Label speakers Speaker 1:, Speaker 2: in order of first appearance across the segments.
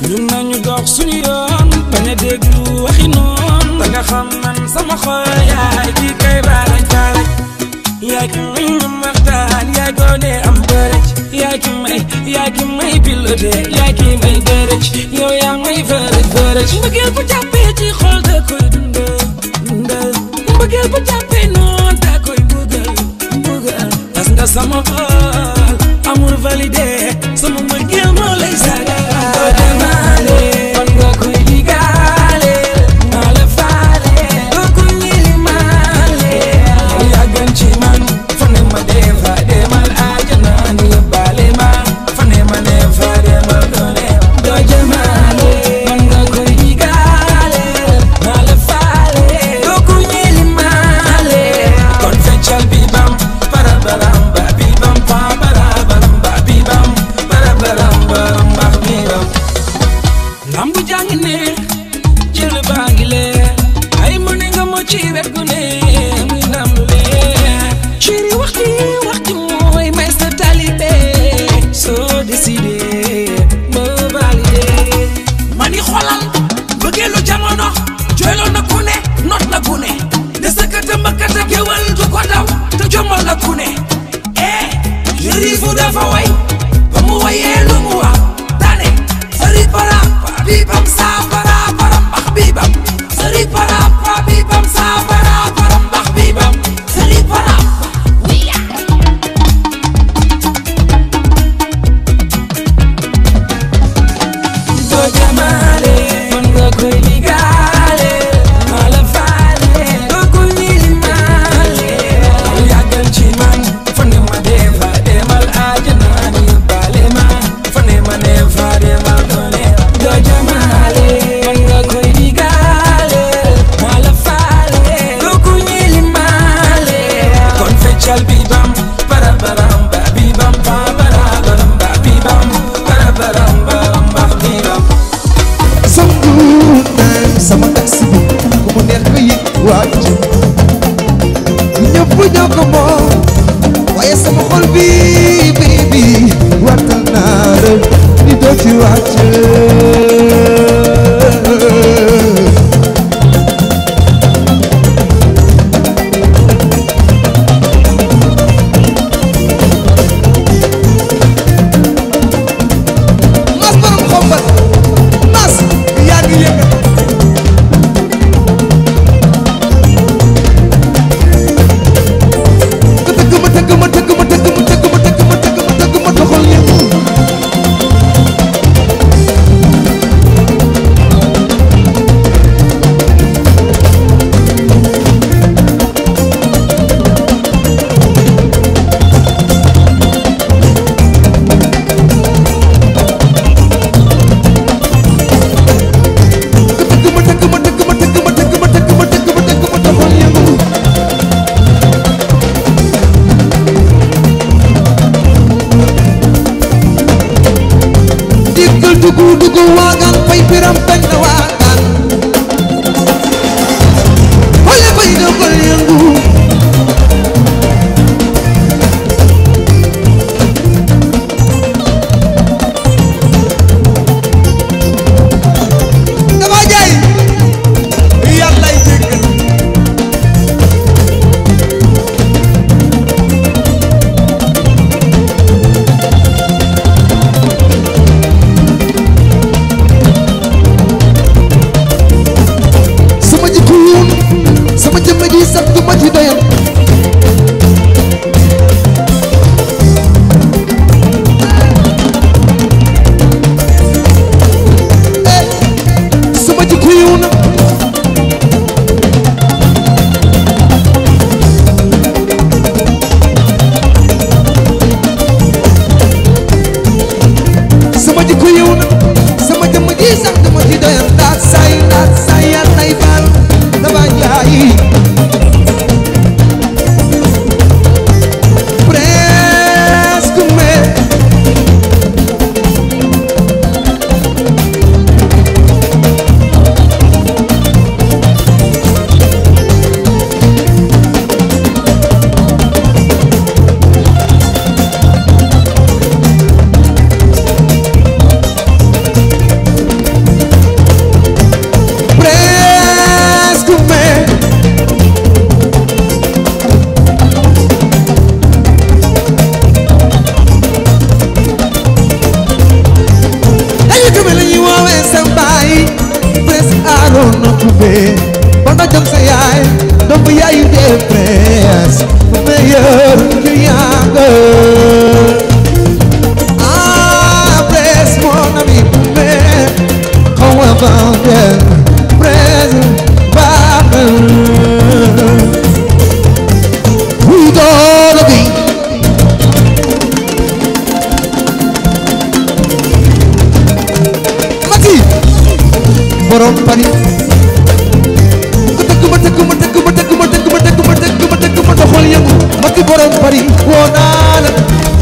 Speaker 1: ñun nañu dox suñu yoon bañ a déglu waxi noon da nga xam man sama xol yaay kii kay baaraj baaraj yaay ki may ñam waxtaan yaay goone am bërëj yaay ki may yaay ki may piloté yaay ki may bërëj yow yaa may bërëj bërëj mbëggeel bu jàppee ci xol da koy dundal dundal mbëggeel bu jàppee noon da koy mbugal mbugal tas nga sama xol amul validé sama mbëggeel moo lay sagal doo demaale man nga koy digaale maa la faale doo ko ñilimaale yaa gën ci man fa ne ma dee fa demal àjjana ni yóbbaale ma fa ne ma dee fa demal doone doo jemaale man nga koy digaale maa la faale doo ko ñilimaale kon feccal bi bam para baram ba bi bam pa para baram ba bi bam para baram baram ba bi bam lambu jàngi neex jël baa ngi leer ay mu ne nga moo ci wet gu ne muy ndam lu leer chéri waxti waxti mooy may sa talibé soo décidé ba validé
Speaker 2: mani xolal bëggeelu jamono jooyloo na ku ne not na ku ne ne sëkkata mbëkkata géwal du ko daw te jommal na ku ne eh jërifu dafa way ba mu wayee lu mu wax dane sëri para pa bibam saa para param bax bibam sëri para pa bibam saa para param bax bibam sëri para wiya
Speaker 1: doo jamaale man nga koy digaale maa la faale doo ko ñilimaale yàggal ci man fa ne ma dee fa demal àjjana ni yóbbaale ma fa ne ma ne fa demal doone doo jamaale man nga koy digaale maa la faale doo ko ñilimaale kon feccal bi bam para baram ba bi bam pa para baram ba bi bam para baram baram ba bi bam
Speaker 3: Sometimes sama taxi bi ku mu neex nga yëg wàcc ñëpp ñoo ko moom waaye sama xol bi baby wattal naa la ni doo ci wàcc mas borom xombal mas yaa ngi yëngal tëgg ma tëgg ma tëgg ma tëgg ma tëgg ma tëgg ma tëgg ma tëgg ma doxal yëngu tëgg ma tëgg ma tëgg ma tëgg ma tëgg ma tëgg ma tëgg ma tëgg ma doxal yëngu diggal dugu dugu waagaan fay biram bañ na waagaan xole bay doxal yëngu dama jaay yàllay jéggal sama jikko yoon sama jëmm ji sax du ma ci doyal eh sama jikko yoon sama jikko yoon sama jëmm ji sax du ma ci doyal daal say daal say yàllay baal dama jaay presque mais bee bana jëm sa yaay doomu yaayu dee prince meilleur client nga ah prince mon ami mais xaw ma vendel prince baax na wuy doole bi Mati borom Paris ma tëgg ma tëgg ma tëgg ma tëgg ma tëgg ma tëgg ma tëgg ma tëgg ma doxal yëngu Mati borom Paris woo naa la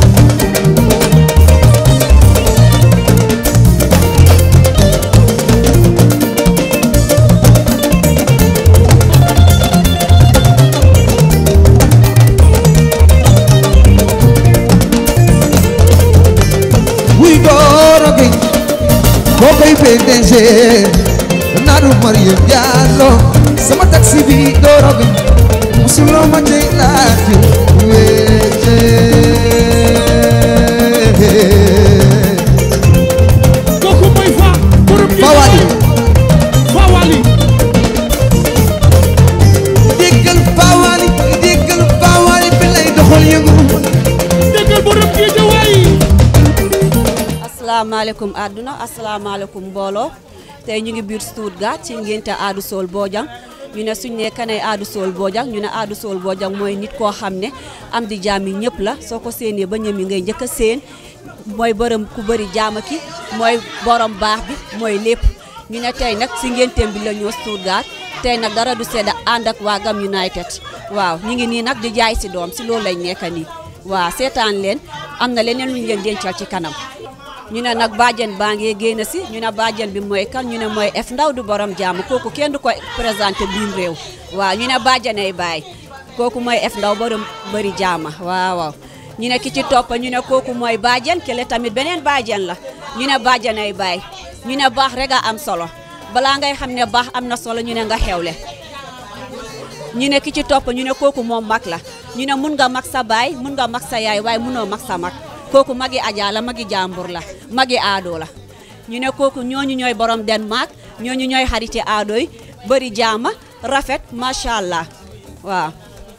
Speaker 3: wuy dooro gi boo koy PDG naaru Mariam Diallo sama taxi bi dooro gi musuloo ma tey laaj wéete
Speaker 4: kooku mooy fa borom gi
Speaker 3: Fawali
Speaker 4: Fawali
Speaker 3: déggal Fawali déggal Fawali bi lay doxal yëngu
Speaker 4: déggal borom gi jawaay
Speaker 5: asalaamaaleykum àdduna asalaamaaleykum mbooloo tey ñu ngi biir Stuttgart ci ngénte Adou Sow Bojang ñu ne suñ ne kanay Adou Sow Bojang ñu ne Adou Sow Bojang mooy nit koo xam ne am di jaam yi ñëpp la soo ko séenee ba ñëm yi ngay njëkk a séen mooy borom ku bëri jaama ki mooy borom baax bi mooy lépp ñu ne tey nag si ngénteem bi la ñëw Stuttgart tey nag dara du sedda ànd ak waa Gam United waaw ñu ngi nii nag di jaay si doom si loolu lañ nekk nii waaw seetaan leen am na leneen lu ñu leen dencal ci kanam ñu ne nag bàjjen baa ngi génn si ñu ne bàjjen bi mooy kan ñu ne mooy F ndaw du borom jàmm kooku kenn du ko présenté biim réew waaw ñu ne bàjjenay baay kooku mooy F ndaw borom bëri jàmm waaw waaw ñu ne ki ci topp ñu ne kooku mooy bàjjen kele tamit beneen bàjjen la ñu ne bàjjenay baay ñu ne baax rek a am solo balaa ngay xam ne baax am na solo ñu ne nga xewle ñu ne ki ci topp ñu ne kooku moom mag la ñu ne mun nga mag sa baay mun nga mag sa yaay waaye munoo mag sa mag kooku magi Adja la magi jàmbur la magi aado la ñu ne kooku ñooñu ñooy borom Denmark ñooñu ñooy xariti aado yi bëri jaama rafet macha allah waaw.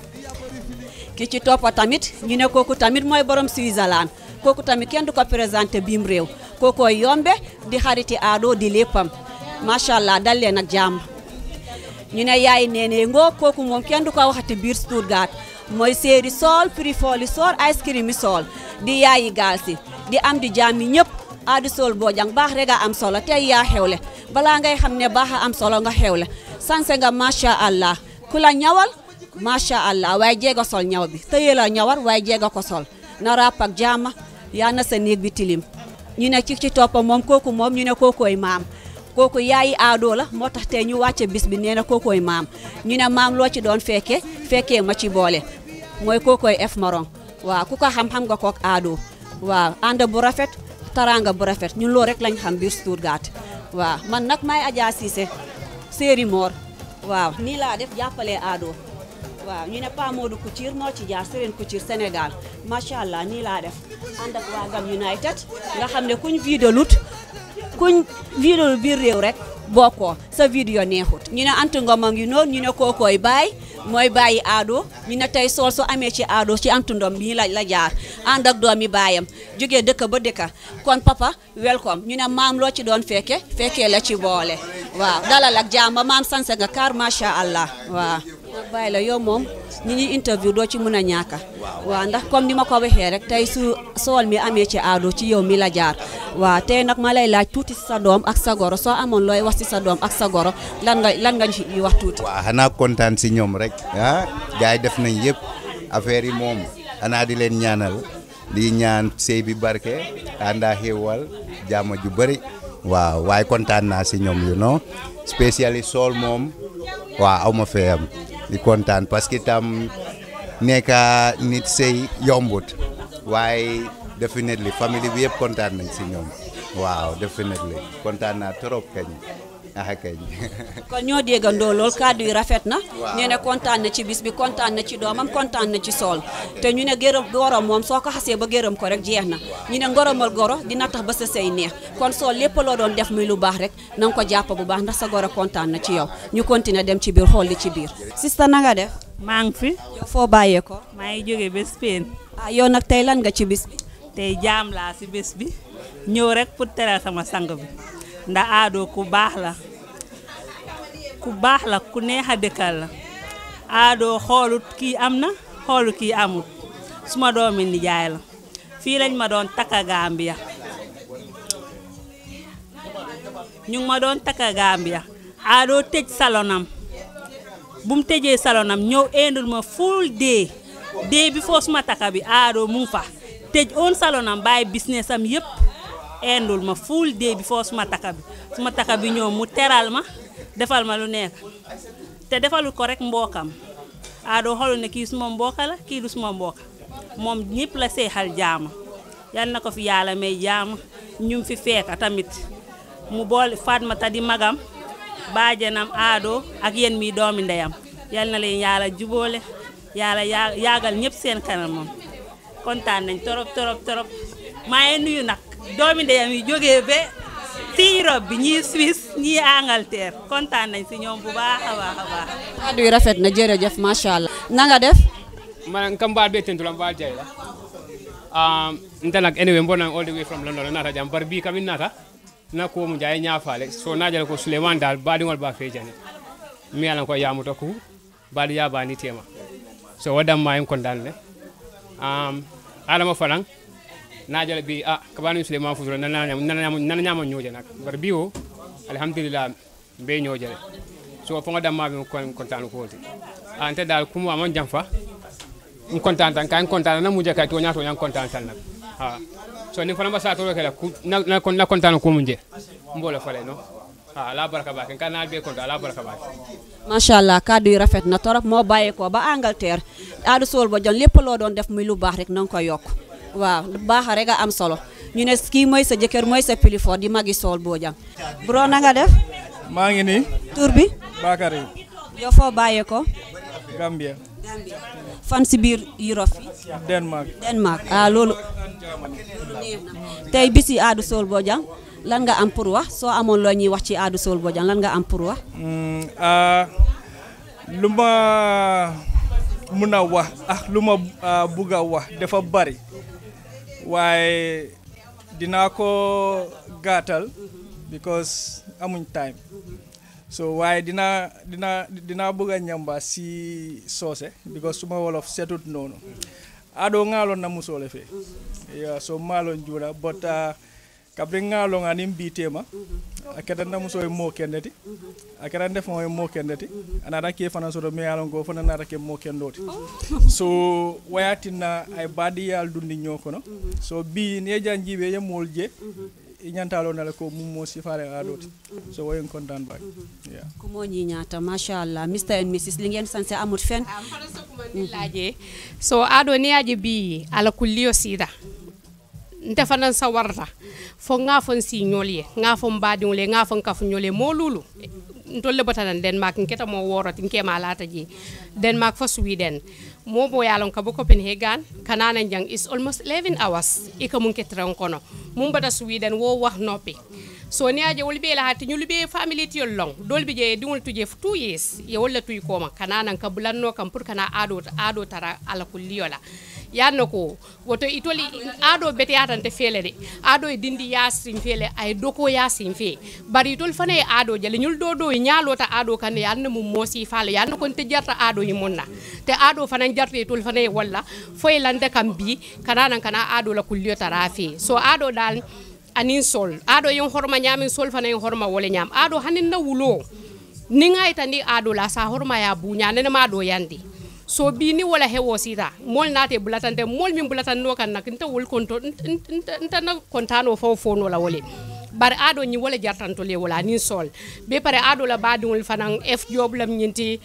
Speaker 5: ki ci toppa tamit ñu ne kooku tamit mooy borom Switzerland kooku tamit kenn du ko présenté biim réew kookooy yombe di xariti aado di léppam macha allah dal leen ak jàmm. ñu ne yaay neene ngoo kooku moom kenn du ko waxati biir Stuttgart mooy séeri sool prix fooli sool ice cream yi sool di yaayi gaal si di am di jàmmi ñëpp Adou Sow Bojang baax rek a am solo tey yaa xewle balaa ngay xam ne baax a am solo nga xewle sanse nga macha allah ku la ñawal macha allah waaye jeega sol ñaw bi tëye la ñawar waaye jeega ko sol na ràpp ak jàmma yaa na sa néeg bi tilim ñu ne ci ci toppa moom kooku moom ñu ne kookooy maam kooku yaayi aadoo la moo tax tey ñu wàcce bis bi nee na kookooy maam ñu ne maam loo ci doon fekke fekkee ma ci boole mooy kookooy F Maron waaw ku ko xam-xam nga kook aadoo waaw ànd bu rafet taranga bu rafet ñun loolu rek lañ xam biir Stuttgart waaw man nag may Adja Cissé séeri moor waaw nii laa def jàppalee aadoo waaw ñu ne Pa Modou Couture moo ci jaar Serène Couture Sénégal macha allah nii laa def ànd ak waa Gam United nga xam ne kuñ vidalut kuñ vidéo biir réew rek bokkoo sa vidéo neexut ñu ne Anta Ngom a ngi noonu ñu ne kookooy baay mooy bàyyi aado ñu ne tey sool su amee ci aado ci Anta Ngom bii la la jaar ànd ak doomi baayam jógee dëkk ba dëkka kon papa welcome ñu ne maam loo ci doon fekke fekkee la ci boole waaw dalal ak jàmm maam sanse nga kaar macha allah waaw bàyyi la yow moom ñi ñuy interview doo ci mën a ñàkka waaw ndax comme ni ma ko waxee rek tey su sool mi amee ci aado ci yow mi la jaar waaw tey nag ma lay laaj tuuti si sa doom ak sa goro soo amoon looy wax si sa doom ak sa goro lan nga lan nga ci wax tuuti
Speaker 6: waaw xanaa kontaan si ñoom rek ah gars yi def nañ yëpp affaire yi moom xanaa di leen ñaanal di ñaan sëy bi barke àndaa xéewal jaama ju bëri waaw waaye kontaan naa si ñoom you know spécialiste sool moom waaw aw ma fee am di kontaan parce que tam nekka nit sëy yombut waaye definitely famille bi yëpp kontaan nañ si ñoom waaw definitely kontaan naa trop kañ ah kay
Speaker 5: kon ñoo déggandoo lool kàddu yi rafet na nee ne kontaan na ci bis bi kontaan na ci doomam kontaan na ci sool te ñu ne gërëm goro moom soo ko xasee ba gërëm ko rek jeex na ñu ne ngoromal goro dina tax ba sa sëy neex kon sool lépp loo doon def muy lu baax rek na nga ko jàpp bu baax ndax sa goro kontaan na ci yow ñu continuer dem ci biir xool li ci biir sista na nga def
Speaker 7: maa ngi fi
Speaker 5: yow foo bàyyee ko
Speaker 7: maa ngi jóge ba Spain
Speaker 5: ah yow nag tey lan nga ci bis bi
Speaker 7: tey jaam laa si bés bi ñëw rek pour teral sama sang bi ndax aadoo ku baax la ku baax la ku neex a dëkkal la aadoo xoolut kii am na xoolut kii amut suma doomi nijaay la fii lañ ma doon takka Gambia ñu ngi ma doon takka Gambia aadoo tëj salonam bu mu tëjee salonam ñëw indil ma full day day bi foo suma takka bi aadoo mu ngi fa tëj oon salonam bàyyi business am yëpp indul ma full day bi foo suma takka bi suma takka bi ñëw mu teral ma defal ma lu nekk te defalul ko rek mbookam aadoo xoolu ne kii suma mbooka la kii du suma mbooka moom ñëpp la seexal jaama yal na ko fi yàlla may jaama ñu fi fekka tamit mu boole Fatmata di magam baajanam aadoo ak yéen mi doomi ndeyam yal na leen yàlla jubóole yàlla yaa yaagal ñëpp seen kanam moom kontaan nañ torop torop torop maa ngi nuyu nag doomi ndeyam yi jógee ba fii Europe bi ñii Suisse ñii Angleterre kontaan nañ si ñoom bu baax a baax a baax.
Speaker 5: kàddu yi rafet na jërëjëf macha allah na nga def
Speaker 8: man kam mbaal be tentula mbaal jayla um, nta nak anyway mbona all the way from london nata jam bar bi kamin nata na ko mu jaye ñaafale so najala ko suleiman dal baadiŋol ba fe jani mi yalan ko yamuta ku baadi ya bani tema so wadam ma en kondan le um, alama fanan najala bi a kabani suleiman fusura nana nyam nana nyam nana nyam nyoje nak bar bi o alhamdulillah be nyoje le so fo ngadam ma be kon kontan ko wolti ante dal kumu amon jamfa n content tan kan content na muje kay to nyato yang content tan nak ha so ni fana ba sa to kala ku na na kon na content ko munje mbole fale no ha la baraka ba kan na be content la baraka ba
Speaker 5: macha allah kàddu yi rafet na torop moo bàyyeekoo ba Angleterre aadu sool ba jon lépp loo doon def muy lu baax rek na nga ko yokk waaw lu baax rek a am solo ñu ne kii mooy sa jëkkër mooy sa pilifoor di magi sool boo jang bro na nga def
Speaker 9: maa ngi nii
Speaker 5: tur bi
Speaker 9: Bakary
Speaker 5: yow foo bàyyeekoo
Speaker 9: Gambia
Speaker 5: fan si biir Europe fi
Speaker 9: Denmark
Speaker 5: Denmark ah loolu neex na tey bisi aadu sool boo jang lan nga am pour wax soo amoon loo ñuy wax ci aadu sool boo jang lan nga am pour wax
Speaker 9: Mm, ah, lu ma mun a wax ah lu ma ah, bugg a wax dafa bari waaye dinaa ko gàttal because amuñ time so waaye dinaa dinaa dinaa bëgg a ñamba si soose because suma wolof setut noonu aɗo ŋaalon na musole fe yeah, so maalon juuɗa but uh, kabri ŋaalon anin mbitema a keta na muso ye moo kendeti a keta ndefo ye moo kendeti anata ke fana soto me yalon ko fana nata ke moo kendoti so wayatinna ay baadiyal dundi ñoo kono so bi ni ye jan jiibe ye mool je i ñantalo nale ko mum mo sifare aɗoti so woyen content bak yeah.
Speaker 5: ku moo ñi ñaata macha allah Mr and Mrs li ngeen sanse amut fen
Speaker 10: laje so aɗo ni aje bi ala kulliyo sida nte fanan sa warta fo nga fon si ñolye nga fon badiŋole nga fon kafu ñole mo lulu ntolle batanan denmark nketa mo woroti nkema lata je denmark fo sweden mo bo yalon ka bo copenhagen kanana jang is almost 11 hours ika mun ketran kono mun bata sweden wo wax noppi so ni aje wol be la hatti nyul be family ti long dol bi je dingol tuje fu 2 years ye wala tuy koma kanana ka bulanno kam pour kana ado ado tara ala kulliyola yanno ko woto itoli aɗo bete yatante feele de aɗo e dindi yasin feele ay doko yasin fe bari itol fana e aɗo jale ñul do do e ñalota aɗo kande yanno mum moosi faala yanno kon te jarta aɗo e monna te aɗo fana jarta itol fana e walla foye lande kam bi kananan kana aɗo la kulliyotara fe so aɗo dal anin sol aɗo yen horma ñamin sol fana yen horma wole ñam aɗo hanin na wulo ni ngaytandi aɗo la sa horma ya buña nene ma ɗo yandi so bi ni wala hewo sita mol nate bulatante mol min bulatanno kan nak nta wol konto nta na kontano fo fo no la wole bar ado ni wala jartanto le wala ni sol be pare ado la badi wol fanan f job lam nyinti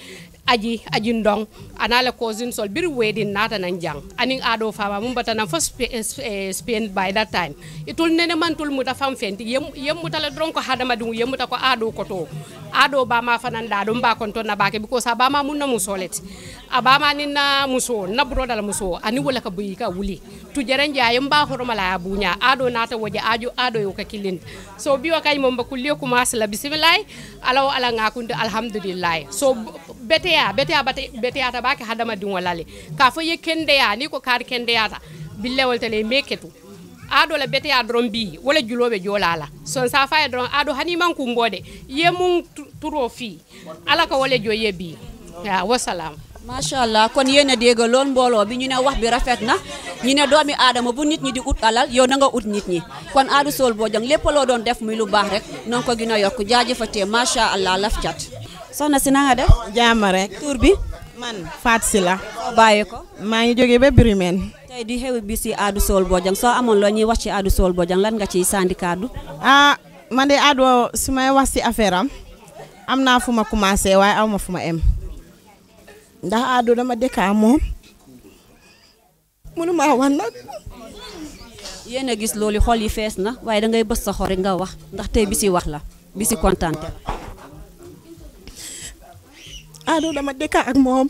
Speaker 10: aji aji ndong anale cousin sol bir wedding nata nan jang aning ado fama mum batana fo spe, eh, spain by that time itul nene man tul muta fam fenti yem yem muta la dron ko hadama dum yem muta ko ado ko to ado ba ma fanan da dum ba kon to na bake because ba ma mun na musolet abama ni na muso na bro dala muso ani wala ka buyi ka wuli tu jaren jayem ba horoma la bunya ado nata waje ajo ado yo ka kilin so biwa kay mom ba kulliyo kuma la bismillah alaw ala ngakunde alhamdulillah so beteya beteya bate beteyata bake hadama din walale ka fo ye kendeya ni ko kar kendeyata billewol tele meketu ado la beteya dron bi wala julobe jolala son sa faye dron ado hani man kumbode ye mun tu- turo fi ala ka wala jo ye bi ya wassalam
Speaker 5: macha allah kon yéen a dégg lool mbooloo bi ñu ne wax bi rafet na ñu ne doomi aadama bu nit ñi di ut alal yow na nga ut nit ñi kon Adou Soul Bojang lépp loo doon def muy lu baax rek na nga ko gën a yokk jaajëfatee macha allah laf cat soxna si na nga def
Speaker 11: jaama rek
Speaker 5: tur bi
Speaker 11: man Faat si la
Speaker 5: bàyyi ko
Speaker 11: maa ngi jógee ba Birimeen
Speaker 5: tey di xew bi si Adou Soul Bojang soo amoon loo ñuy wax ci Adou Soul Bojang lan nga ciy sandi kaddu
Speaker 11: ah man de Adou su may wax si affaire am am naa fu ma commencé waaye aw ma fu ma em ndax Adou dama dëkkaa moom mënu maa wax nag
Speaker 5: yéen a gis loolu xol yi fees na waaye da ngay bës sa xol rek nga wax ndax tey bi si wax la bi si kontaante
Speaker 11: Adou dama dëkkaa ak moom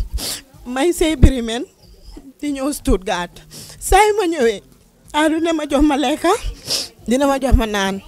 Speaker 11: may sey Birimeen di ñëw Stuttgart saa yu ma ñëwee Adou ne ma jox ma lekka dina ma jox ma naan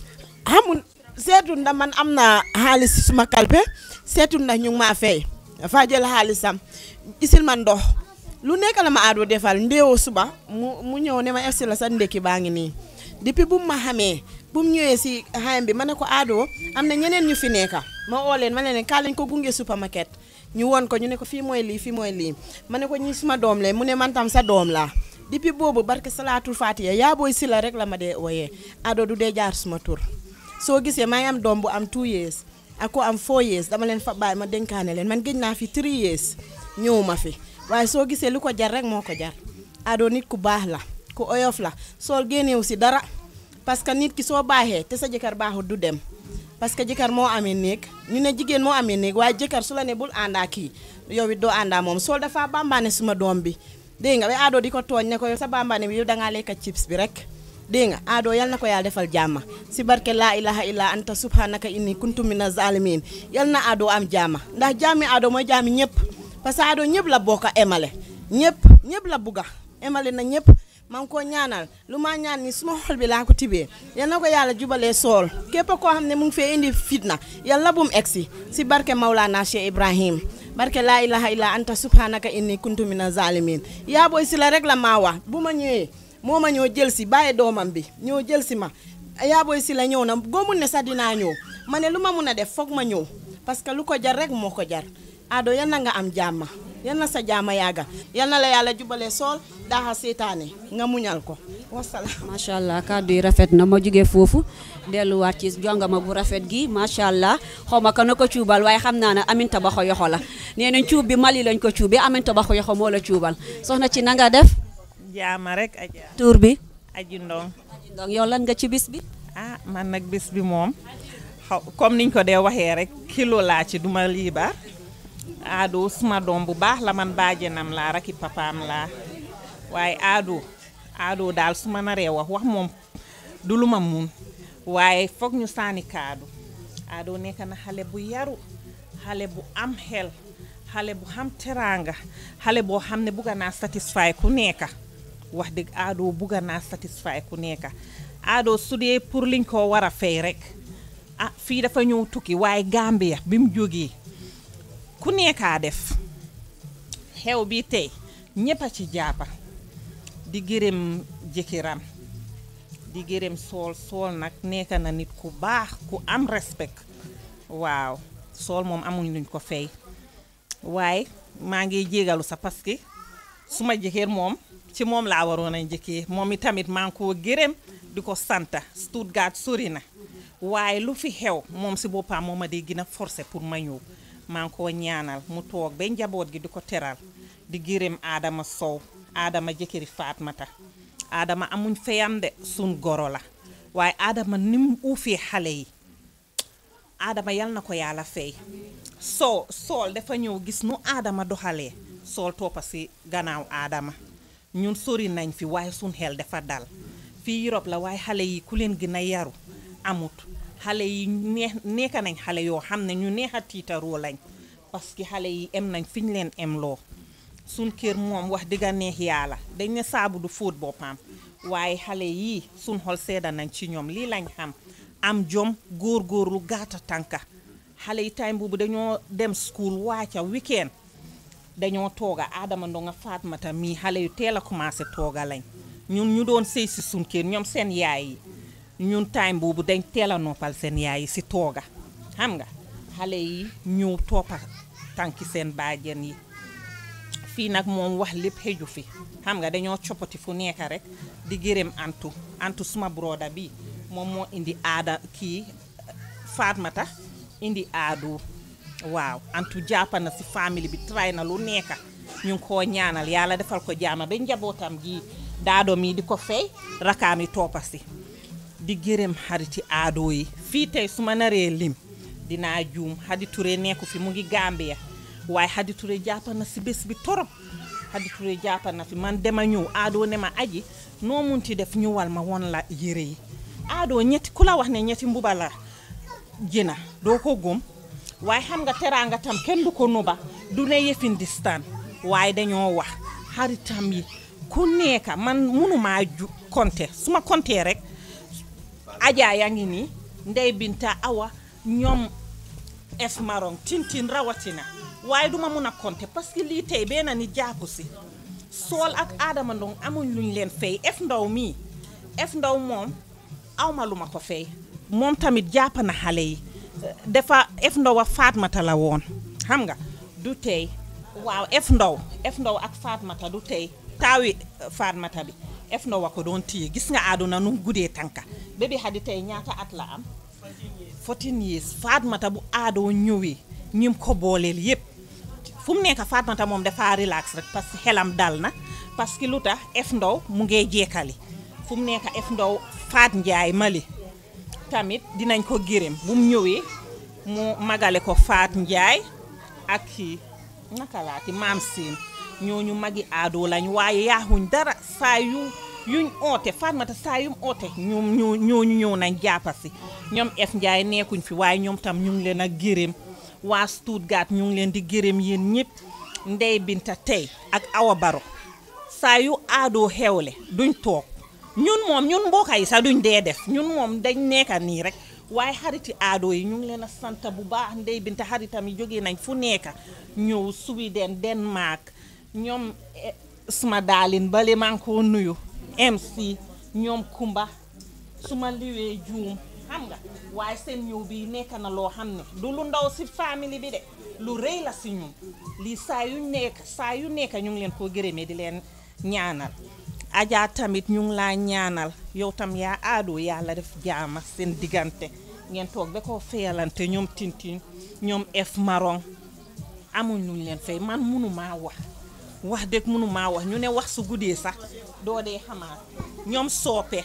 Speaker 11: xamul seetu ndax man am naa xaalis si suma kalpe seetu ndax ñu ngi maa fay dafa jël xaalisam isil ma ndox lu nekk la ma Adou defal ndéewoo suba mu mu ñëw ne ma egsi la sa ndekki baa ngi nii depuis bu mu ma xamee bu mu ñëwee si xayam bi ma ne ko Adou am na ñeneen ñu fi nekka ma oo leen ma ne leen kaa lañ ko gunge supermarket ñu woon ko ñu ne ko fii mooy lii fii mooy lii ma ne ko ñi suma doom lee mu ne man tam sa doom laa depuis boobu barke salaatul fatiha yaa booy si la rek la ma dee ooyee Adou du dee jaar suma tur soo gisee maa ngi am doom bu am 2 years ak ko am 4 years dama leen fa bàyyi ma dénkaane leen man gëj naa fi 3 years ñëw ma fi waaye soo gisee lu ko jar rek moo ko jar Adou nit ku baax la ku oyof la sool génneewu si dara parce que nit ki soo baaxee te sa jëkkër baaxul du dem parce que jëkkër moo amee néeg ñu ne jigéen moo amee néeg waaye jëkkër su la ne bul àndaa kii yow it doo àndaa moom sool dafa bambaane suma doom bi dégg nga ba Adou di ko tooñ ne ko yow sa bambaane bi yow dangaa lekka chips bi rek dégg nga Adou yal na ko yàlla defal jàmma si barke laa ilaha illa anta subhanaka inni kuntu mina zalimin yal na Adou am jàmma ndax jàmmi Adou mooy jàmmi ñëpp parce que Adou ñëpp la bokk a emale ñëpp ñëpp la bugga emale na ñëpp maa ngi ko ñaanal lu ma ñaan ni suma xol bi laa ko tibee yal na ko yàlla jubalee sool képp koo xam ne mu ngi fee indi fitna yàlla bu mu egsi si barke Maulana Cheikh Ibrahim barke laa ilaha illa anta subhanaka inni kuntu mina zalimin yaa booy si la rek la maa wax bu ma ñëwee moo ma ñëw jël si bàyyi doomam bi ñëw jël si ma yaa booy si la ñëw na góomun ne sax dinaa ñëw ma ne lu ma mun a def foog ma ñëw parce que lu ko jar rek moo ko jar Adou yal na nga am jàmma yal na sa jàmma yàgga yal na la yàlla jubalee sool daaxa seetaane nga muñal ko wasalaam
Speaker 5: macha allah kàddu yi rafet na ma jógee foofu delluwaat ci jongama bu rafet gi macha allah xaw ma ka na ko cuubal waaye xam naa ne Aminta Baxo yoxo la nee nañ cuub bi Mali lañ ko cuubee Aminta Baxo yoxo moo la cuubal soxna ci na nga def
Speaker 12: jaama rek aja
Speaker 5: tur bi
Speaker 12: aji ndong
Speaker 5: donc yow lan nga ci bis bi
Speaker 12: ah man nag bis bi moom xaw comme niñ ko dee waxee rek kilo laa ci duma liibar Adou suma doom bu baax la man baajenam laa raki papaam laa waaye Adou Adou daal su ma naree wax wax moom du lu ma mun waaye foog ñu saani kaadu Adou nekk na xale bu yaru xale bu am xel xale bu xam teraanga xale boo xam ne bugga naa satisfy ku nekka wax dëgg Adou bugga naa satisfy ku nekka Adou su dee pour liñ ko war a fay rek ah fii dafa ñëw tukki waaye Gambia bi mu jógee ku nekkaa def xew bi tey ñépp a ci jàppa di gërëm jëkkëram di gërëm sool sool nag nekk na nit ku baax ku am respect waaw sool moom amuñ luñ ko fay waaye maa ngi jégalu sa parce que suma jëkkër moom ci moom laa waroon a njëkkee moom itamit maa ngi koo gërëm di ko santa Stuttgart sori na waaye lu fi xew moom si boppam moo ma dee gën a forcé pour ma ñëw maa ngi koo ñaanal mu toog ba njaboot gi di ko teral di gërëm Adama Sow Adama jëkkëri Fatmata Adama amuñ feyam de sun goro la waaye Adama ni mu uufee xale yi Adama yal na ko yàlla fay soo sool dafa ñëw gis nu aadama doxalee sool toppa si gannaaw aadama ñun sori nañ fi waaye suñ xel dafa dal fii Europe la waaye xale yi ku leen gën a yaru amut xale yi neex nekka nañ xale yoo xam ne ñu neex a tiitaroo lañ parce que xale yi em nañ fi ñu leen em loo suñ kër moom wax dëgg neex yàlla dañ ne saabu du fóot boppam waaye xale yii suñ xol sedda nañ ci ñoom lii lañ xam am jom góor-góorlu gaata tànka xale yi time boobu dañoo dem school wàcca weekend dañoo tooga Adama Ndonga Fatmata mii xale yu teel a commencé tooga lañ ñun ñu doon sëy si suñ kër ñoom seen yaay yi ñun time boobu dañ teel a noppal seen yaay yi si tooga xam nga xale yi ñëw toppa tànki seen baajen yi fii nag moom wax lépp xëju fi xam nga dañoo coppati fu nekk rek di gërëm antu antu suma broda bi moom moo indi aada kii Fatmata indi aadu waaw antu jàppa na si famille bi tray na lu nekka ñu ngi koo ñaanal yàlla defal ko jaama ba njabootam gi daado mi di ko fay rakaam yi toppa si di gërëm xariti aado yi fii tey su ma naree lim dinaa juum Hadi Touré nekku fi mu ngi Gambia waaye Hadi Touré jàppa na si bés bi torop Hadi Touré jàppa na fi man dema ñëw aado ne ma aji noo munti def ñëwal ma won la yére yi aado ñetti ku la wax ne ñetti mbuba la jëna doo ko gëm waaye xam nga teraanga tam kenn du ko nuba du ne yëfin distaan waaye dañoo wax xaritam yi ku nekka man munumaa ju konte su ma kontee rek Adja yaa ngi nii Ndey Binta Awa ñoom F Maron tintin rawatina waaye duma mun a konte parce que lii tey benn ni jàpp si sool ak Adama Ndong amuñ luñ leen fay F Ndaw mii F Ndaw moom awma lu ma ko fay moom tamit jàpp na xale yi dafa F Ndaw ak Fatmata la woon xam nga du tey waaw F Ndaw F Ndaw ak Fatmata du tey taawi Fatmata bi F Ndaw a ko doon téye gis nga àdduna nu guddee tànka bébi Hadi tey ñaata at la am 14 years Fatmata bu aadoo ñëwee ñim ko booleel yépp fu mu nekk Fatmata moom dafa relax rek parce que xelam dal na parce que lu tax F Ndaw mu ngee jekkali fu mu nekk F Ndaw Faat Njaay Mali tamit dinañ ko gërëm bu mu ñëwee mu magale ko Faat Njaay ak kii naka laati maam siin ñooñu magi aadoo lañ waaye yaaxuñ dara saa yu yuñ oote Fatmata saa yum oote ñoom ñoo ñooñu ñëw nañ jàppa si ñoom F Njaay nekkuñ fi waaye ñoom tam ñu ngi leen a gërëm waa Stuttgart ñu ngi leen di gërëm yéen ñëpp Ndey Binta tey ak Awa Baro saa yu aadoo xewle duñ toog ñun moom ñun mbokk yi sax duñ dee def ñun moom dañ nekka nii rek waaye xariti aado yi ñu ngi leen a sant bu baax Ndey Binta xaritam yi jógee nañ fu nekka ñëw Sweden Denmark ñoom suma daalin bale maa ngi ko nuyu MC ñoom Kumba suma liwee juum xam nga waaye seen ñëw bi nekk na loo xam ne du lu ndaw si famille bi de lu rëy la si ñun lii saa yu nekk saa yu nekk ñu ngi leen koo gërëmee di leen ñaanal Adja tamit ñu ngi laa ñaanal yow tam yaa aadoo yàlla def jaama seen diggante ngeen toog ba koo feyalante ñoom tintin ñoom F Maron amuñ luñ leen fay man mënumaa wax wax dëgg mënumaa wax ñu ne wax su guddee sax doo dee xamaat ñoom soope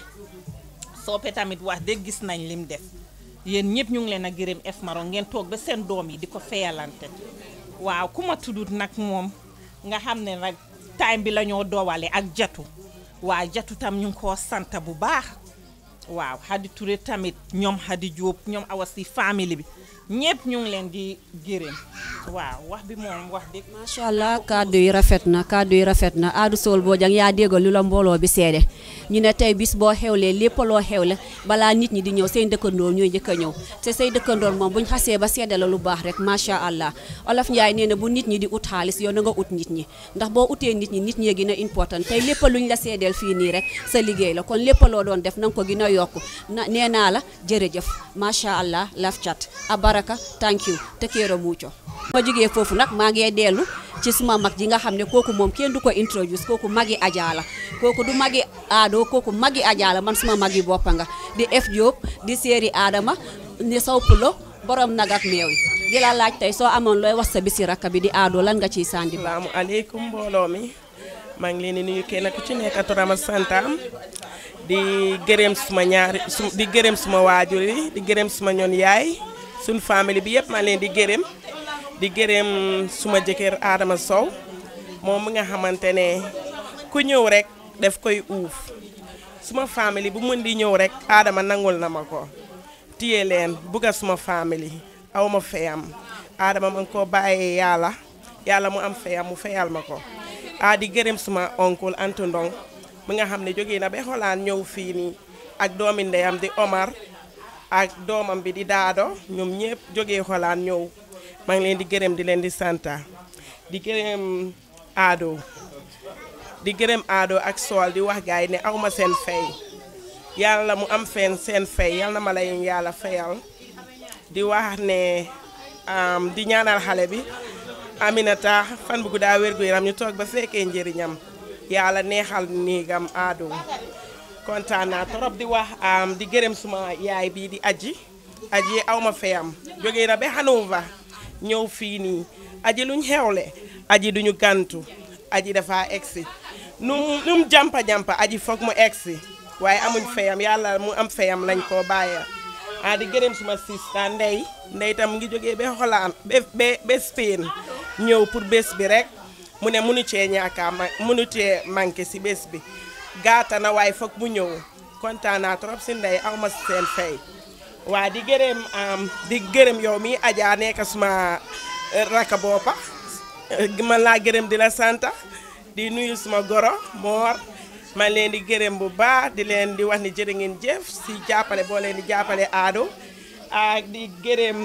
Speaker 12: soope tamit wax dëgg gis nañ lim def yéen ñëpp ñu ngi leen a gërëm F Maron ngeen toog ba seen doom yi di ko feyalante waaw ku ma tuddut nag moom nga xam ne nag time bi la ñoo doowale ak jatu waa jatu tam ñu ngi koo sant bu baax waaw Hadi Touré tamit ñoom Hadi Diop ñoom awa si famille bi ñëpp ñu ngi leen di gërëm waaw wax bi moom wax dëgg
Speaker 5: macha allah kàddu yi rafet na kàddu yi rafet na Adou Sow Bojang yaa déggal lu la mbooloo bi seede ñu ne tey bis boo xewlee lépp loo xewle balaa nit ñi di ñëw say dëkkandoor ñooy njëkk a ñëw te say dëkkandoor moom buñ xasee ba seede la lu baax rek macha allah olof Njaay nee na bu nit ñi di ut xaalis yow na nga ut nit ñi ndax boo utee nit ñi nit ñi gën a important tey lépp luñ la seedeel fii nii rek sa liggéey la kon lépp loo doon def na nga ko gën a yokk na nee naa la jërëjëf macha allah laf cat abaraka thank you te kéero muuco ma jógee foofu nag maa ngi dellu ci suma mag ji nga xam ne kooku moom kenn du ko introduce kooku magi Adja la kooku du magi aado kooku magi Adja la man suma magi boppa nga di F Diop di séeri Adama ni saw pulo borom nag ak meew yi di la laaj tey soo amoon looy wax sa bisi rakka bi di aado lan nga ciy sandi ba
Speaker 13: salaamu aleykum mbooloo mi maa ngi leen di nuyu kenn ku ci nekk turam ak santam di gërëm suma ñaari su di gërëm suma waajur yi di gërëm suma ñoon yaay suñ famille bi yëpp maa leen di gërëm di gërëm suma jëkkër Adama Sow moom mi nga xamante ne ku ñëw rek daf koy uuf suma famille bu mën di ñëw rek Adama nangul na ma ko téye leen bugga suma famille aw ma feyam Adama ma ngi ko bàyyee yàlla yàlla mu am feyam mu feyal ma ko a di gërëm suma oncle Antu Ndong mi nga xam ne jógee na ba xolaan ñëw fii nii ak doomi ndeyam di Omar ak doomam bi di Daado ñoom ñëpp jógee xolaan ñëw maa ngi leen di gërëm di leen di santa di gërëm Ado di gërëm Ado ak Sool di wax gaay ne awma seen fay yàlla mu am fen seen fay yal na ma lay yàlla fayal di wax ne di ñaanal xale bi Aminata fan bu guddaa wér gu yaram ñu toog ba fekkee njëriñam yàlla neexal néegam Ado kontaan naa trop di wax di gërëm suma yaay bii di aji aji awma fayam jógee na ba Hanover ñëw fii nii aji luñ xewle aji duñu gantu aji dafa egsi nu nu mu jampa jampa aji foog mu egsi waaye amuñ fayam yàlla mu am fayam lañ koo bàyyi ah di gërëm suma sista ndey ndey tam mu ngi jógee ba xolaan ba ba ba Spain ñëw pour bés bi rek mu ne munu cee ñaaka ma munu cee manqué si bés bi gaata na waaye foog mu ñëw kontaan naa trop si ndey aw ma seen fay waa di gërëm di gërëm yow mi Adja nekk suma raka boppa man laa gërëm di la santa di nuyu suma goro moor man leen di gërëm bu baax di leen di wax ni jërë ngeen jëf si jàppale boo leen di jàppale Ado ak di gërëm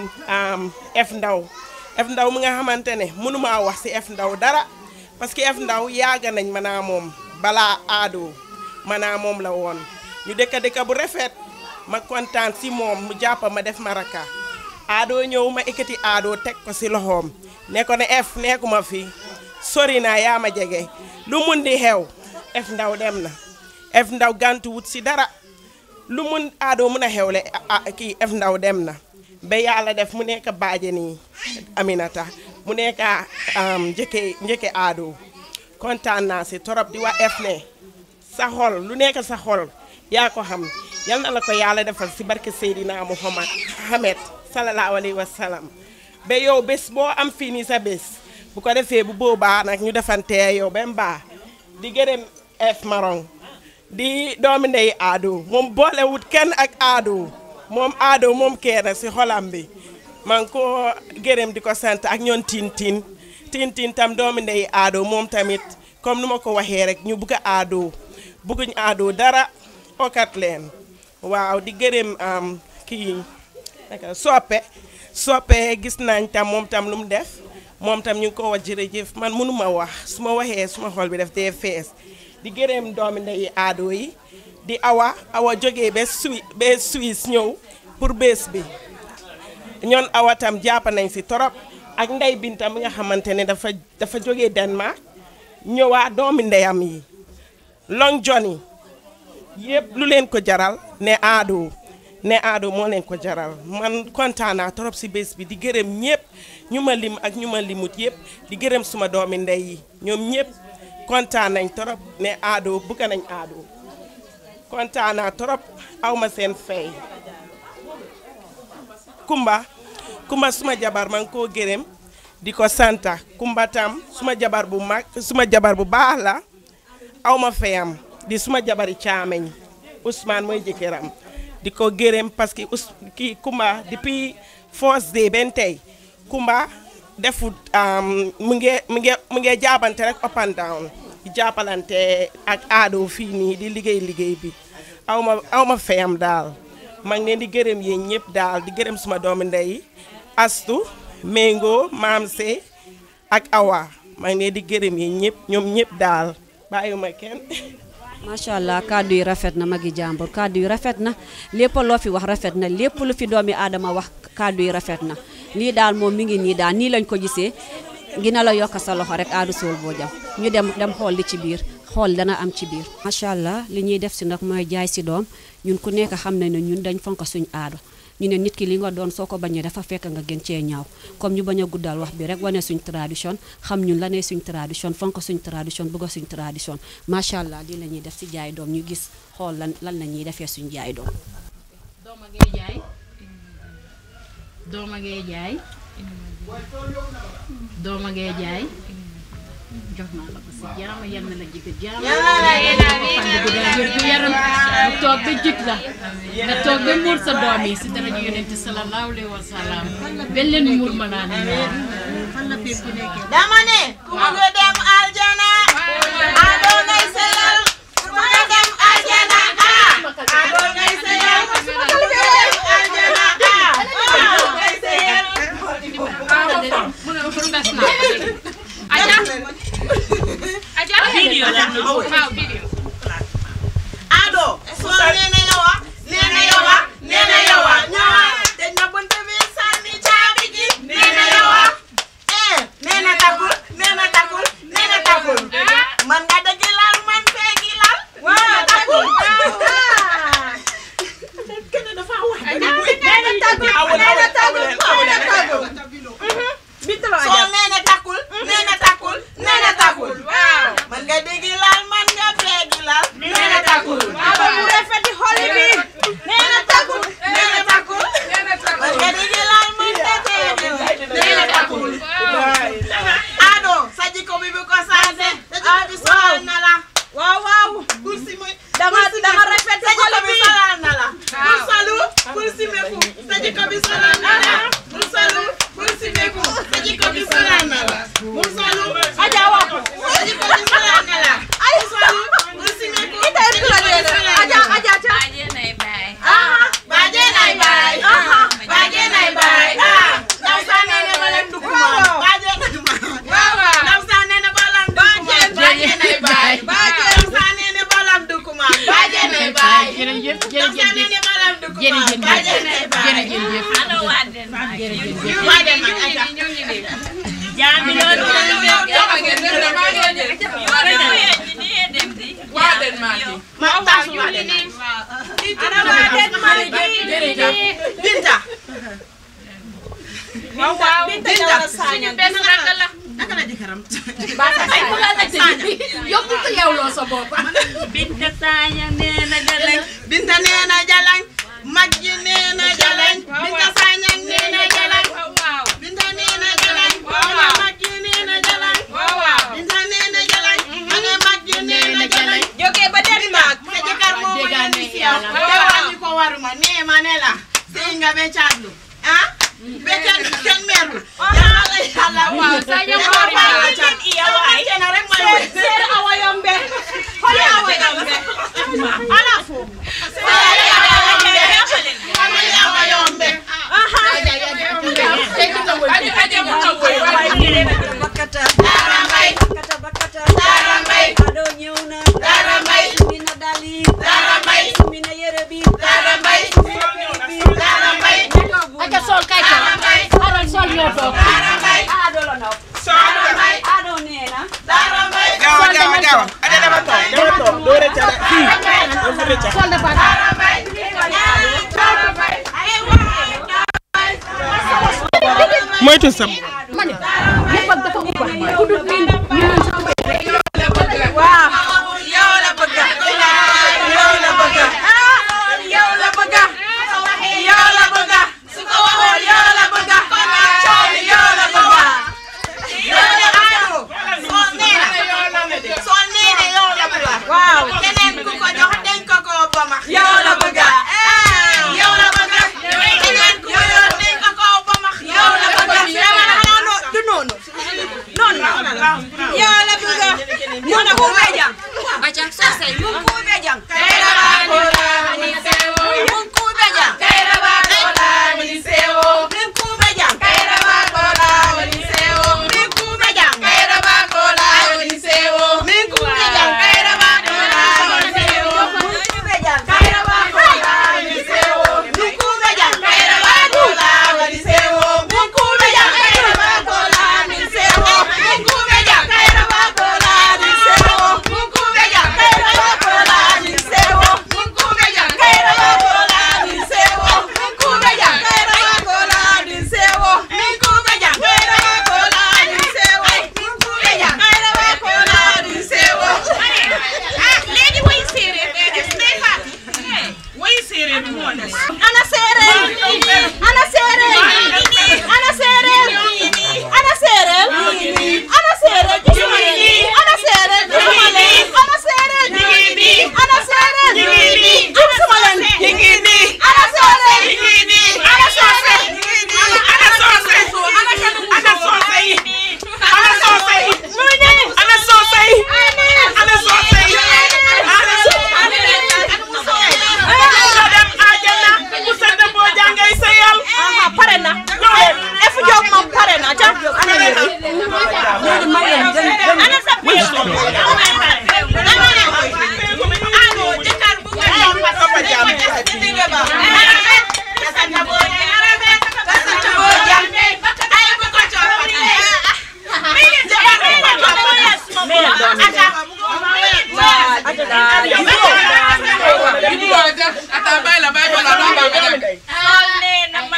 Speaker 13: F Ndaw F Ndaw mi nga xamante ne mënumaa wax si F Ndaw dara parce que F Ndaw yàgg nañ manaa moom balaa Ado manaa moom la woon ñu dëkka dëkka bu rafet ma kontaan si moom mu jàppa ma def ma raka Ado ñëw ma ekkati Ado teg ko si loxoom ne ko ne F nekkuma fi sori naa yaa ma jege lu mun di xew F Ndaw dem na F Ndaw gantu wut si dara lu mun Ado mun a xewle kii F Ndaw dem na ba yàlla def mu nekk baaje nii Aminata mu nekk njëkke njëkke Ado kontaan naa si torop di wax F ne sa xol lu nekk sa xol yaa ko xam yal na la ko yàlla defal si barke Seydina Muhammad Muhammad sallallahu alayhi wa sallam ba yow bés boo am fii nii sa bés bu ko defee bu boobaa nag ñu defantee yow ba mbaa di gërëm F Maron di doomi ndey Ado moom boolewut kenn ak Ado moom Ado moom kenn si xolam bi man ko gërëm di ko sant ak ñoon tin tin tin tin tam doomi ndey Ado moom tamit comme nu ma ko waxee rek ñu bugg a Ado bugguñ Ado dara okat leen waaw di gërëm am kii naka soppe soppe gis nañ tam moom tam lu mu def moom tam ñu ngi ko wax jërëjëf man mënuma wax su ma waxee suma xol bi def dee fees di gërëm doomi ndey Ado yi di awa awa jógee ba Suisse ba Suisse ñëw pour bés bi ñoon awa tam jàpp nañ si torop ak ndey bintam mi nga xamante ne dafa dafa jógee Denmark ñëwaa doomi ndeyam yi long Johnny yëpp lu leen ko jaral ne Ado ne Ado moo leen ko jaral man kontaan naa trop si bés bi di gërëm ñëpp ñu ma lim ak ñu ma limut yëpp di gërëm suma doomi ndey yi ñoom ñëpp kontaan nañ trop ne Ado bugg nañ Ado kontaan naa trop aw ma seen fay Kumba Kumba suma jabar man koo gërëm di ko santa Kumba tam suma jabar bu mag suma jabar bu baax la aw ma fayam di suma jabari caameñ Ousmane mooy jëkkëram di ko gërëm parce que us kii Kumba depuis first day benn tey Kumba defut mu ngi mu ngi mu ngi jaabante rek up and down di jàppalante ak Ado fii nii di liggéey liggéey bi aw ma aw ma fayam daal maa ngi leen di gërëm yéen ñëpp daal di gërëm suma doomi ndey Astu Mengo Maam Se ak Awa maa ngi leen di gërëm yéen ñëpp ñoom ñëpp daal bàyyiwuma kenn.
Speaker 5: macha allah kàddu yi rafet na magi jàmbur kàddu yi rafet na lépp loo fi wax rafet na lépp lu fi doomi aadama wax kàddu yi rafet na lii daal moom mi ngi nii daal nii lañ ko gisee gina la yokk sa loxo rek Ado Soul Bojang ñu dem dem xool li ci biir xool dana am ci biir. macha allah li ñuy def si nag mooy jaay si doom ñun ku nekk xam nañ ne ñun dañ fonk suñ aado ñu ne nit ki li nga doon soo ko bañee dafa fekk nga gën cee ñaaw comme ñu bañ a guddal wax bi rek wane suñ tradition xam ñun la ne suñ tradition fonk suñ tradition bëgg suñ tradition macha allah lii la ñuy def si jaay doom ñu gis xool lan lan la ñuy defee suñ jaay doom.
Speaker 14: doom a ngay jaay doom a ngay jaay dooma ngay jaay jox naa la ko si jaama yal na la jig jaama wér gu yaram nga toog ba jig la nga toog ba muur sa doom yi si dara yonent sallallahu alayhi wa sallam ba leen muur ma naa ne fan la piir ku nekkee
Speaker 15: dama ne ku bëgg a dem aljana ado ngay seyal ku bëgg a dem aljana ah ado ngay seyal ku bëgg a dem aljana ah ado ngay seyal
Speaker 14: Video la ñu waaw video
Speaker 15: ado soo nee na yow ah nee na yow ah nee na yow ah ñëwaat dañ na bunt bi sànni caabi ji nee na yow ah eh nee na takul nee na takul nee na takul man nga dëgg lal man feegi lal nee na takul kenn dafa wax nee na takul nee na takul nee na takul soo nee na takul nee na takul nee na takul man nga dëgg lal man nga feegi lal nee na takul aba mu rafeti xol bi nee na takul nee na takul man nga dëgg lal man nga feegi lal nee na takul ado sa jikko bi bu ko changé sa jikko bi solal na la waaw waaw bul si muy dama dama rafet sa jikko bi solal na la bul salu bul si meku sa jikko bi solal na la bul salu bul si meku sa jikko bi solal na la bul salu aja wax sa jikko bi solal na la bul salu bul si meku ita itu la dede aja aja aja baje nay bay aha baje nay bay aha baje nay bay ah ndaw sa nene balam dukuma baje nay bay ndaw sa nene balam dukuma baje nay bay baje ndaw sa nene balam dukuma baje nay bay
Speaker 14: jërëjëf
Speaker 15: ndaw sa nene balam dukuma baje nay bay
Speaker 14: jërëjëf
Speaker 15: ana waden waden man aja
Speaker 14: jaami loolu
Speaker 15: waden mati ma tasu waden ana waden mati binta waaw waaw binta
Speaker 14: suñu benn rakk la
Speaker 15: naka la jëkkëram
Speaker 14: ay ku la la yóbbu ko yow loo sa bopp
Speaker 15: binta saña nee na jalañ binta nee na jalañ mag ji nee na jalañ binta saña nee na jalañ binta nee na jalañ ana mag ji nee na jalañ binta nee na jalañ ana mag ji nee na jalañ jógee ba Denmark sa jëkkër moo ma yónni si yow te wàññi ko waruma nee ma ne la sëy nga be caatlu ah be kenn kenn merul yàlla yàlla
Speaker 14: Waaw, sa ñam boori ma la ca.
Speaker 15: na rek may wéy seer awa yombe xooli awa yombe ala fo seer awa yombe xooli awa yombe aha
Speaker 1: Bakata
Speaker 15: Dara Mbay
Speaker 1: bakata bakata
Speaker 15: Dara Mbay
Speaker 1: ado ñëw na
Speaker 15: Dara Mbay
Speaker 1: mina dali
Speaker 15: Dara Mbay
Speaker 1: mina yére bi
Speaker 15: Dara Mbay Dara Mbay
Speaker 14: Aja sol kay ko aral sol ñoo toog
Speaker 1: ado la naw
Speaker 15: Dara Mbay
Speaker 1: ado nee na
Speaker 15: Dara Mbay
Speaker 13: gawa gawa gawa ade dama toog dama toog doo rëcca de fii dafa rëcca
Speaker 14: sol dafa
Speaker 15: Dara Mbay Dara Mbay
Speaker 13: moytu sam
Speaker 14: ma ne lépp ak dafa ubba ku dul miin miin
Speaker 15: waaw yow la bëgg yow la bëgg yow la bëgg yow la bëgg su ko waxoon yow la bëgg coow li yow la bëgg yow la bëgg soo nee na soo nee na yow la bëgg waaw keneen ku ko jox dañ ko ko ba max yow la bëgg yow la bëgg keneen ku ko jox dañ ko ko ba max yow la bëgg dama la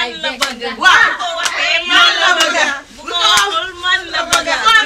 Speaker 15: man la bëgg waaw bu ko waxee man la bëgg bu ko waxul man la bëgg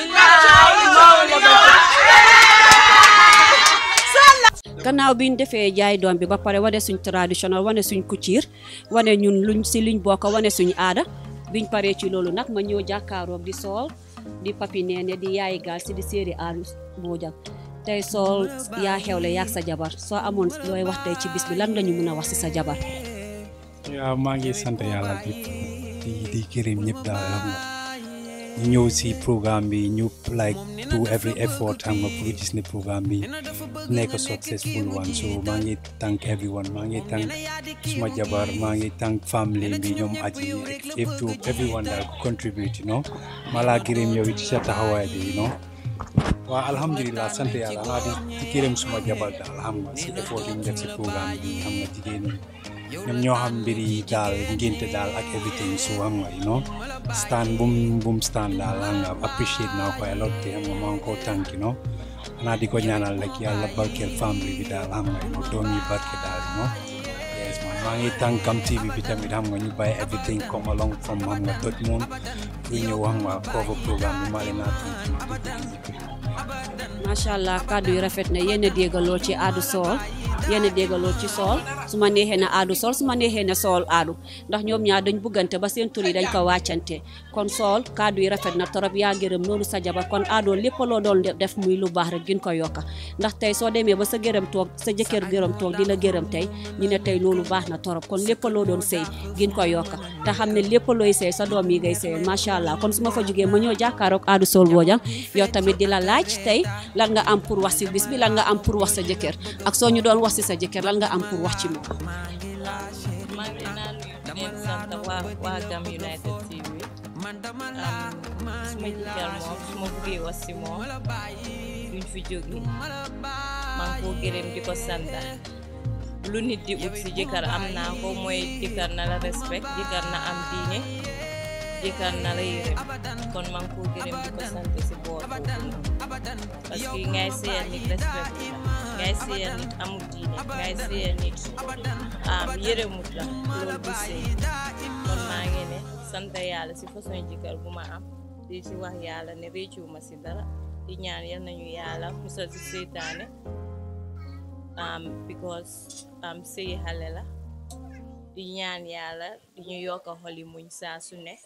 Speaker 5: gannaaw bi ñu defee jaay doom bi ba pare wane suñ traditionnel wane suñ couture wane ñun luñ si luñ bokk wane suñ aada biñ paree ci loolu nag ma ñëw jàkkaaroog di sool di papi neene di yaayi gaal si di séeri aadu Bojang tey sool yaa xewle yaag sa jabar soo amoon looy wax tey ci bis bi lan lañu mën a wax si sa jabar
Speaker 16: waaw maa ngi sant yàlla di di di gërëm ñëpp daal xam nga ñu ñëw si programme bi ñu like do every effort xam nga pour gis ne programme bi nekk successful one so maa ngi thank everyone maa ngi thank suma jabar maa ngi thank family bi ñoom aji if to everyone daal ku contribute you know maa laa gërëm yow it ci sa taxawaay bi you know waaw alhamdulilah sant yàlla maa di di gërëm suma jabar daal xam nga si effort yi mu def si programme bi xam nga jigéen ñi ñoom ñoo xam mbir yi daal ngénte daal ak everything so xam nga you know stand bum bum stand daal xam nga appreciate naa ko a lot te xam nga maa ngi koo tànk you know xanaa di ko ñaanal rek yàlla barkeel famille bi daal xam nga you know doom yi barke daal you know yes man maa ngi tànk Kam TV bi tamit xam nga ñu bàyyi everything come along from xam nga Dodge Moon pour ñëw xam nga cover programme bi maa leen naa tànk
Speaker 5: macha allah kàddu yi rafet na yéen a dégg lool ci aadu sool yéen a dégg lool ci sool su ma neexee na aadu sool su ma neexee na sool aadu ndax ñoom ñaar dañ buggante ba seen tur yi dañ ko wàccante kon sool kàddu yi rafet na torop yaa gërëm noonu sa jabar kon aadoo lépp loo doon def muy lu baax rek gën ko yokka ndax tey soo demee ba sa gërëm toog sa jëkkër gërëm toog di la gërëm tey ñu ne tey loolu baax na torop kon lépp loo doon sëy gën ko yokka te xam ne lépp looy sëy sa doom yi ngay sëy macha allah kon su ma fa jógee ma ñëw jàkkaaroog aadu sool Bojang yow tamit di la laaj tey lan nga am pour wax si bis bi lan nga am pour wax sa jëkkër ak soo ñu doon wax si sa jëkkër lan nga am pour wax ci moom.
Speaker 17: maa ngi leen di leen sant waa waa Gam United TV suma jëkkër moom su ma buggee wax si moom duñ fi jóge maa ngi koo gërëm di ko sant lu nit di ut si jëkkër am naa ko mooy jëkkër na la respect jëkkër na am diine jëkkër na la yërëm kon maa ngi koo gërëm di ko sant si boor boobu noonu parce que ngay seyal nit respect la ngay seyal nit amul diine ngay seyal nit am yërëmut la loolu du sëy kon maa ngi ne sant yàlla si façon jëkkër bu ma am di si wax yàlla ne réccuwuma si dara di ñaan yal nañu yàlla musal si seytaane um, because um, sëy xale la di ñaan yàlla di ñu yokk xoli muñ saa su ne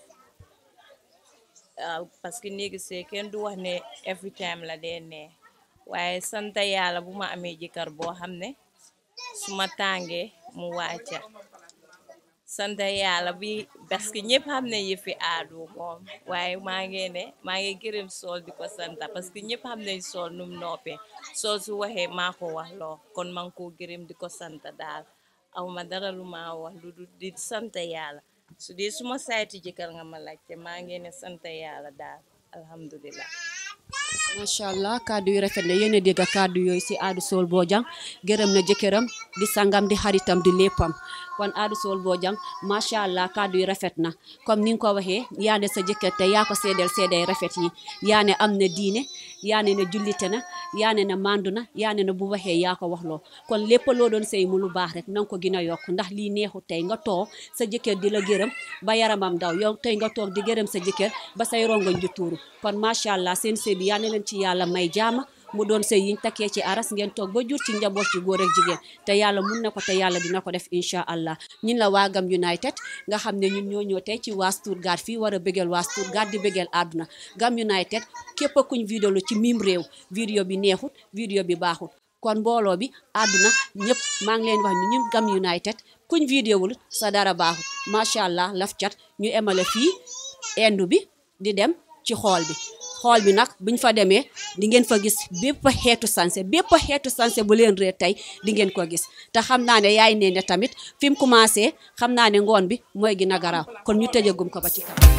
Speaker 17: uh, parce que néegi sëy kenn du wax ne every time la dee nee waaye sant yàlla bu ma amee jëkkër boo xam ne su ma tàngee mu wàcca sant yàlla bi parce que ñëpp xam ne yëfi aadu moom waaye maa ngi ne maa ngi gërëm sool di ko sant parce que ñëpp xam nañ sool num noppee sool su waxee maa ko wax loo kon maa ngi koo gërëm di ko sant daal aw ma dara lu ma wax lu du di sant yàlla su dee suma sayti jëkkër nga ma laajte maa ngi ne sant yàlla daal alhamdulilah
Speaker 5: macha allah kàddu yu rafet na yéen a dégg kàddu yooyu si aadu sool Bojang gërëm na jëkkëram di sangam di xaritam di léppam kon aadu sool Bojang macha allah kàddu yu rafet na comme ni nga ko waxee yaa ne sa jëkkër te yaa ko seedeel seedeel rafet yi yaa ne am na diine yaa ne na jullite na yaa ne na mandu na yaa ne na bu waxee yaa ko wax loo kon lépp loo doon sëy mu lu baax rek na nga ko gën a yokk ndax lii neexu tey nga toog sa jëkkër di la gërëm ba yaramam daw yow tey nga toog di gërëm sa jëkkër ba say rongoñ di tuuru kon macha allah seen sëy bi yaa ne leen ci yàlla may jaama mu doon sëy yiñ takkee ci aras ngeen toog ba jur ci njaboot ci góor ak jigéen te yàlla mun na ko te yàlla dina ko def incha allah ñun la waa Gam United nga xam ne ñun ñoo ñëw tey ci waa Stuttgart fii war a bëggeel waa Stuttgart di bëggeel àdduna Gam United képp kuñ vidéo lu ci mim réew vidéo bi neexut vidéo bi baaxut kon mbooloo bi àdduna ñëpp maa ngi leen wax ñu ñun Gam United kuñ vidéo wul sa dara baaxut macha allah laf cat ñu emale fii endu bi di dem ci xool bi xool bi nag buñ fa demee di ngeen fa gis bépp xeetu sanse bépp xeetu sanse bu leen réer tey di ngeen ko gis te xam naa ne yaay nee ne tamit fi mu commencé xam naa ne ngoon bi mooy gën a garaaw kon ñu tëjagum ko ba ci kanam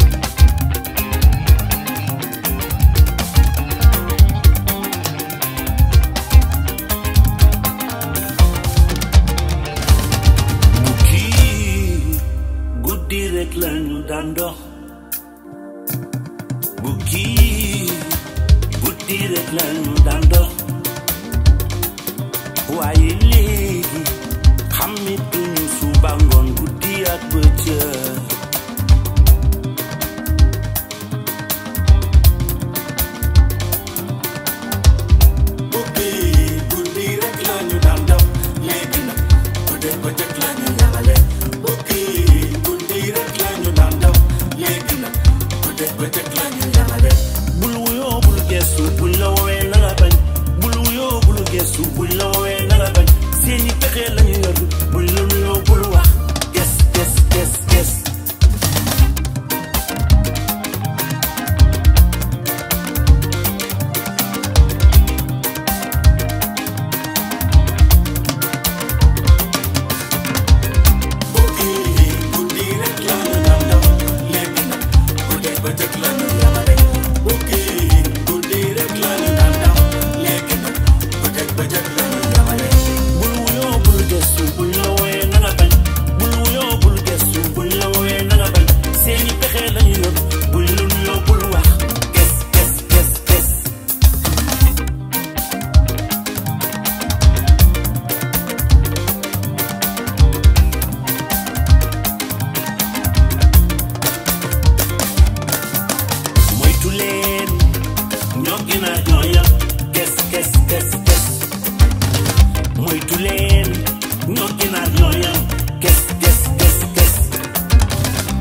Speaker 18: guddi rek lañu daan dox bu kii guddi rek lañu daan dox waaye léegi xamituñu suba ngoon guddi ak bëccëg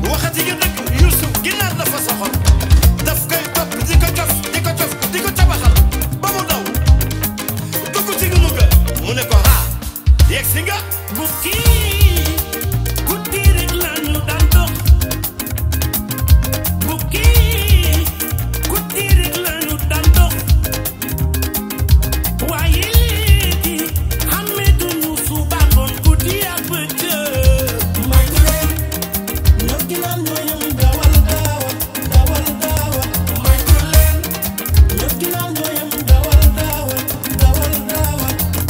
Speaker 19: waxati nga dëgg Youssouf ginaar dafa soxor daf koy topp di ko cof di ko cof di ko cabaxal ba mu daw dugg ci gunu ga mu ne ko ha yegg si nga
Speaker 18: bukki guddi rek la ñu daan dox bukki guddi rek la ñu daan dox waaye léegi xàmmeetuñu suba ngoon guddi ak bëccëg may leen ñoo ginaan ñoo yem dawal dawal dawal dawal may leen ñoo ginaan ñoo yem dawal dawal dawal dawal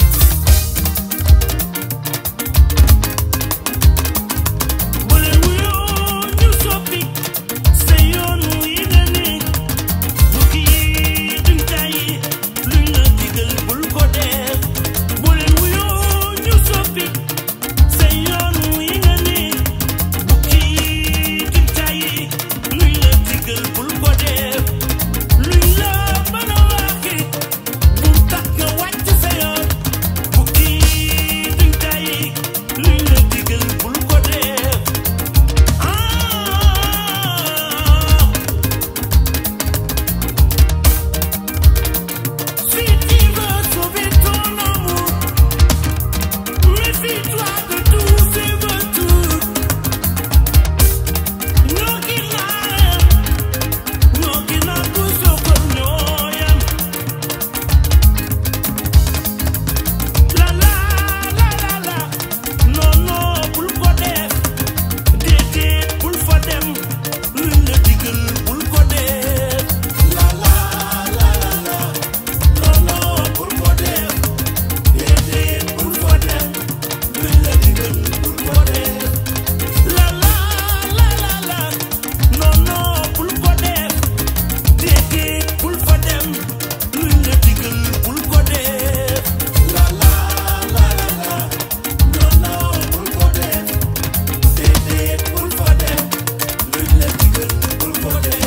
Speaker 18: bu leen wuyoo ñu soppi sa yoon wi nga ne bukki yi duñ tàyyi luñ la digal bul ko def bu leen wuyoo ñu soppi sa yoon wi nga ne bukki yi duñ tàyyi luñ la digal bul ko def luñ la mën a waxi bu tax nga wàcc sa yoon bukki yi duñ tàyyi luñ la digal bul ko def Si tu veux sauver ton amour, méfie-toi de tous ces vautours. ñoo gi naan ñoo gi naan ku soxal ñoo yem. La la la la la non non bul ko def déedéet bul fa dem luñ la digal bul ko def. La la la la la non non bul ko def déedéet bul fa dem luñ la digal bul ko def. La la la la la non non bul ko def déedéet bul fa dem luñ la digal bul ko def. La la la la la non non bul ko def déedéet bul fa dem luñ la digal bul ko def.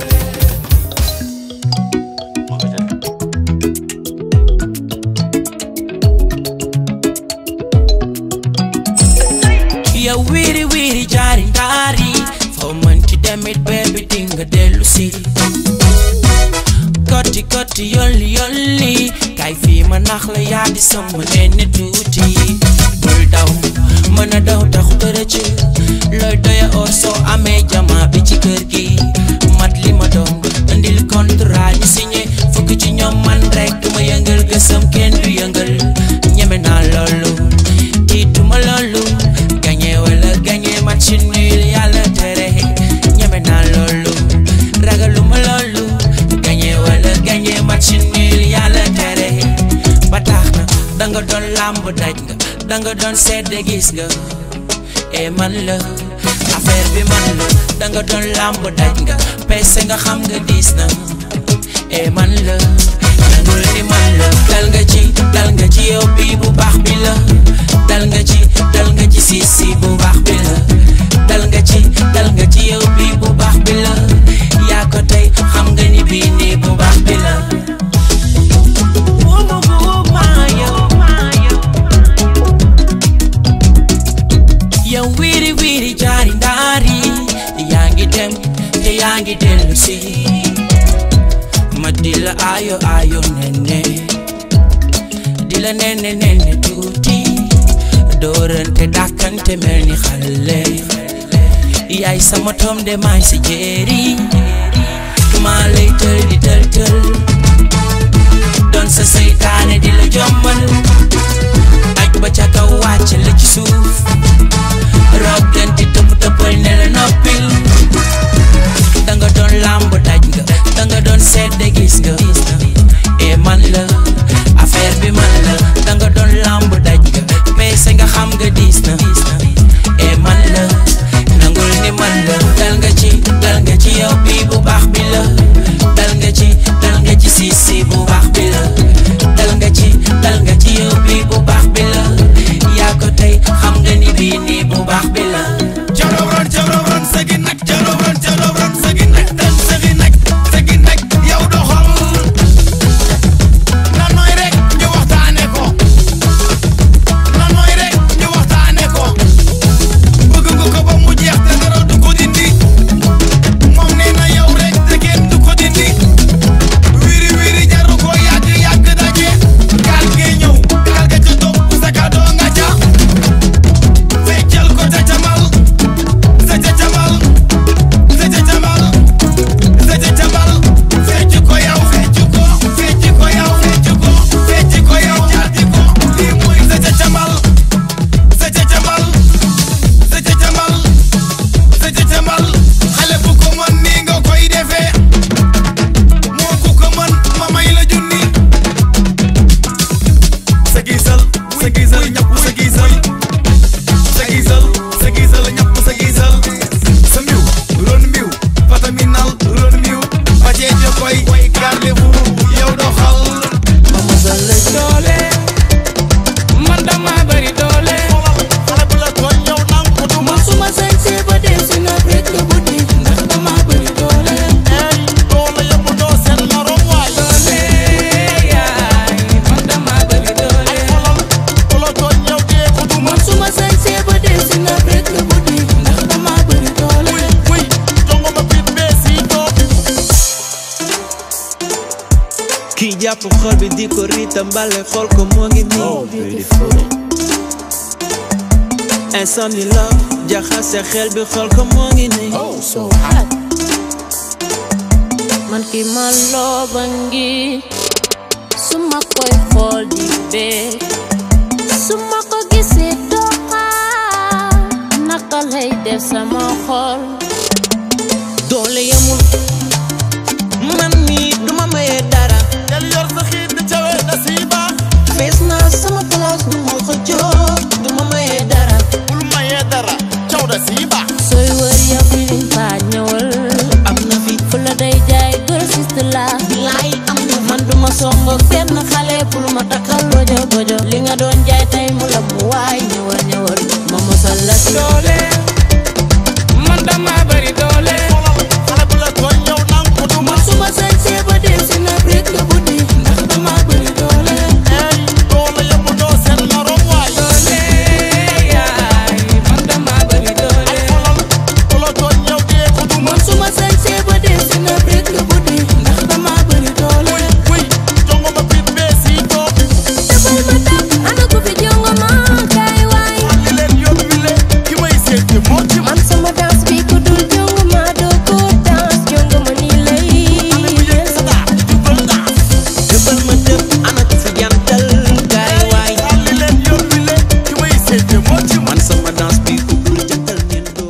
Speaker 1: yow wiiri wiiri jaari ndaari foo mën ci demit beebi dinga dellu si kotti kotti yolli yolli kay fii ma nax la yaa di sama nenni tuuti bul daw mën a daw taxu tërëcc looy doya oo soo amee jama bi ci kër gi mat li ma doon indil contrat ñu signé fukk ci ñoom man rek duma yëngal gësam kenn du yëngal ñeme naa loolu tiituma loolu gañe wala gañe match nul yàlla tere ñeme naa loolu ragaluma loolu gañe wala gañe match nul yàlla tere ba tax na danga doon làmb daj nga danga doon sedd gis nga e man la affaire bi man la danga doon làmb daj nga peese nga xam nga diis na e man la nangul ni man la dal nga ci dal nga ci yow bi bu baax bi la dal nga ci dal nga ci si si bu baax bi la dal nga ci dal nga ci yow bi bu baax bi la yaa ko tey xam nga ni bii nii bu baax bi la Wumu buuma yow yow wiiri wiiri jaari ndaari yaa ngi dem te yaa ngi dellu si ma di la ayo ayo nene di la nene nene tuuti doorante dàkkante mel ni xale yaay sama tom de maay sa jéeri maa lay tël di tël tël doon sa seytaane di la jommal aj ba ca kaw wàcc la ci suuf rogganti tëpp tëppal ne la noppil danga doon làmb daj nga danga doon sedde gis nga e man la affaire bi man la danga doon làmb daj nga peese nga xam nga diis na e man la nangul ni man la dal nga ci dal nga ci yow bi bu baax bi la dal nga ci dal nga ci si si bu baax bi la dal nga ci dal nga ci yow bi bu baax bi la yaa ko tey xam nga ni bii nii bu baax bi la
Speaker 19: Jabrawran jabrawran segi nak
Speaker 20: jàpp xol bi di ko riitam mbale xool ko moo ngi nii insomni la jaxase xel bi xool ko moo ngi nii
Speaker 21: so hot man ki ma looba ngi su ma koy xool di bee su ma ko gisee doxa naka lay def sama xol
Speaker 20: doole yamul man mi duma maye dara del yor sa xiit di cawe na siiba fees naa sama place du ma ko jox duma maye dara bul maye dara caw da siiba
Speaker 21: sooy wër yow fi liñ fa ñëwal
Speaker 20: am na fi
Speaker 21: fu la day jaay gër sist la
Speaker 20: bilaay am na
Speaker 21: man duma songo benn xale pour ma takkal bojo bojo li nga doon jaay tey mu la mu waay ñëwal ñëwal ma mosal la si
Speaker 1: doole man dama bari doole
Speaker 20: xale bu la tooñ ñëw nang ko du
Speaker 21: man suma sañ see ba dem si na rek nga buddi ndax dama bari doole
Speaker 20: ey doole yëpp doo seen morom waay
Speaker 1: doole yaay man dama bari doole
Speaker 20: ku la tooñ ñëw dee ko du
Speaker 21: man suma sañ see ba dem si na rek nga buddi ndax dama bari doole
Speaker 20: wuy jongo ma biir bee si toog
Speaker 21: defal ma tap ana ko fi jongo ma kay waay
Speaker 20: li leen yóbbu le ki may seeti moo ci
Speaker 21: man sama danse bi ku dul jongo ma doo ko danse jongo ma nii lay
Speaker 20: defal ma def ana ko fi jantal gaay waay li leen yóbbu le ki may seeti moo ci man sama danse bi ku dul jantal neen doo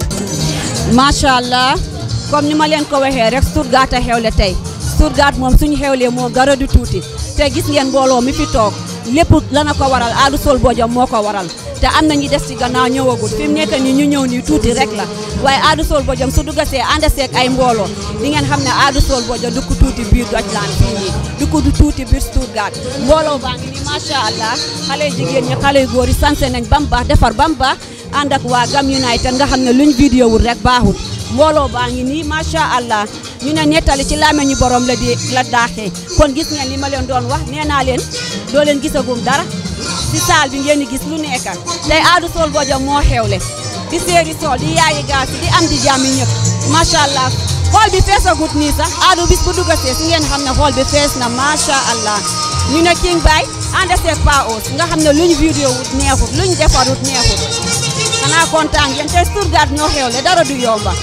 Speaker 5: macha allah comme ni ma leen ko waxee rek Stuttgart a xewle tey Stuttgart moom suñu xewlee moom dara du tuuti te gis ngeen mbooloo mi fi toog lépp lana ko waral Adou Sol Bojang moo ko waral te am na ñi des ci gannaaw ñëwagul fi mu nekk nii ñu ñëw nii tuuti rek la waaye Adou Sol Bojang su duggasee ànd seeg ay mbooloo di ngeen xam ne Adou Sol Bojang dugg tuuti biir Deutschland fii nii dugg du tuuti biir Stuttgart mbooloo baa ngi nii macha allah xale yu jigéen ñi xale yu góor yi sanse nañ ba mu baax defar ba mu baax ànd ak waa Gam United nga xam ne luñ vidéo wul rek baaxul mbooloo baa ngi nii macha allah ñu ne nettali ci làmmiñu borom la di la daaxee kon gis ngeen li ma leen doon wax nee naa leen doo leen gisagum dara ci saal bi ngeen di gis lu nekk tey Adou Sol Bojang moo xewle di séeri sol di yaayi gaas di am di jàmmi ñëpp macha allah xool bi feesagut nii sax Adou bis bu duggasee si ngeen xam ne xool bi fees na macha allah ñu ne King Bay ànd seeg Pa Os nga xam ne luñ vidéo wut neexut luñ defarut neexut xanaa kontaan ngeen tey Stuttgart ñoo xewle dara du yomba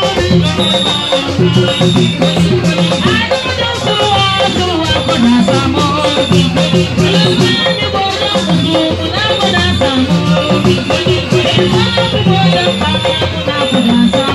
Speaker 1: Thank you.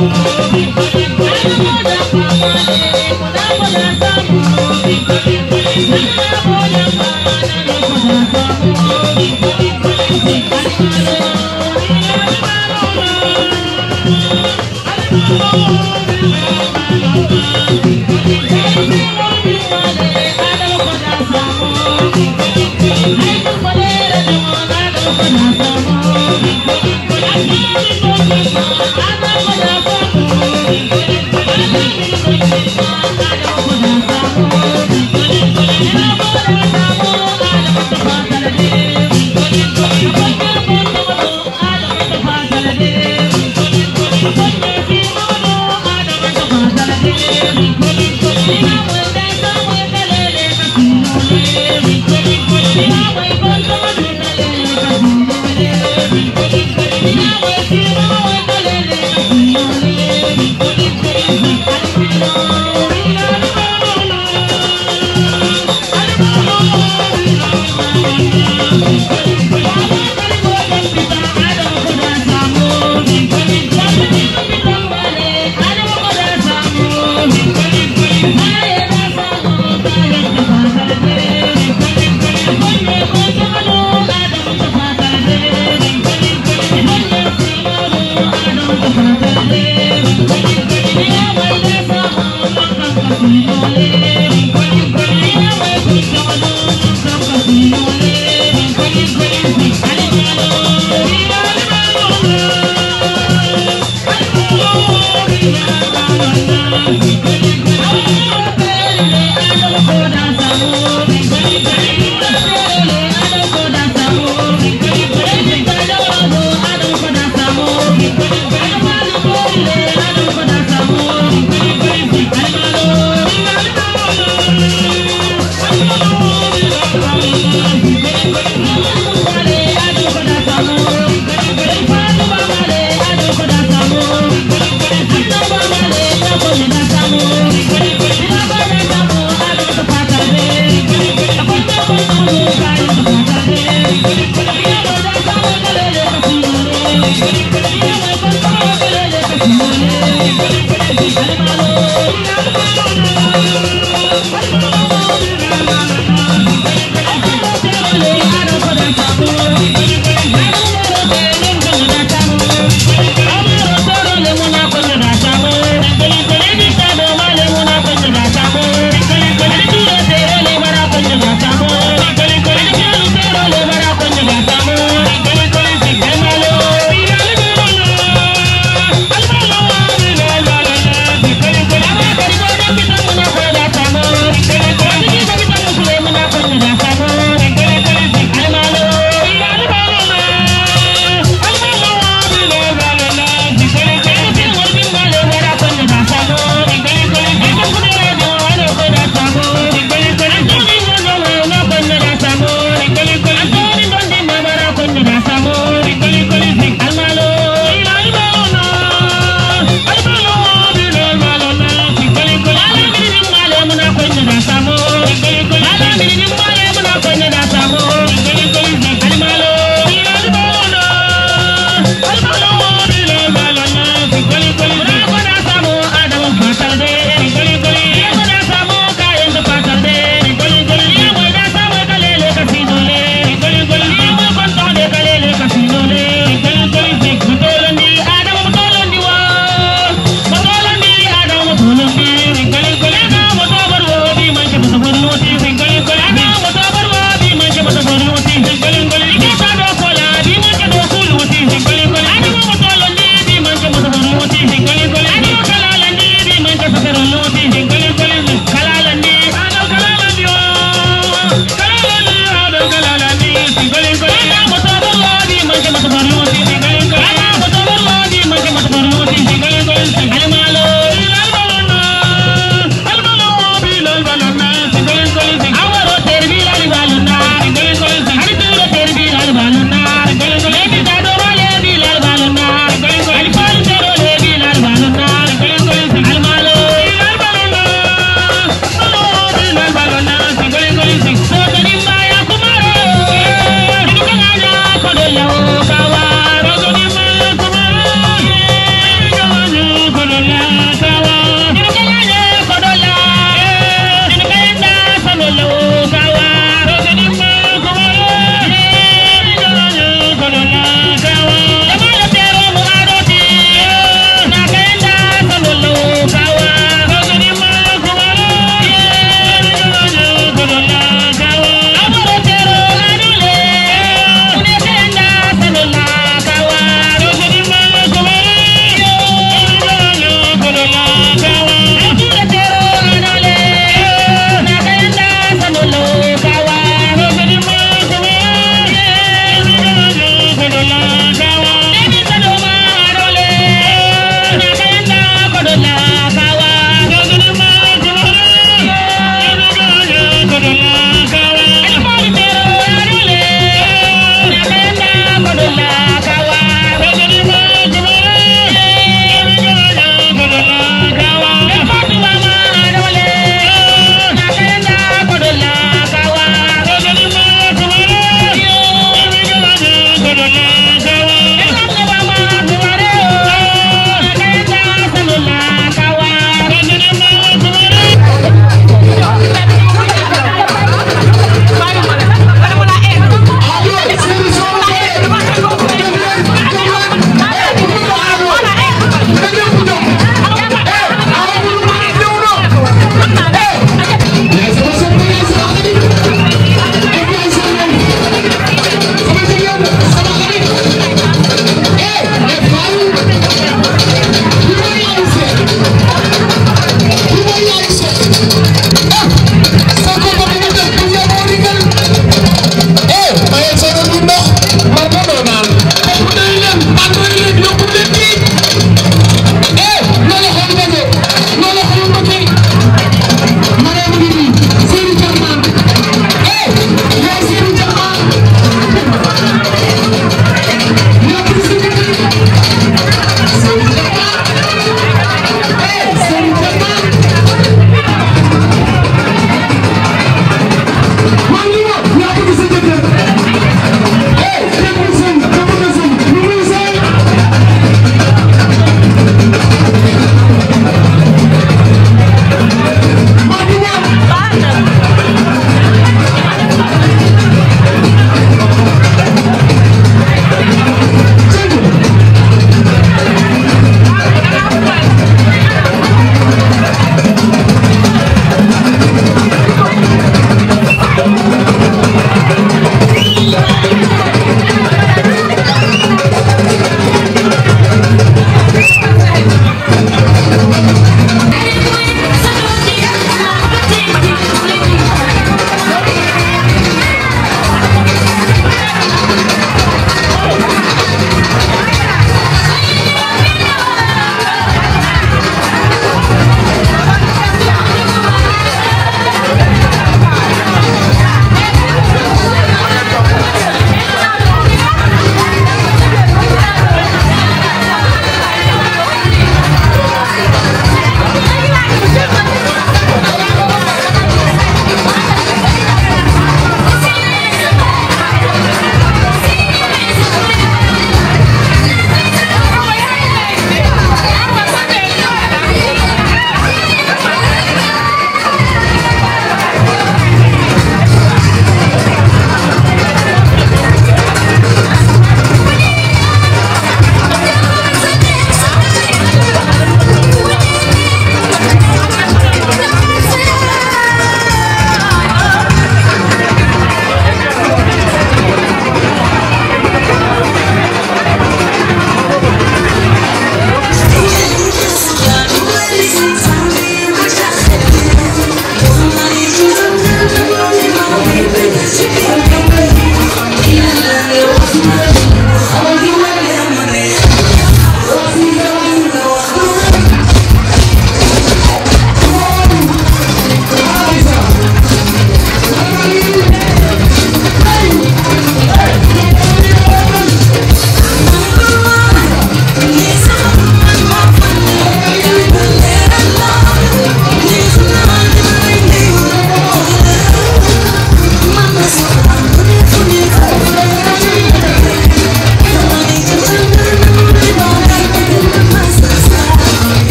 Speaker 2: Thank you.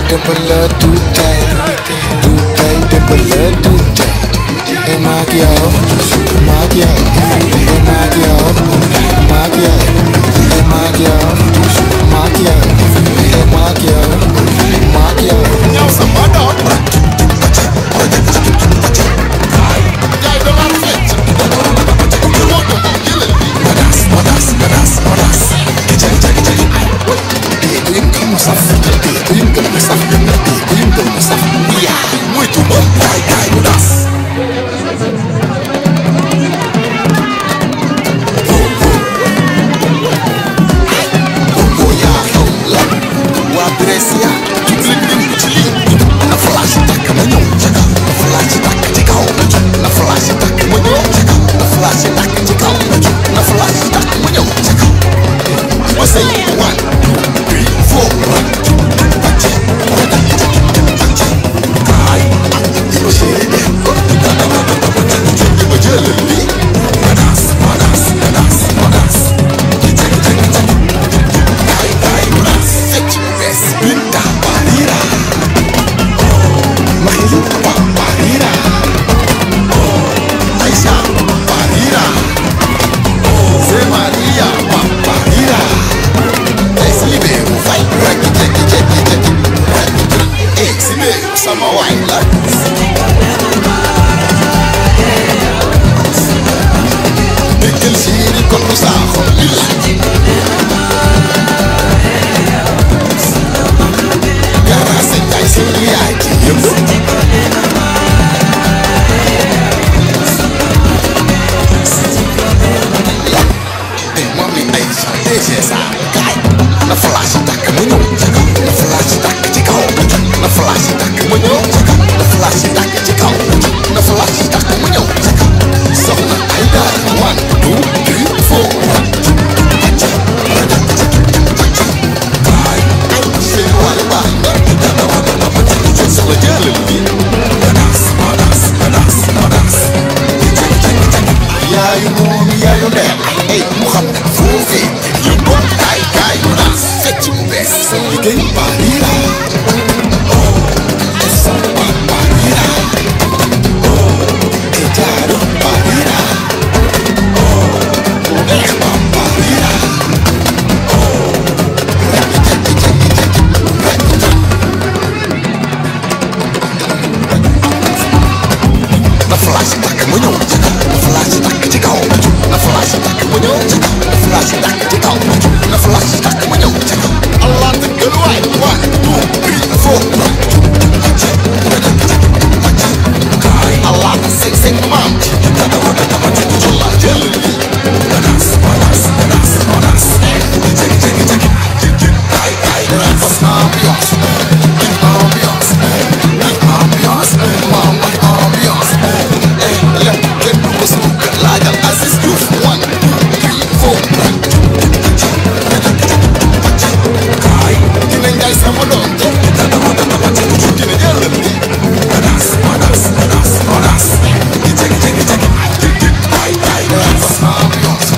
Speaker 2: dëppala tuutay tuutay dëppala tuutay e maak yow maak yow e maak yow maak yow e maak yow maak yow e maak yow maak yow ñaw sama doom yaay da laan fecc modas modas modas modas jagi jagi jagi dee ko yëngal mu saf dee ko yëngal mu saf dee ko yëngal mu saf yaay moytu ma kaay kaay modas waa Brescia jublu leen ci lii na flash takk ma ñëw ca kaw na flash takk ci kaw ma jóg na flash takk ma ñëw ca kaw na flash takk ci kaw ma jóg na flash takk ma ñëw ca kaw ma say one two three four one two bàcce bàcce kaay di ma chéri de di ma jëlal lii manas manas manas manas kaay kaay manas fecc bu bees binta barira Mahilu barira Aisha barira Zé Maria barira Eslibeiro vai Raki jeki jeki jeki Eslibeiro sama waay la Déggal séeri kon lu saaxo lila Gara sa jaay séeri yaay ci yëpp Mami Aisha DG Sarr kaay na flash takk ma ñëw ca kaw na flash takk ci kaw na flash takk ma ñëw ca kaw na flash takk ci kaw na flash takk ma ñëw ca kaw soxna Aïda one two three four one two bàcce kaay seen wàll baax na soxla jëlal bi madas madas madas madas yaayu moom yaayu ndeyam ay mu xam ne foofee yu bon kaay kaay mu naan fecc mu bees sa liggéey barira oh def sa ba barira oh e jaaru barira oh bu neex ba barira oh rek jekki jekki jekki rek na flash takk ma ñëw ci kaw na flash takk ci kaw ma jóg na flash takk ma ñëw ci kaw na flash takk ci kaw ma jóg na flash takk ma ñëw ci kaw allah tëggal waay one two three four kaay allah na sëg sëg maam ci dama ko dama ci jolla jël li manas manas manas manas jegi jegi jegi jegi kaay kaay fas ambiance ambiance ambiance maam ambiance lépp kenn du ko sukk laajal Aziz Diouf one two three four kaay dina njaay sama doom dina jëlal li manas manas manas manas di jegi jegi jegi jegi kaay kaay fas ambiance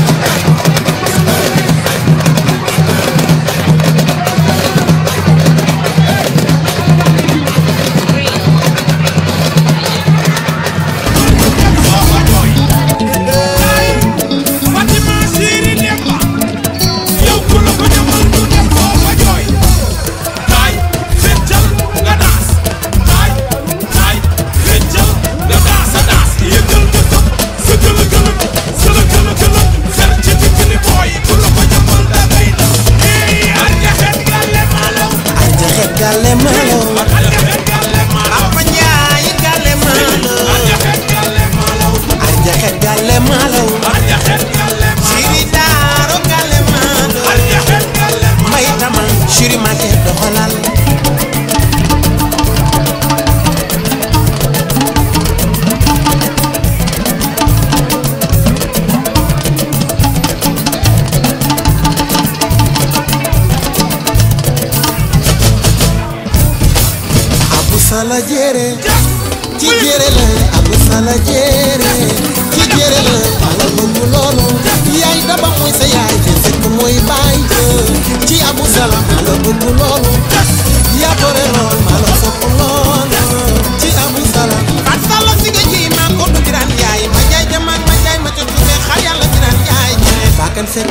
Speaker 19: Fatima Siri Demba yow ku la ko ñamal du def foo ma jooy kaay feccal nga daas kaay kaay feccal nga daas a daas yëngal nga tëb sa gëlë gëlë sa la gëlë gëlë fer ci digg ni booy ku la ko ñamal da ngay daw eh anja xet gàlle maalaw
Speaker 20: anja xet gàlle maalaw
Speaker 19: anja xet gàlle maalaw
Speaker 20: Papa Njaay gàlle maalaw
Speaker 19: anja xet gàlle maalaw
Speaker 20: anja xet gàlle maalaw
Speaker 19: anja xet gàlle maalaw
Speaker 20: Siri Daaro gàlle maalaw
Speaker 19: anja xet gàlle
Speaker 20: may tamal Siri Mate doxalal Abu Sala jere ci jere la Abu Sala jere ci jere la ala bëgg loolu yaay daba mooy sa yaay te fekk mooy baay ja ci Abu Sala ala bëgg loolu yaa ko reer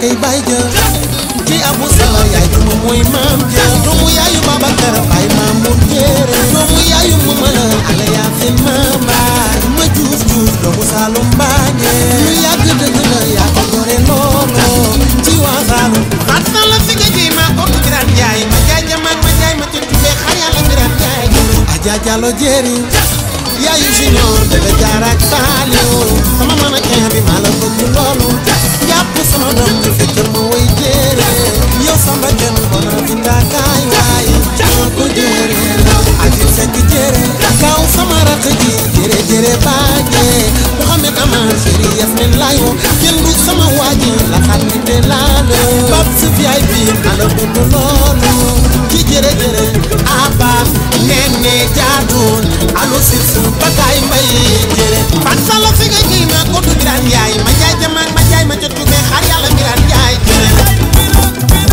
Speaker 2: kay bay ja ci abu sala yaay duma mooy maam ja doomu yaayu Babakar baay maam mu jéere doomu yaayu mamala ala yaasin mama ma juuf juuf doomu Saalum mbaañe lu yàgg dëgg la yaa ko gore loolo ci waa Saalum xat na la fi nga ji maa ko Birane Ndiaye ma jaay jamaak ma jaay ma tuddee xar yàlla Birane Ndiaye Aja Jallo jéeri yaayu junior bébé jaar ak Saliou sama mën a kee bi maa la bëgg loolu jàpp sama doom bi fekkal ma woy jéere yow samba kenn bona binda kaay waay ñoo ko jéere aji sekk jéere kaw sama rakk ji jéere jéere baaje Mouhamed Amar chéri Yasmin layo kenn du sama waaji la xam ni te laalo bab si VIP maa la bëgg loolu ci jéere jéere aba nene jaadun alo sisu bakaay mbay jéere fan sala fi nga ji maa ko du Birane Ndiaye ma jaay jamaak ma jaay ma jot tubee xar yàlla Birane Ndiaye jéere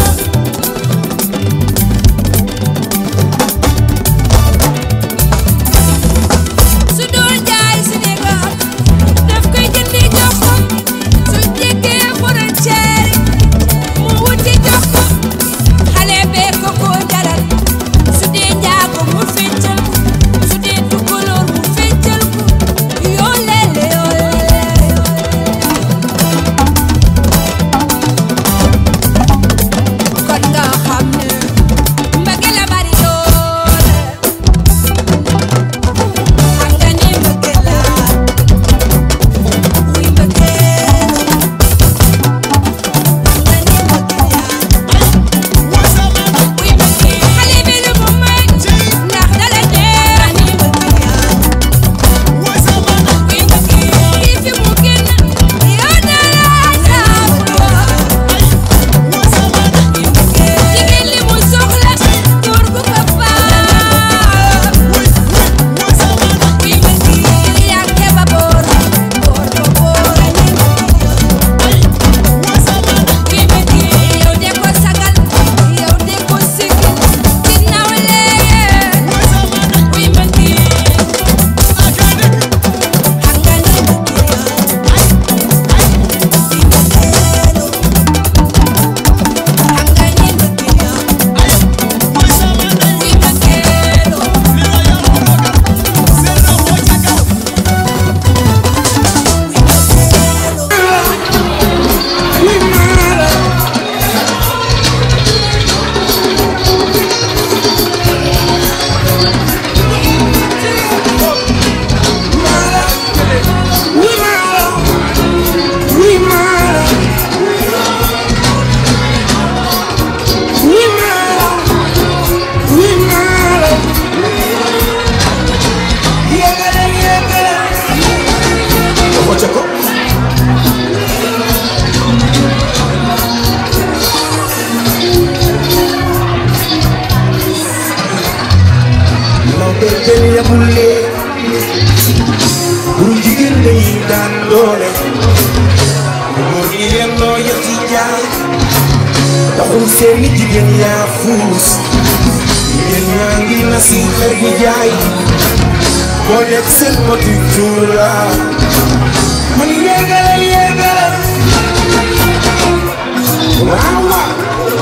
Speaker 3: su dul jaay Sénégal daf koy jëndi jox ko su jéggee frontière mu wuti jox ko xale bee ko ko jaral su dee njaago mu feccal ko su dee tukulóor mu feccal ko yoo leele yoo leele kon nga xam ne mbëggeel la bari doole xam nga ni mbëggeel la wuy mbëggeel wuy mbëggeel xale bi lu mu may ndax dala dee ni mbëggeel wuy mbëggeel yi fi mu génn yow dala saabuloo jigéen li mu soxla góor gu ko faa wuy mbëggeel yàgge ba boor boor ba boor a ni wuy mbëggeel yow de ko sagal yow de ko sigil ci nawle wuy mbëggeel xam nga ni
Speaker 19: law be kenn yamul lee buru jigéen dañuy daan doole góor ñi yelloo yetti jaay taxul seeni jigéen yaa fuus jigéen ñaa ngi na si xer gi jaay boo nekk seen moti cuura man yéegalal yéegalal waaw waaw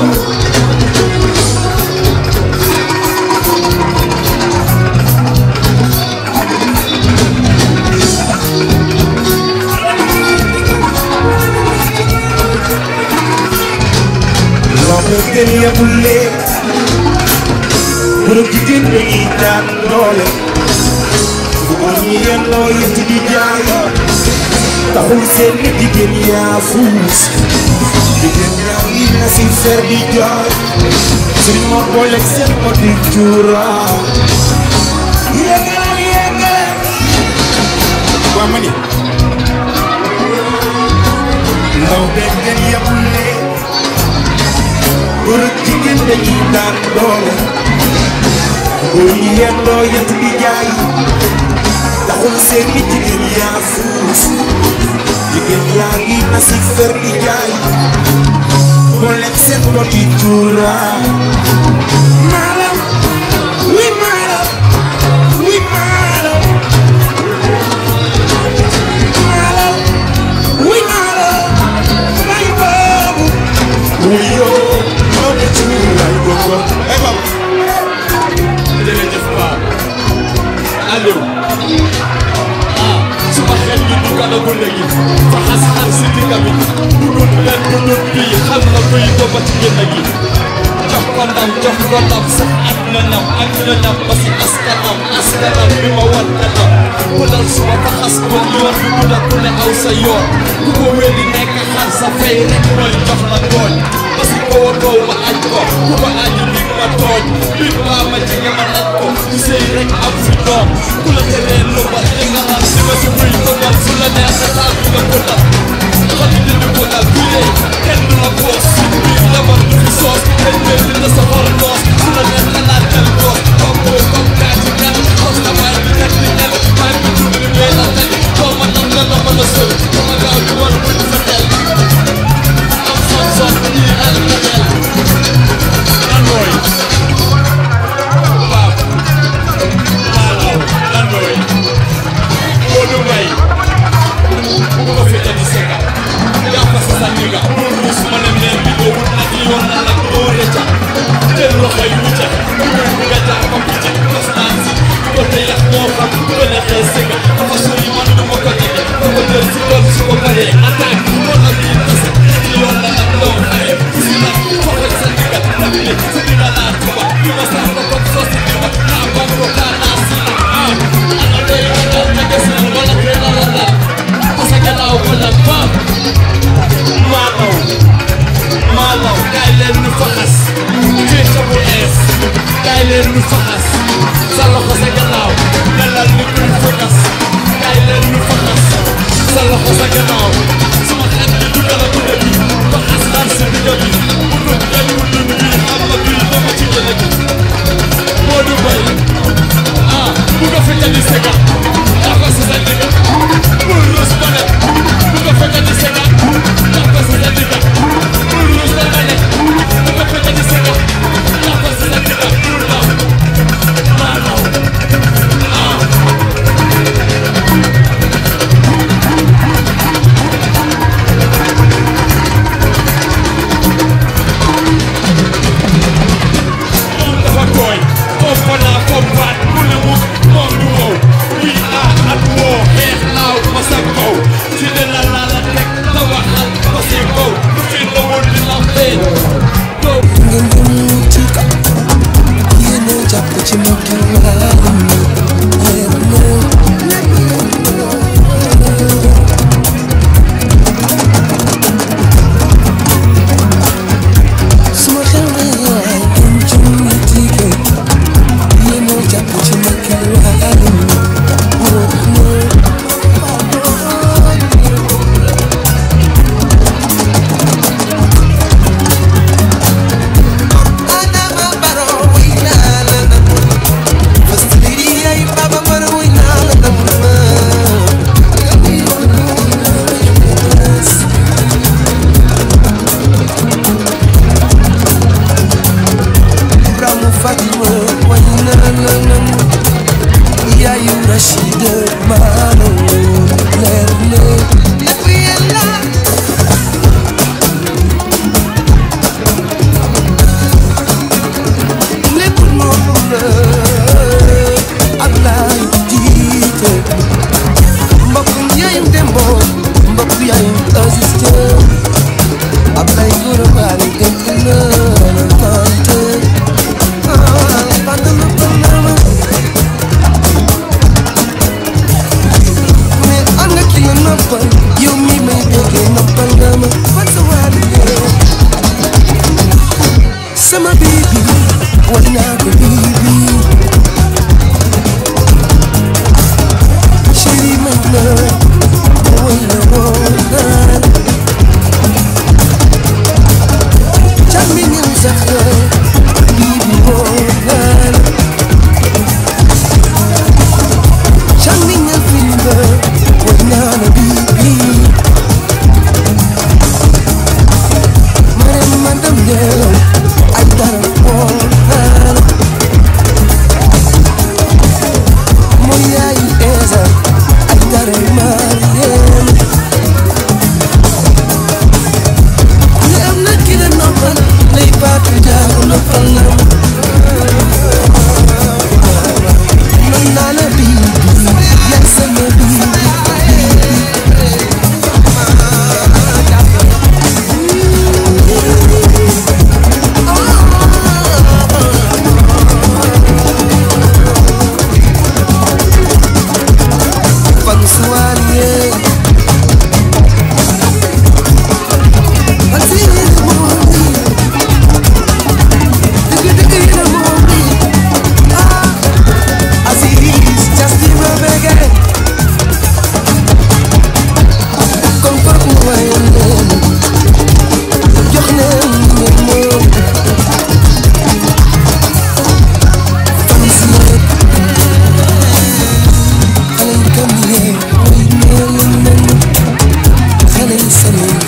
Speaker 19: loo ko gën yemul lee bërëb jigéen dañuy daan doole bu góor ñi yelloo yëtt di jaay taxul seen ni jigéen yaa fuus jigéen ñaa ngi na si fer di jooy sëriñ ma booleeg seen mo di cuura yéegalal yéegalal waa ma ni ndaw beeg gën yemul lee góor ak jigéen dañuy daan doole góor ñi yendoo yett di jaay taxul seen ni jigéen yaa fuus jigéen yaa ngi na si fer di jaay moo lekk seen mboti cuura maalam wi maalam wi maalam maalam wi maalam may boobu
Speaker 4: na gune gi fa xas xar si digga bi bu dul benn bu dul bii xam na kuy booba ci génn gi jox ko ndam jox ko ndam sax ak na ñam ak na ñam ba si askanam askanam bi ma wan kanam ku dal suma fa xas ko yoon bi bu ku ne aw sa yoon ku ko wéli nekk xar sa fay rek mooy jox la tooñ ba si kaw a kaw ma aj ko ku ko aji dig ma tooñ bit baa ma jege ma naj ko ku sëy rek am fi doom ku la teree lu ba li nga xam si ma si muy tëgal su la neex sa taal bi nga ko dal xol yi dindi ko dal ku yee kenn du la boos biir jabar du fi soos kenn mel ni na sa xor noos su la neex nga laal jël goos comme boo comme kaa ci kenn xos la maay bi teg ni kenn maay bi tudd ni ngay la teg doo ma nam nga dama la sël dama gaaw di war buñ sa xel am son son ñii al ka xel lan mooy waaw maanaam lan mooy Modou Mbaye bu ko fi tegi seka yaa fa sa sànniga bul ruus ma ne meen bi boobu nag yoon na nag doo rëcca jël loxo yi wucca dugal bi nga jaar ko picca kos naan si ko te yax moo xam ko ne xee seka dafa sori man du ma ko jege da ko jël si doon su ko paree attaque moo la bii tase yoon na nag doo xaye si nag foxoj sa ndiga nag ne si ndiga laa tuba bi ma sax ko comme soo si ndiga naa bam ko kaa naa si ah ana day ragal na gis na wala kee la la la parce que laaw wala baam maalaw maalaw kaay leen ñu faxas féete bu ees kaay leen ñu faxas sa loxo sa gannaaw melal ni kuy faxas kaay leen ñu faxas sa loxo sa gannaaw sama xel bi du gën a bu bi faxas xar si digga bi bu dul kenn bu dul bii xam nga bii dama ci gën a gi Modou Mbaye ah bu ko fekkee di sega yaa ko si sa digga bul rus ba ne bu ko fekkee di sega yaa ko si sa digga bul rus ba ne bu ko fekkee di sega yaa ko si sa digga bul daw maa daw ah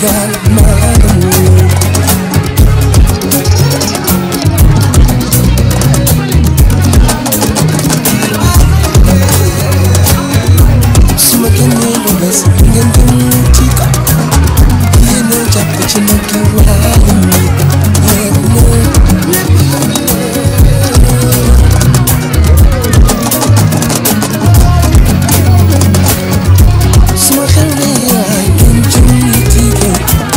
Speaker 1: Sénégal maa la moom su ma génnee lu bees ngeen jëm ci kaw yéen a jàpp ci nag yi waaye ñu su ma xewlee yaay ngeen jëm ci kaw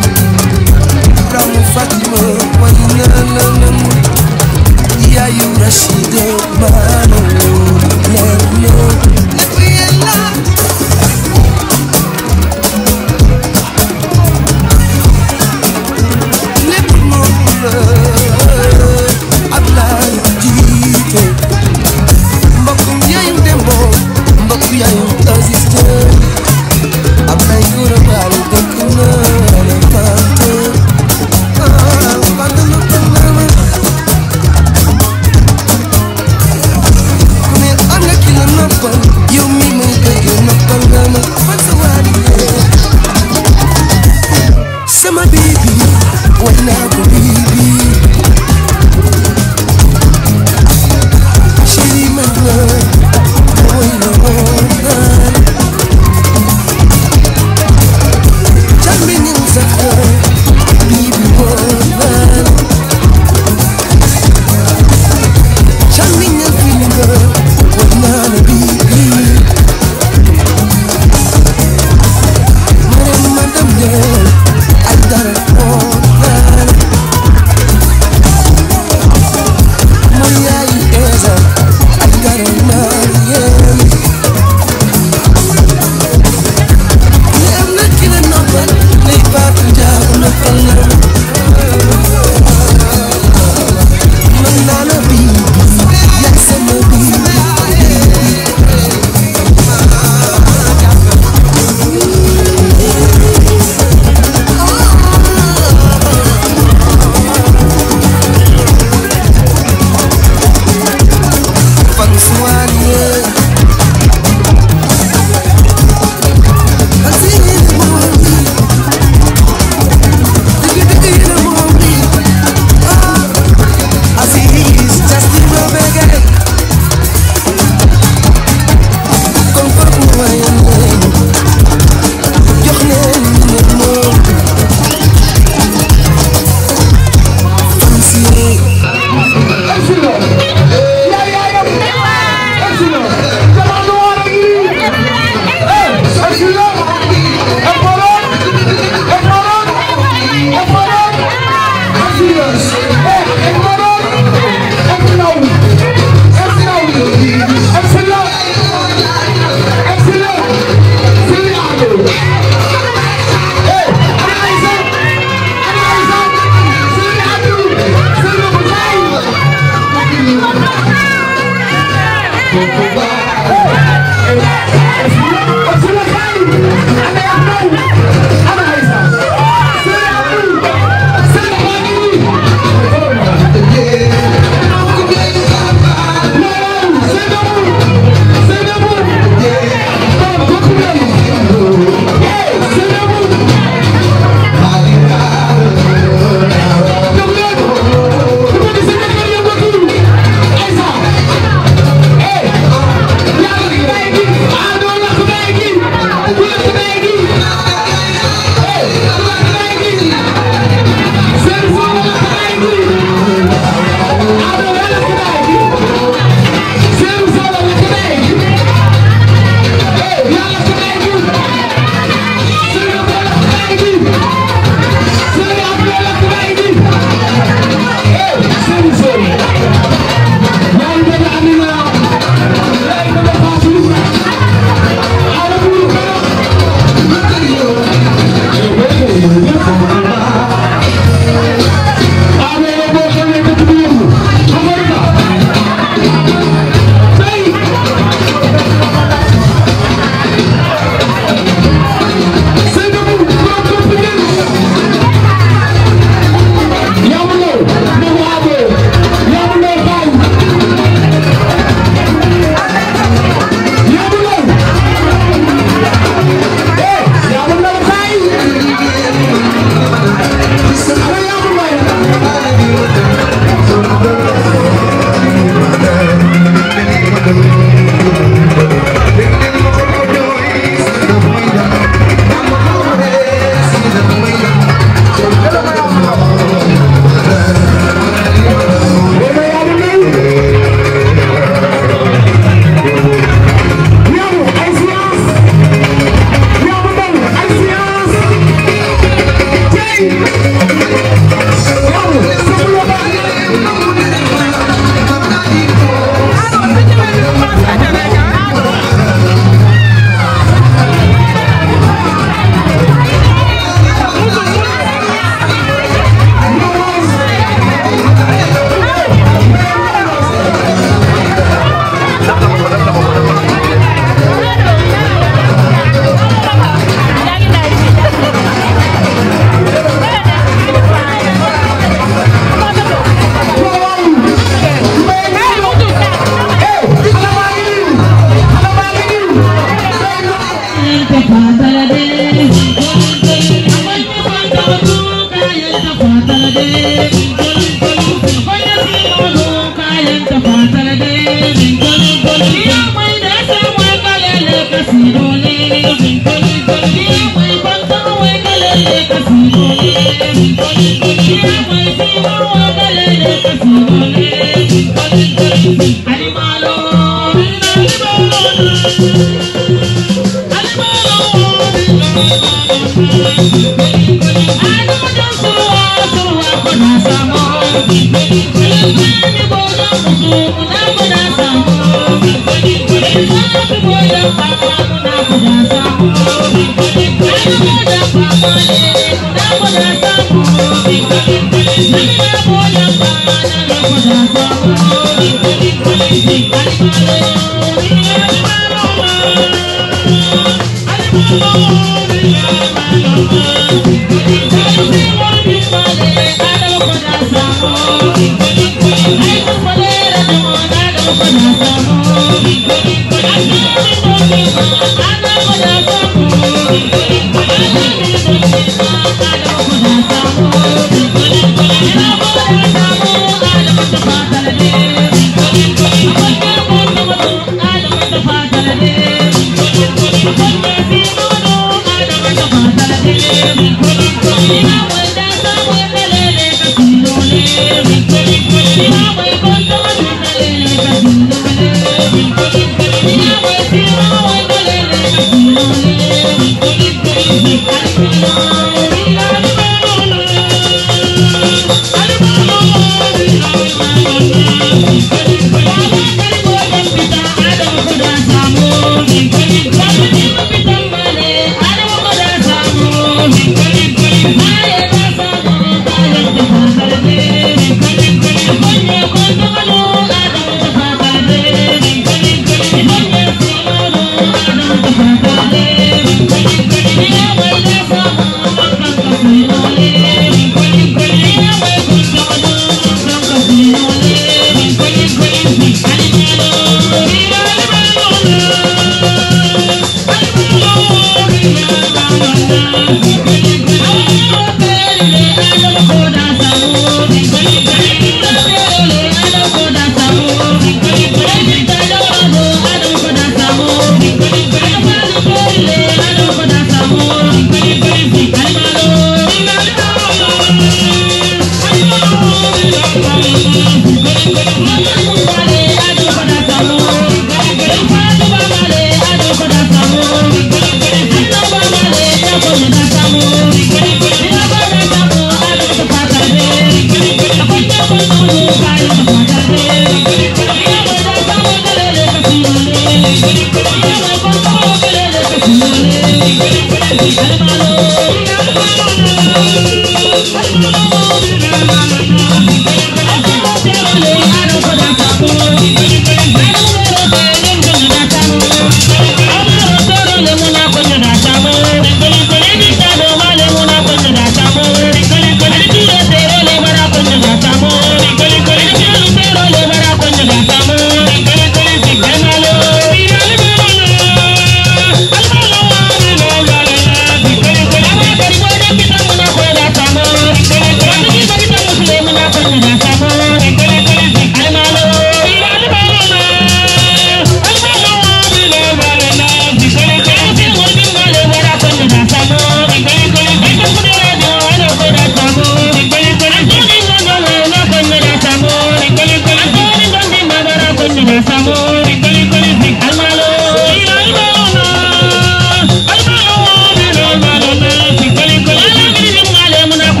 Speaker 6: Almalo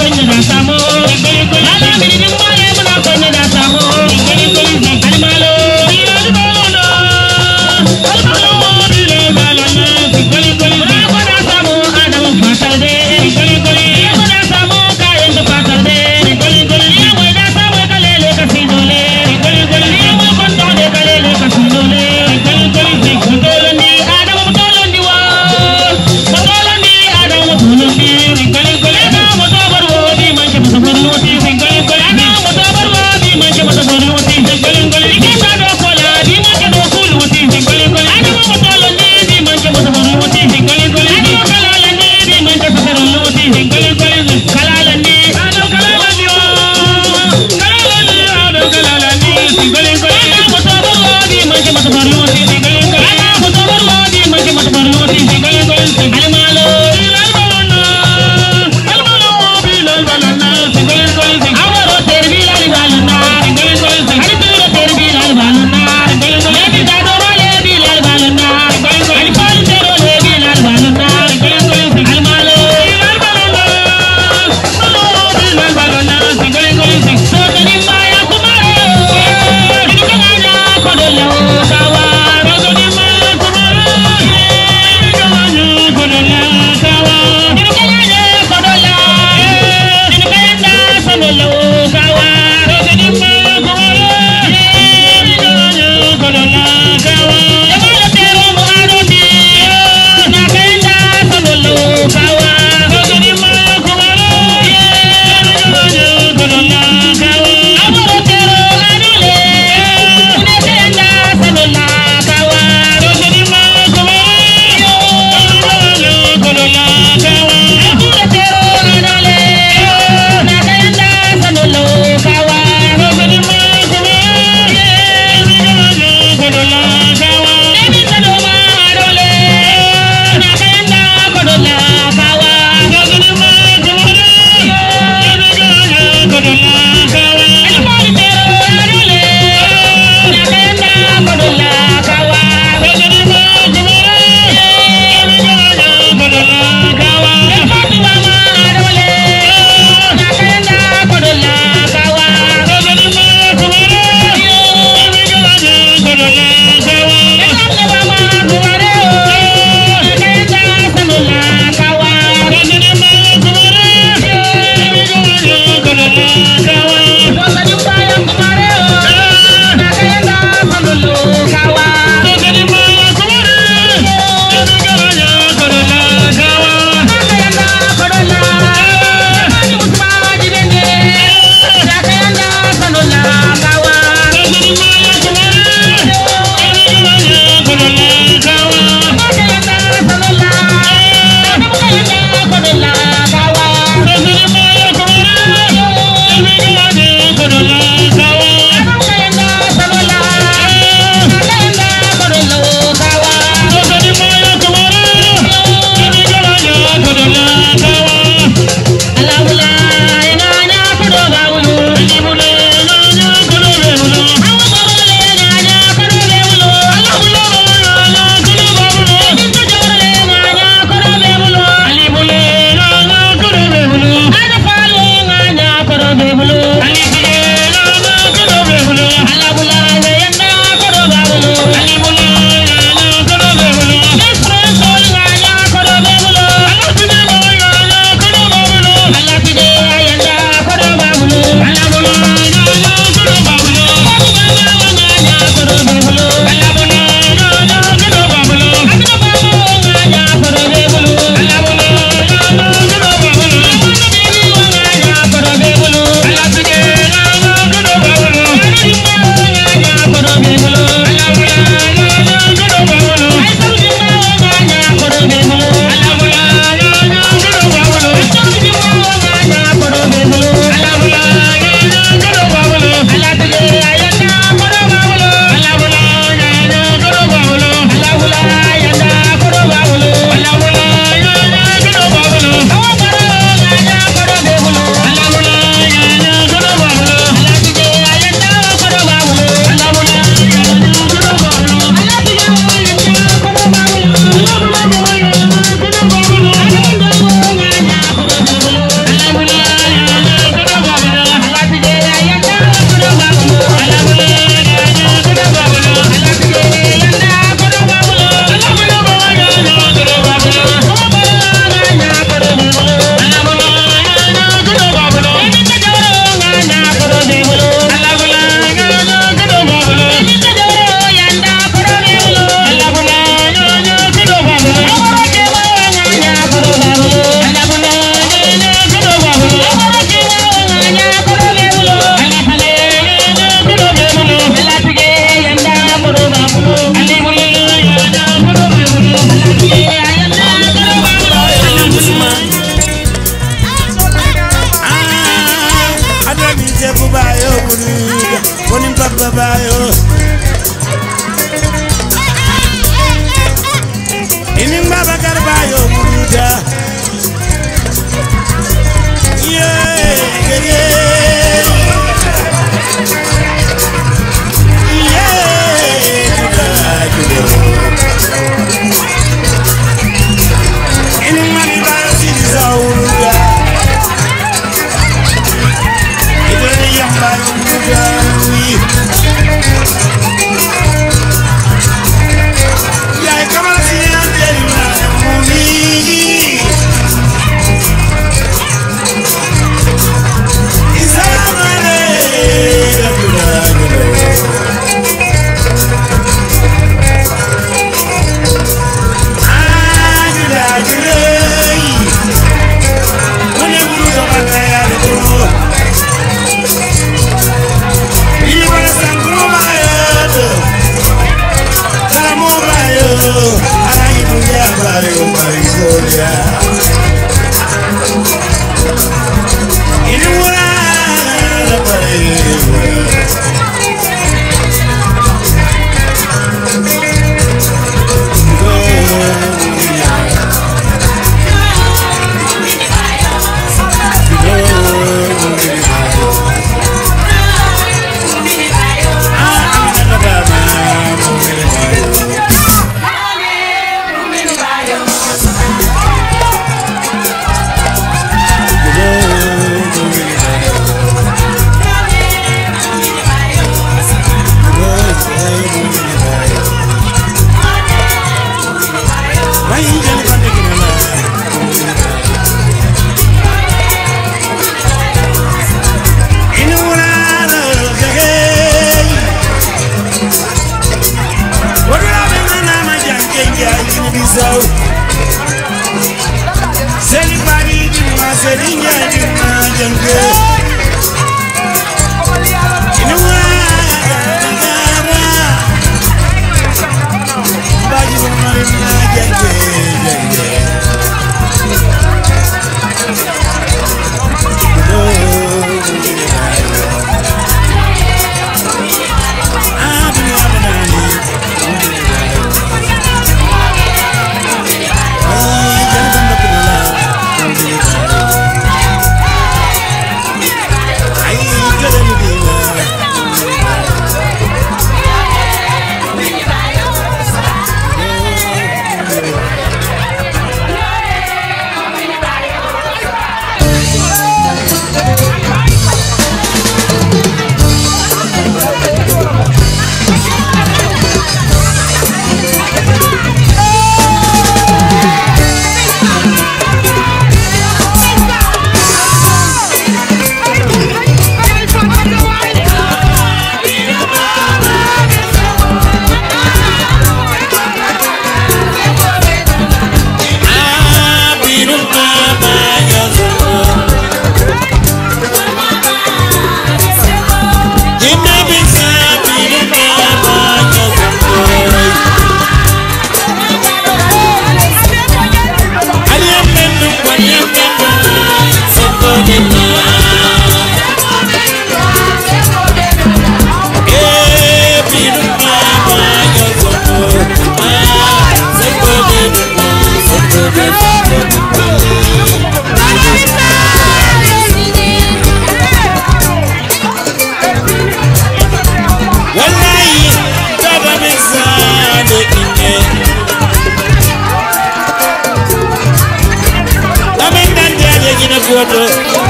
Speaker 6: goto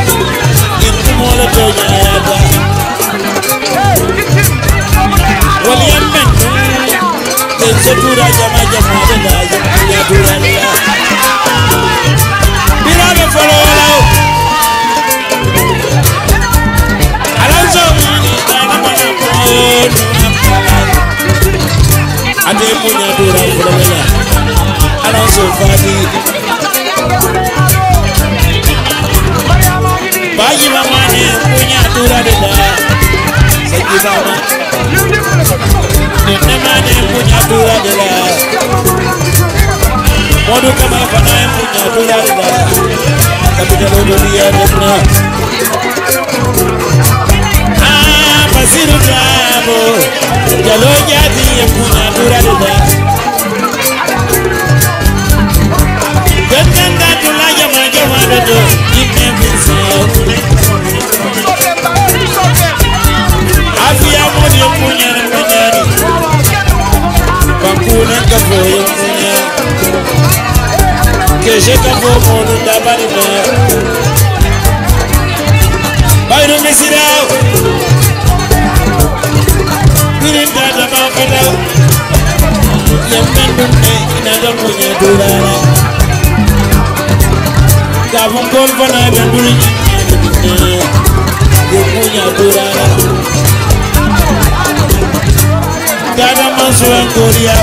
Speaker 6: irtumola to ñayata wal yammen ɓe sotura jama jamaɗe laje yaturalla biraɓe folowolaw alanso ate muñatura folowela alanso fadi baji mamane punya tura de da segi mama nene mane punya tura de da modu kama fana punya tura de da tapi kalau dunia dekna ah basiru tabo jalo jadi yang punya tura de da Gangan datula jama jama dodo Ime bisa Afia modi punya punya Bangkuna kafo yang punya Keshe kafo modu dabari na Bayru misirau Birin dada mafadau Yang mendunne inaga punya durara Gabon kon fana be duri Yo punya durara Gada mansuan korea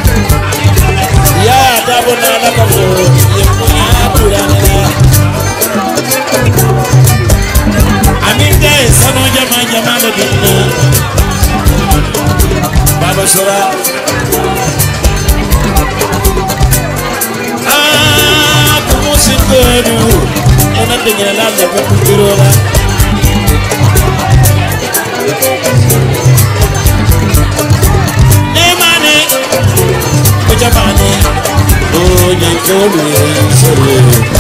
Speaker 6: Ya dabo na na kamo Yo punya durara Amin dai sano jama jama da dinna Baba Sura Ah, como se penu Una teñera la de culturola Ne mane Kucha mane Oh, nyankome Sore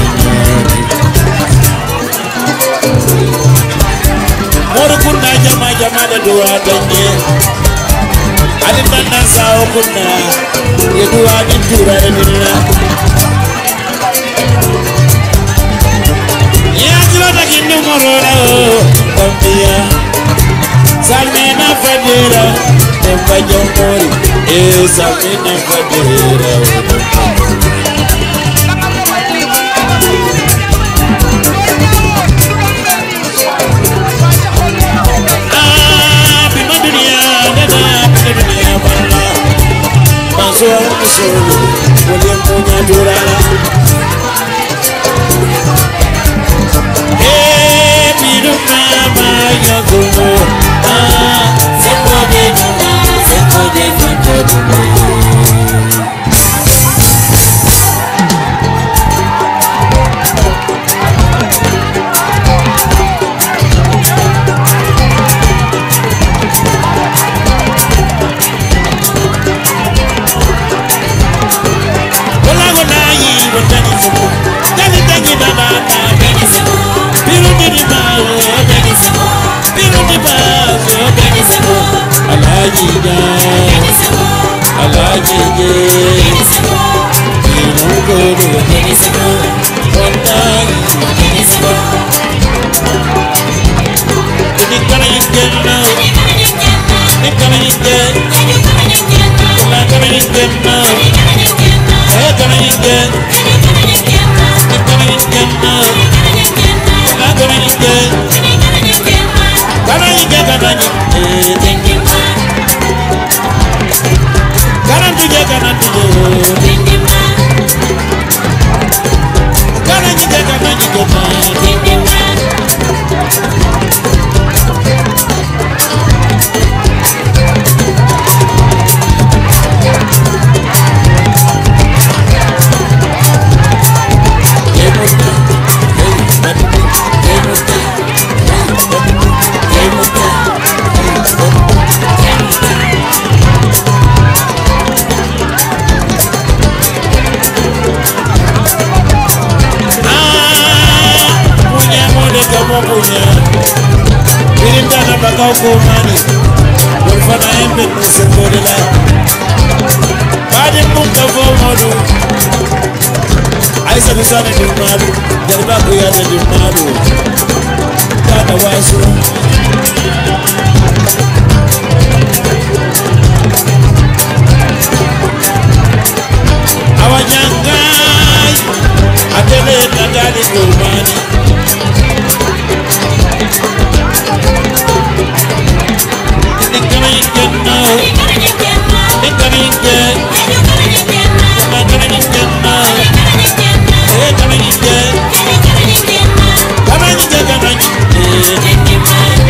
Speaker 6: Moro kunna jama jama da duwa danye Adin nan nan sawo kunna Ya duwa min tura da minna Yatira kindu morora o Bambia Salmina fadira Tempa jomori E salmina fadira Ah, bima dunia dada bima dunia bala Masuk musulu Boleh punya durala mokunya Birindana baka ukumani Wolfana embe kusembodela Badi munga vomodu Aisa kusane dumadu Jariba kuyade dumadu Kana wasu Awanyangai Atele nadali kumani Come on,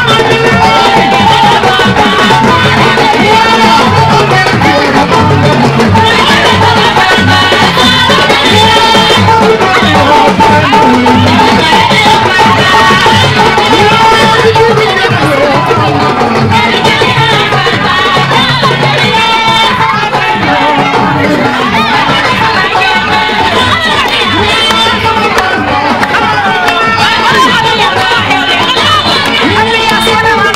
Speaker 7: Thank you.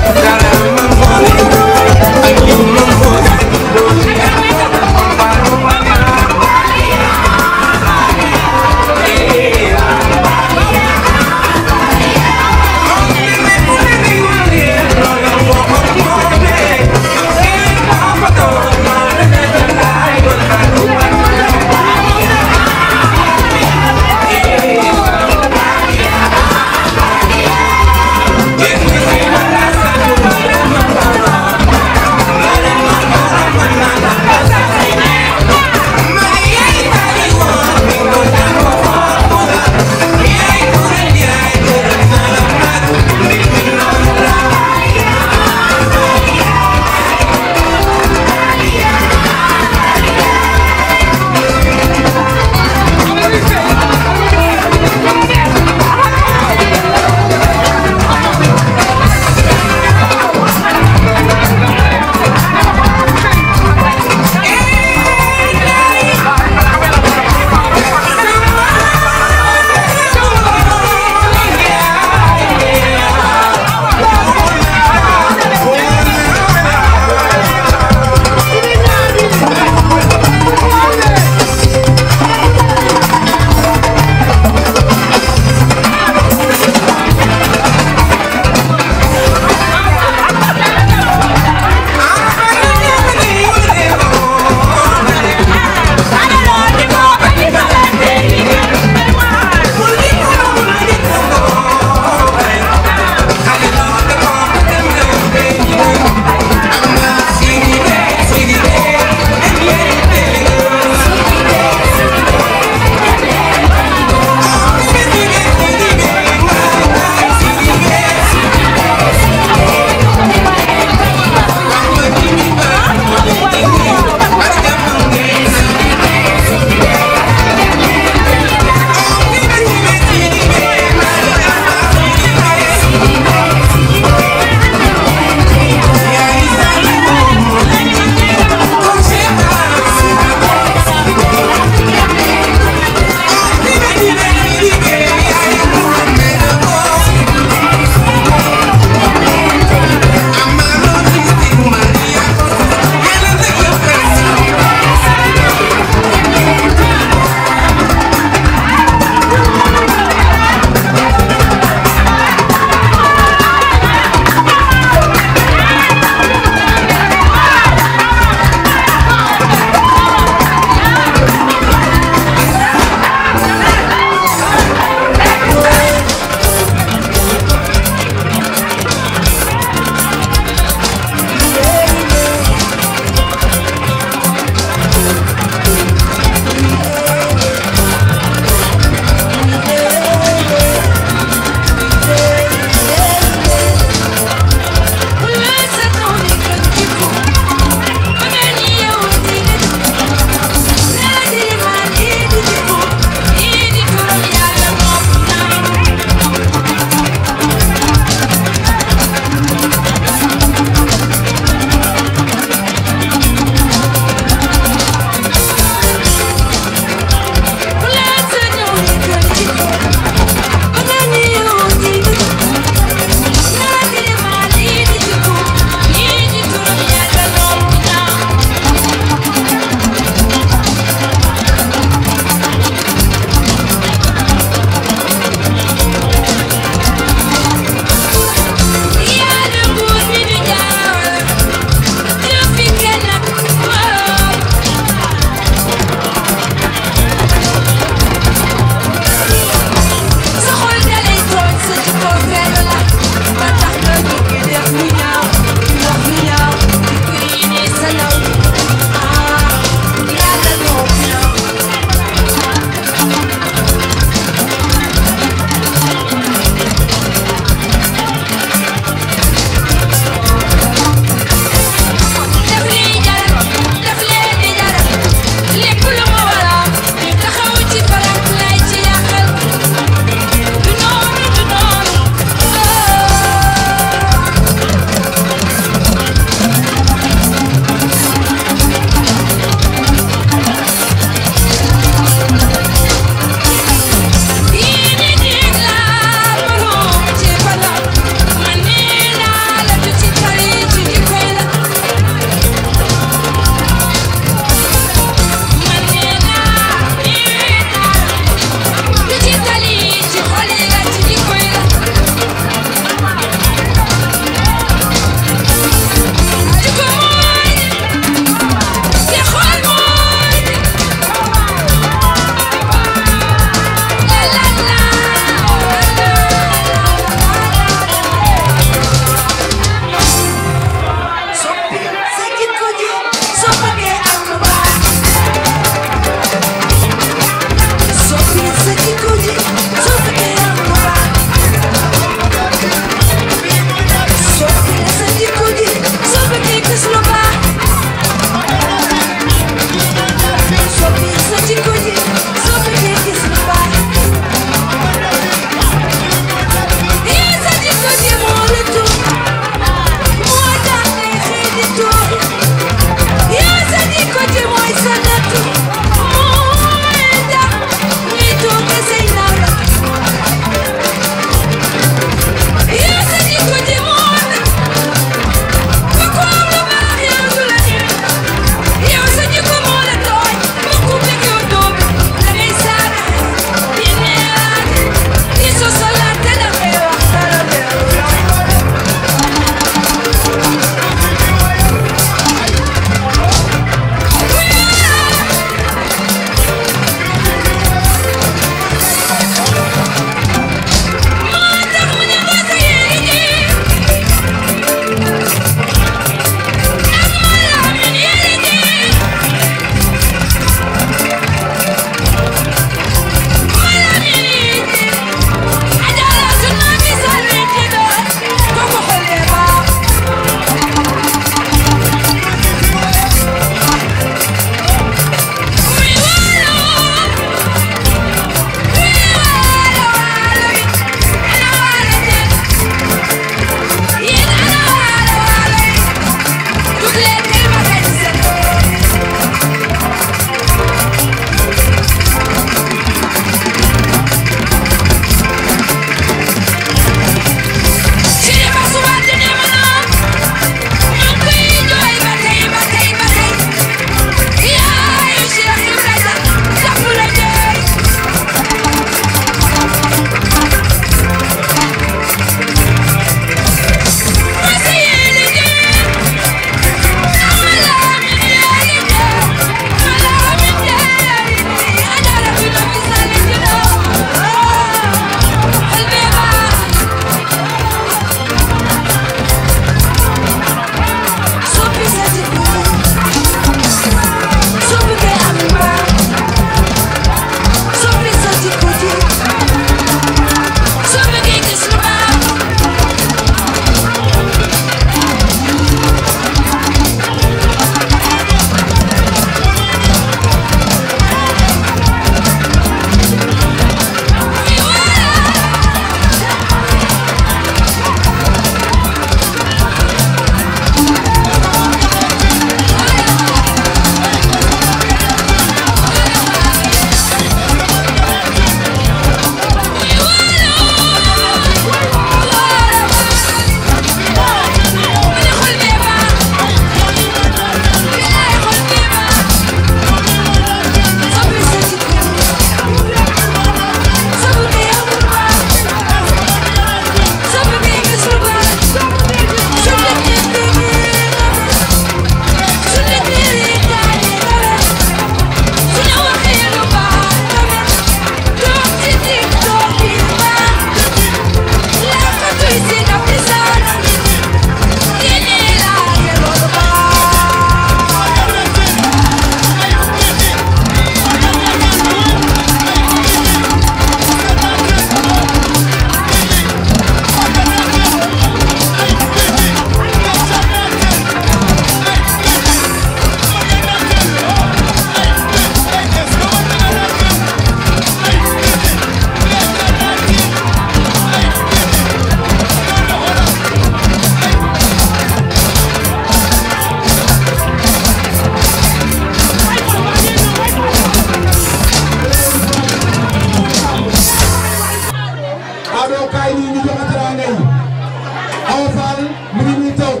Speaker 2: nii ñu joxe teraanga yi Awa Fall mu ngi nii toog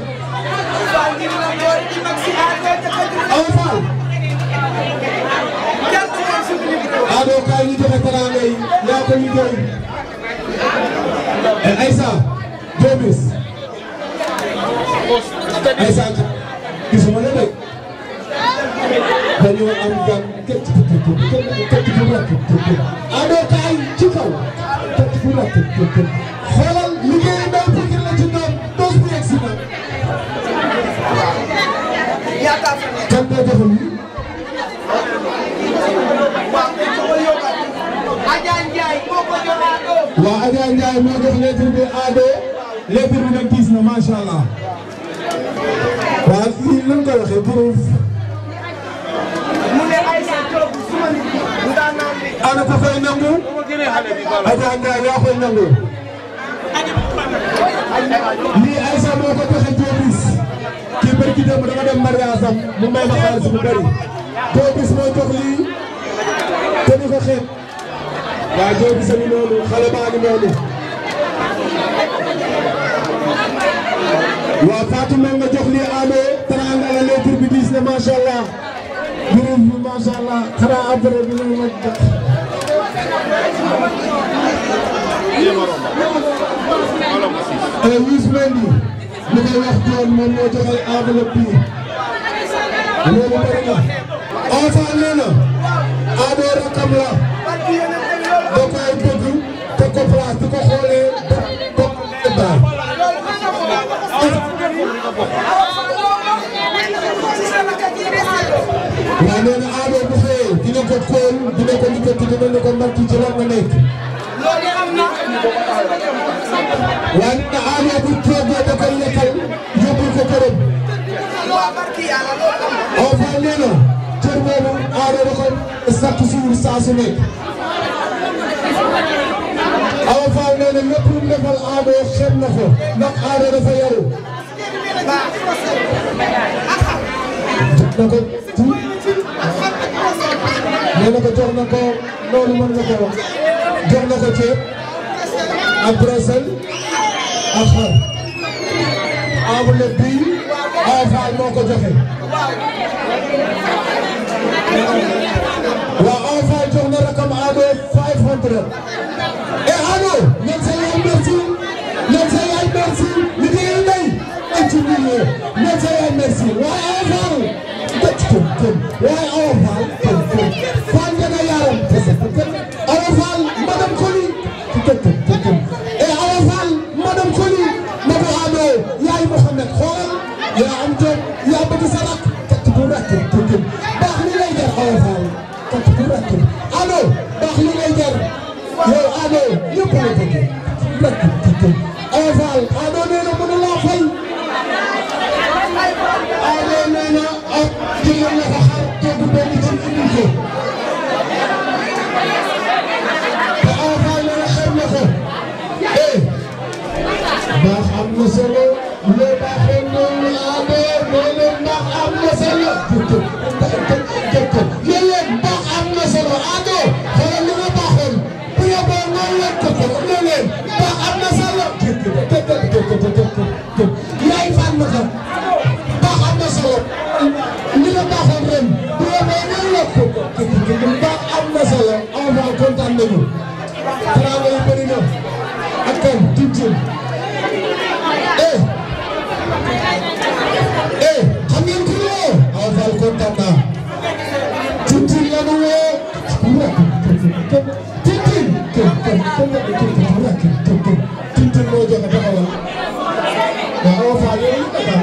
Speaker 2: Awa Fall Ado kaay ñu joxe teraanga yi yaa ko liggéey Eh, Aïssa Jobis Aïssa gisuma la de dañoo am gan kecc kecc bu rakk Ado kaay ci kaw kecc bu rakk xoolal liggéey ndaw Pikine la ci ñoom dos bu yegg si na kan moo joxe lii waa Adja Ndiaye moo jox lettre bi Ado lettre bi nag gis na macha allah waa lii lan ko waxee pour ana ko koy nangu Adja Ndiaye yaa koy nangu lii Aïssa moo ko joxe Jobis kii barki démb dama dem mariage am mu may ma xaalis bu bëri Jobis moo jox lii te di ko xeeb waa Jobis a ngi noonu xale baa ngi noonu waa Fatou Mbengue nga jox lii Ado teraanga la lettre bi diis na macha allah jërëjëf bi macha allah xanaa après bi ñu ma jox. Youss Mendy li koy wax John moom moo joxe enveloppe bi loolu bëri na. Awa Fall nee na Ado rakam la da koy bëgg teg ko place di ko xoolee ba ba waaw nee na Ado bu xëyee dina ko kóol dina ko liggéey dina ne ko mbarki ci lan nga nekk. waaye nee na Ado bu toogee da koy lekkal yóbbul ko këram. Awa Fall nee na cër boobu Ado da koy sakk suur saa su nekk. Awa Fall nee na lépp lu mu defal Ado xeeb na ko ndax Ado dafa yaru. na ko nee na ko jox na ko loolu mën nga ko wax jox na ko ceeb ak brosel ak xar enveloppe bi Awa Fall moo ko joxe waaw Awa Fall jox na rakam Ado 500 et Ado ñan sa yaay merci ñan sa yaay merci liggéeyal nay ay ci milieu ñan sa yaay merci waaye Awa Fall waaye Awa Fall Fall dana yaram Awa Fall madame Koli et Awa Fall madame Koli Mabo Ado yaay Mohamed xoolal yaa am jom yaa bëgg sa rak kat bu rakk baax li lay jar Awa Fall kat bu rakk Ado baax li lay jar yow Ado ñëpp la bëgg rakk Awa Fall Ado nee na mënu laa fay Ado nee na ak jigéen la ko xar togg benn ci indi ko te Awa Fall nee na xeeb na ko eh baax am na solo loo baaxee noonu Ado nee na baax am na solo léeg-léeg baax am na solo Ado xoolal li nga baaxoon bu yóbboo ngoon leen ko ko léeg-léeg baax am na solo yaay fan ma ko baax am na solo li nga baaxoon ren bu yóbboo ngoon leen ko ko baax am na solo Awa Fall kontaan nañu teraanga yi bëri na ak kan tuuti eh eh xam ngeen ku ñu woo Awa Fall kontaan naa tuuti la ñu woo tuuti tuuti moo joxe taxawal waaw Awa Fall yow lu ko dal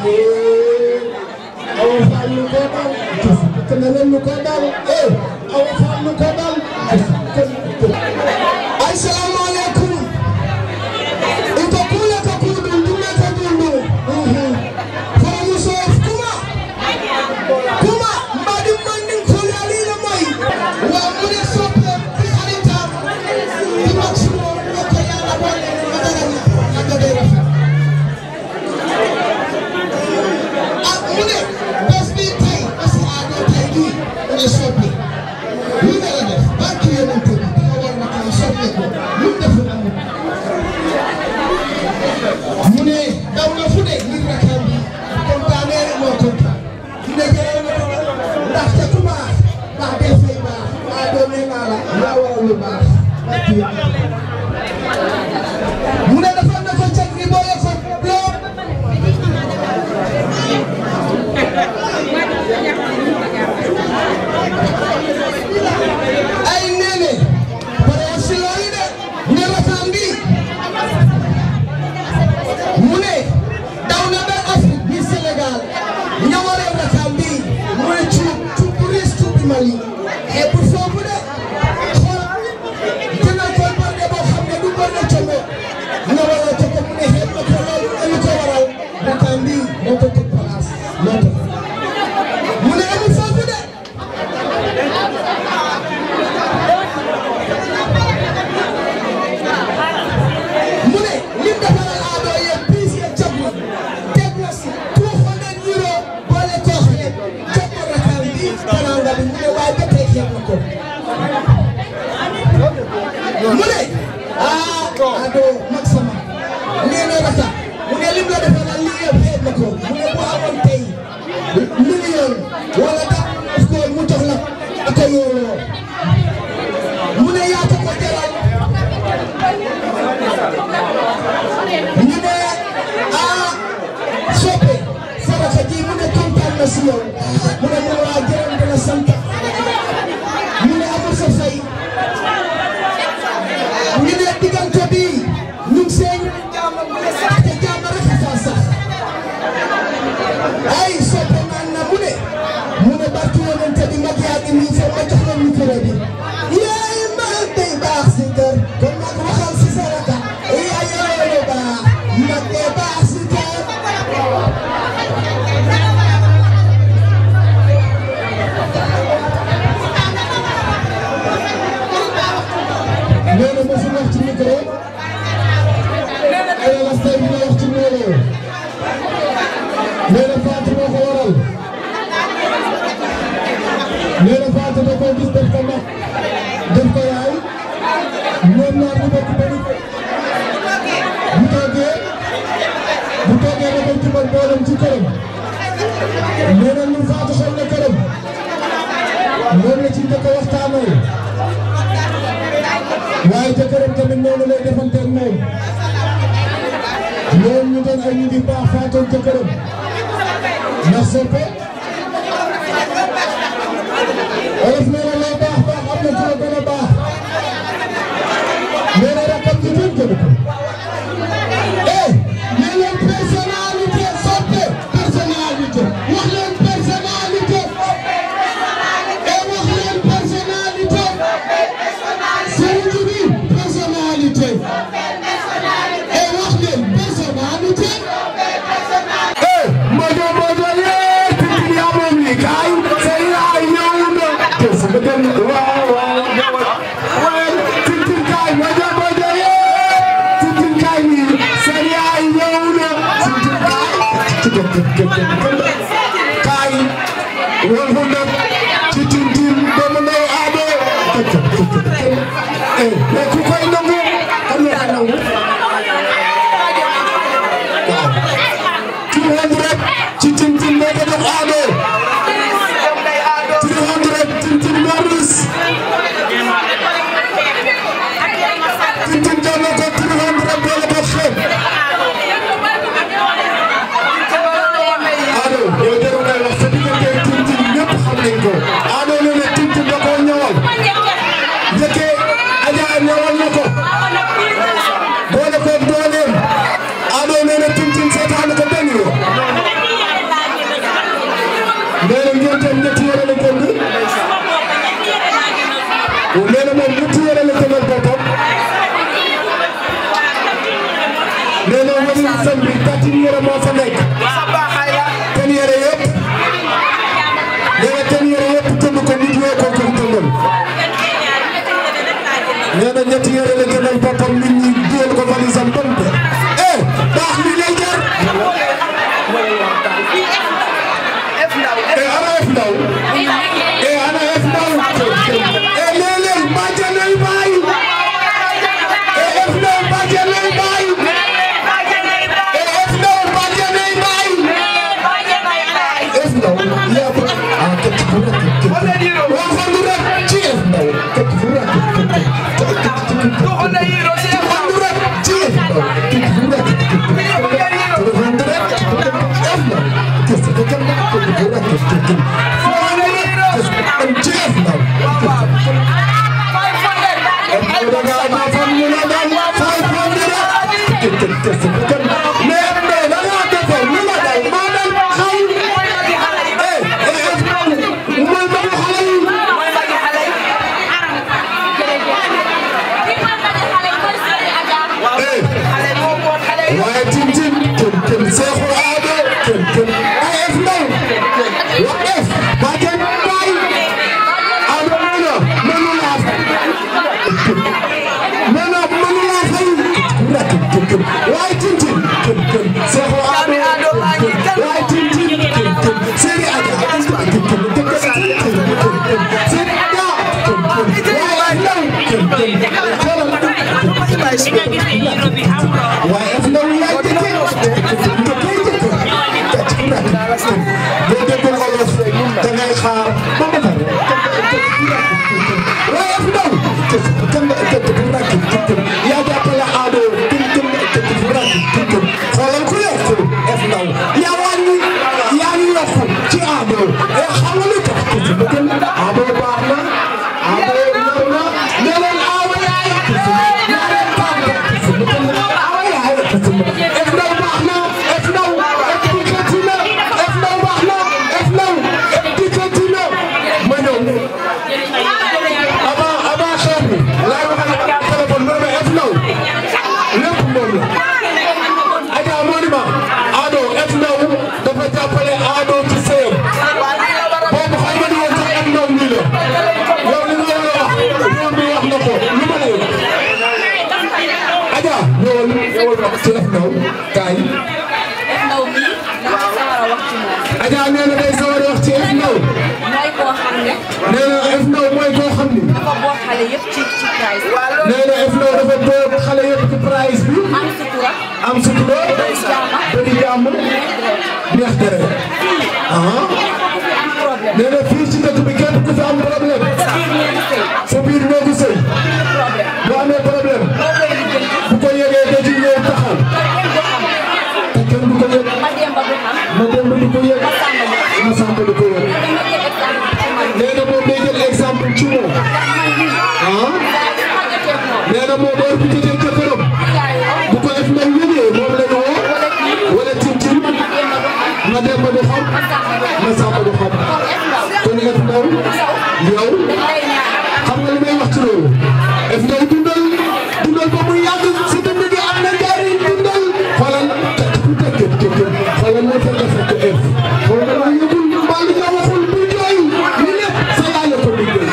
Speaker 2: Awa Fall lu ko dal kenn leen lu ko dal eh Awa Fall lu ko dal ay salaamaaleykum ito kule ka kudu ndume ka dundu faramu sof kuma kuma mbadi mandin kule alina mai wa mune soppe fi xaritam di maximum ko yalla boole magaranya aga day rafet ak mu ne bés bi tey parce que Ado tey jii mu ne soppi lu ne la
Speaker 7: si yow mu ne ma waa gërëm di la sant mu ne amul sa fay ñu ne diggante bi ñu ngi see ñu jàmm mu ne sax te jàmm rek a fa sax ay soppe naan na mu ne mu ne barki yonente bi mag yaa ngi nii foofu ma jox leen micro bi yaay mag day baax si kër kon nag waxal si sa raka yaay yoolu baax mag day baax si kër nee na mosul wax ci micro ay las tey dina wax ci micro nee na Fatou moo ko waral nee na Fatou da koo gis def ko mag def ko yaay ñoom ñaar ñu bokk benn bu toogee bu toogee da koy jubal boolam ci këram nee na ñu Fatou xool na këram moom la ci njëkk a waxtaanoo waaye jëkkëram tamit noonu lay defanteeg moom ñoom ñu doon ay nit yu baax Fatou jëkkëram ndax soppe olof nee na loo baax baax am na ku la gën a baax nee na rakkam ji kenn gënu ko eh nee leen personnalité soppe personnalité wax leen personnalité eh wax leen personnalité sëriñ bi personnalité eh wax leen personnalité eh mojo mojo yee tintin yaa moom li kaay say yaay ñëw na te sama dem waaw waaw waaw tintin kaay mojo mojo yee tintin kaay ni say yaay ñëw na tintin kaay kaay wol fu ndam ci tintin doomu ndey aade eh mais ku koy nangu kan la nangu two hundred ci Tintin moo ko jox Ado three hundred Tintin Maurice Tintin jox na ko three hundred boole ko xeeb Ado yow jarul ngay wax sa diggante Tintin ñëpp xam nañ ko Ado nee na Tintin da koo ñëwal njëkkee Adja ñëwal na ko boole ko dooleem Ado nee na Tintin seetaan ko benn yoon nee na ñoom tam ñetti yore la jënd nee na moom ñetti yore la jëndal boppam nee na wëri sën bi tàtti yore moo fa nekk ten yore yëpp nee na ten yore yëpp jënd ko nit yoo ko ko jëndal nee na ñetti yore la jëndal boppam nit ñi dugal ko valise am bon eh baax li lay jar eh ana F ndaw eh ana F ndaw eh léeg-léeg bàjjanay baay eh F ndaw bàjjanay baay eh F ndaw bàjjanay baay F ndaw yaa ko ah kati fu rek waa fandu rek ci F ndaw kati fu rek fandu rek ci F ndaw kati fu rek fandu rek F ndaw kese ko kan ko fu rek fandu rek ci F ndaw waaye Tintin kenn kenn Seexu Ado kenn kenn ay F ndaw wa F ba kenn baay Ado nee na mënu laa fay nee na mënu laa fay kenn kenn waaye Tintin kenn kenn Seexu Ado waaye Tintin kenn kenn Seri Aja kenn kenn kenn Seri Aja kenn kenn waaye ndaw kenn kenn xoolal waaye F ndaw yaay jëkkee boo déggul olof da ngay xaar ba mu pare waaye F ndaw yaa jàppale Ado xoolal ku yokku F ndaw yaa wàññi yaa ngi yokku ci Ado ci F ndaw kaay
Speaker 5: ndaw mi dafa sawar a wax ci moom.
Speaker 7: Adja nee na day sawar a wax ci F ndaw
Speaker 5: mooy koo xam ne.
Speaker 7: nee na F ndaw mooy koo xam ni
Speaker 5: dafa boot xale yëpp ci ci price.
Speaker 7: nee na F ndaw dafa boot xale yëpp ci price bi
Speaker 5: am sutura.
Speaker 7: am sutura
Speaker 5: bëri jàmm.
Speaker 7: bëri jàmm neex deret aha
Speaker 5: am problème.
Speaker 7: nee na fii ci dëkk bi képp ku fi am problème sa biir néegu sëy bu amee problème bu ko yëgee da ci ñëw taxaw te kenn du ko yëg
Speaker 5: ma demba du xam.
Speaker 7: ma dem du ko yëg ma sàmba du ko yëg nee na moom day jël exemple ci moom ah nee na moom heure bu jotee jëkkëram bu ko def ndaw yëgee moom la ñu woo wala tintin ma dem ba du xam ma sàmba du xam kon F ndaw yow xam nga li may wax ci loolu F ndaw dundal dundal ba muy yàgg si dund gi am na njariñ dundal xoolal ku tekk tekk xoolal la fekk fekk F xool na la yëgul mbaa li nga waxul bu jooy li lépp sa yaay la ko liggéey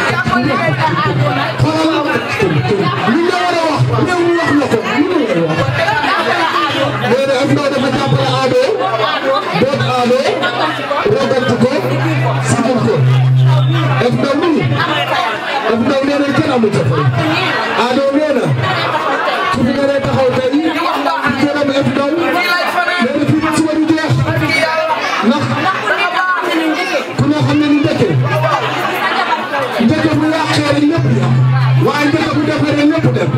Speaker 7: xoolal li nga war a wax réew mi wax la ko lu mu war a wax nee na F ndaw dafa jàppale Ado boot Ado rogantu ko sigil ko F ndaw nii F ndaw nee na kenn amu ca fay Ado nee na su fi naree taxaw tey gërëm F ndaw nee na fii ba suba du jeex ndax ku ne xam ne ni njëkke njëkke bu yàqee rek lépp yàq waaye njëkke bu defaree lépp dem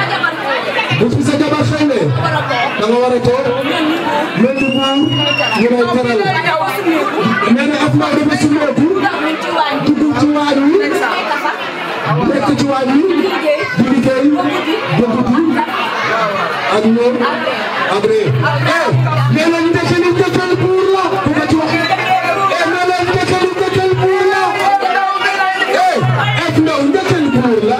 Speaker 7: bu fi sa jabar xewlee da nga war a toog mel ni buur ñu lay teral nee na F ndaw dafa sumeeku dugg ci waañ wi nekk ci waañ wi di liggéey ba guddi ak ñoom ak réew eh nee nañ njëkke li njëkkal buur la ku ko ci wax eh nee nañ njëkke li njëkkal buur la eh F ndaw njëkkal buur la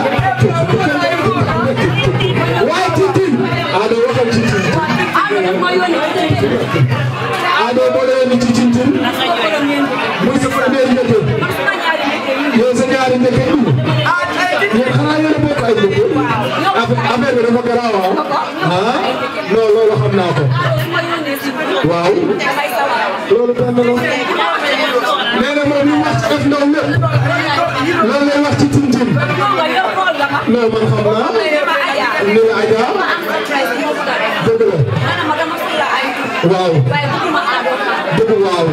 Speaker 7: waaye tintin Ado waxal ci tintin Ado boo leen ni ci tintin muy sa premier njëkke yow sa ñaari njëkke yi yéen xanaa yéen a bokk ay njëkke affaire bi dafa garaaw ah non loolu xam naa ko waaw loolu benn la nee na moom li wax ci F ndaw lépp loolu lay wax ci tintin non man xam naa ni la Adja dëgg la waaw dëgg waaw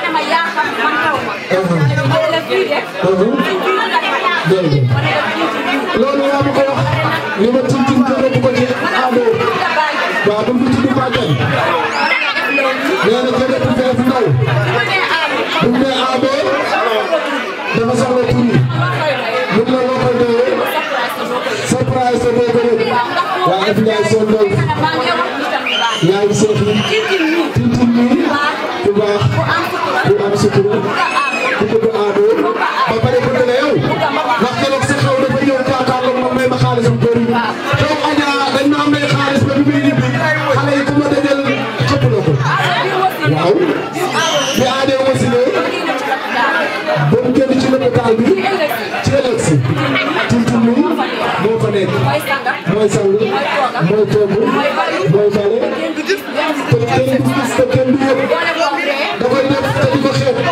Speaker 7: loolu yaa ma ko wax ni ma tintin gërëm ko ci Ado waaw bu mu tudd Badiane nee na jërëjëf F ndaw bu mu nee Ado dafa soxla tur yi mun na loo koy doyee surprise sa boo ko rek waa F Ndiaye soo ndaw yaa ngi seet yi tintin nii ku baax ku am sutura ku bëgg Ado ba pare bëgg la yow ndax keroog sa xew dafa ñëw jàkkaarloog ma may ma xaalisam bëri xew Adja dañ ma may xaalis ba bi muy ñibbi xale yi ku ma dajal xëpp na ko waaw bi Ado wasile ba mu génn ci lopitaan bi ci ëllëg si tintin mi moo fa nekk mooy sang mooy togg mooy bale te kenn du gis te kenn du yëg da koy def te di ko xeeb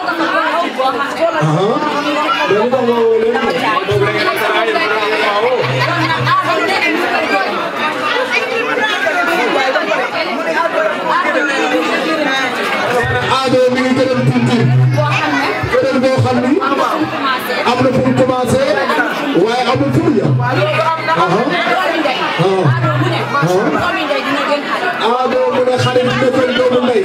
Speaker 7: aha loolu tax ma woo leen Ado mi ngi gërëm tintin gërëm boo xam ni am na fu mu commencé waaye amul fu mu yem Ado mu ne xale bi defal doomu ndey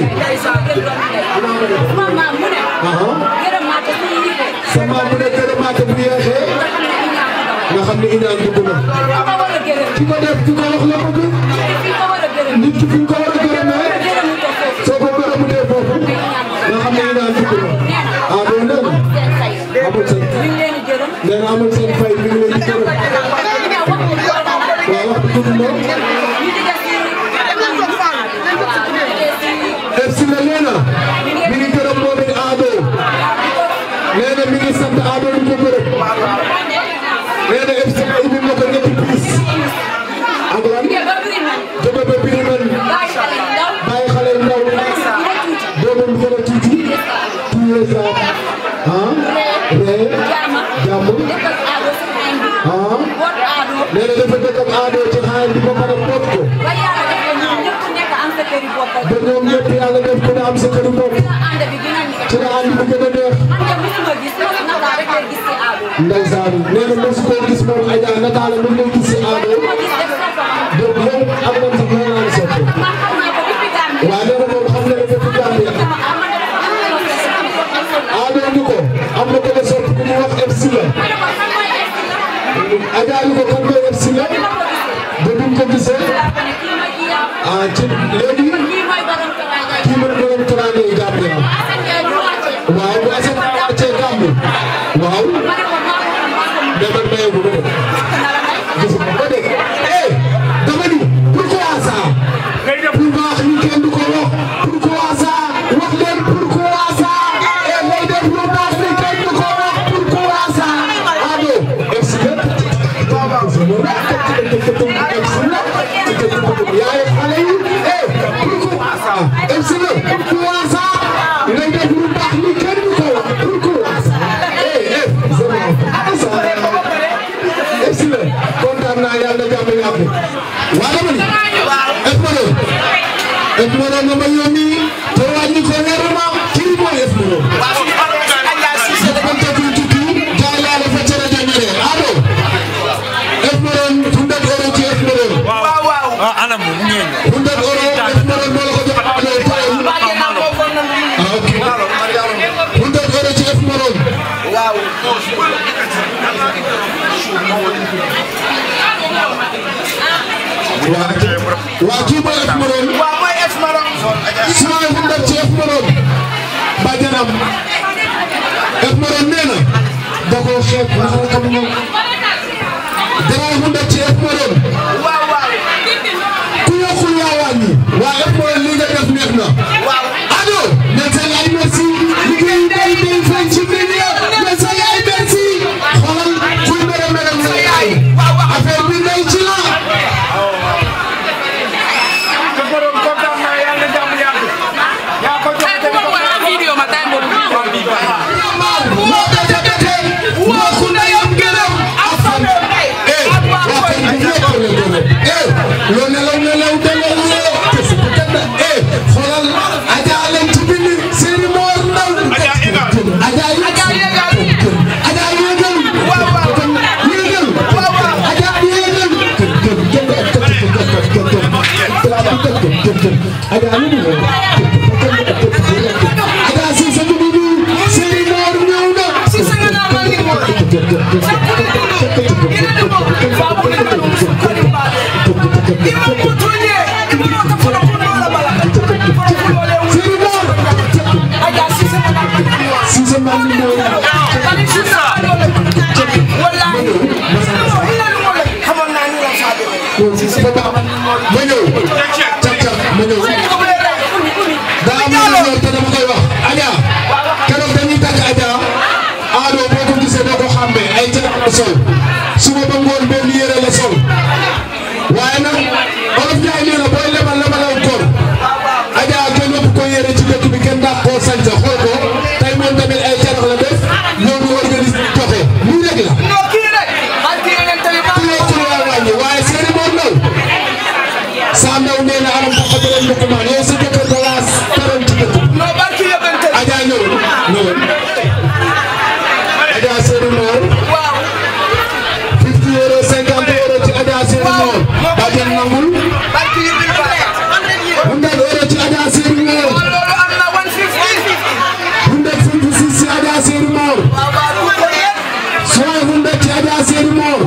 Speaker 7: sa maam mu ne gërëmaate bu yeexee nga xam ne iñaan dugg na ki ko def ki ko wax la bëgg nit ki fi nga ko war a gërëmee soo ko gërëmutee foofu nga xam ne iñaan dugg na Ado nee na amul seen nee na amul seen fay mi ngi leen di gërëm waaw wax dëgg la def si la nee na mi ngi gërëm moom it Ado nee na mi ngi sant Ado di ko gërëm nee na FC indi na ko ñetti piis ak lan ba ñoom ñëpp yàlla def ku ne am sa këru bopp ci la ànd bi gën a neex ndeysaan nee na mosu koo gis moom Adja nataala mu ngi lay gis si Ado donc yow am nañ sax mën naa la sotti waaw nee na moom xam na ne depuis Gambia Ado ñu ko am na ko la sotti ku ñu wax FC la Adja ñu ko kan koy FC la ba duñ ko gisee ah ci léegi kii mooy borom teraanga yi Gambia waaw bu Assane wàccee Gambie waaw mais man maye bu bëri gis nga ba dégg eh dama ni pourquoi ça bu baax ni kenn du ko wax pourquoi ça wax leen pourquoi ça eh lay def lu baax ni kenn du ko wax pourquoi ça Ado MC yaay xale yi eh pourquoi ça MC pourquoi ça lay def lu baax ni kenn du ko wax pourquoi ça eh eh egsi la kontaan naa yàlla na jàmm yàgg waa dama ni Esmero Esmero nga ma yónni te wàññi ko leer ma kii mooy Esmero dafa tegu tukki jaay laa la fa cere jàngale Ado Esmero hundred euro ci Esmero
Speaker 19: waaw waaw ah anam mu ngi
Speaker 7: hundred euro Esmero moo la ko jox Ado tey ah ok hundred euro ci Esmero waaw waa kii mooy Esmaron
Speaker 15: waaw mooy Esmaron
Speaker 7: suma hundar ci Esmaron bajanam Esmaron nee na da koo xeeb ndax xam nga dara hundar ci Esmaron
Speaker 15: waaw waaw
Speaker 7: ku yokkul yaa wàññi waa Esmaron li nga def neex na
Speaker 15: waaw
Speaker 7: Ado mais sa yaay merci liggéey day day feeñ ci biir ya mais sa yaay merci xoolal kuy mere mere sa yaay affaire bi day ci la loo nelaw nelaw dalal loo kese bu tëdd eh xoolal Adja leen ci bind seeni moor ndaw Adja yéegal Adja yéegal waaw waaw yéegal waaw waaw Adja yéegal Adja lu mu Adja si sa dugub seeni moor ñëw na si sa nga naa ma ni moor ma ñëw cap cap ma ñëw daa am lu ñëw te dama koy wax Adja keroog dañuy tàgg Adja Ado boo ko gisee doo ko xàmmee ay ca la sol suba ba ngoon benn yére la sol waaye nag olof Njaay nee na booy lebal lebalaw góor Adja kenn ëpp ko yére ci dëkk bi kenn dàq koo sañ sa xool ko tey moom tamit ay carax la def ñoo ñu organise joxe lii rek la. ku yokkul waa wàññi waaye seeni moom ndaw saa ndaw nee na anam tax a bëre ndokkumaan yow sa jëkkër da laa taroon ci dëkk bi. Adja ñëwul ñëwul Adja seeni moom. 50 euros 50 euros ci Adja seeni moom. Bàjjen nangul. 100 euros ci Adja seeni moom. 156 ci Adja seeni moom. 100 ci Adja seeni moom.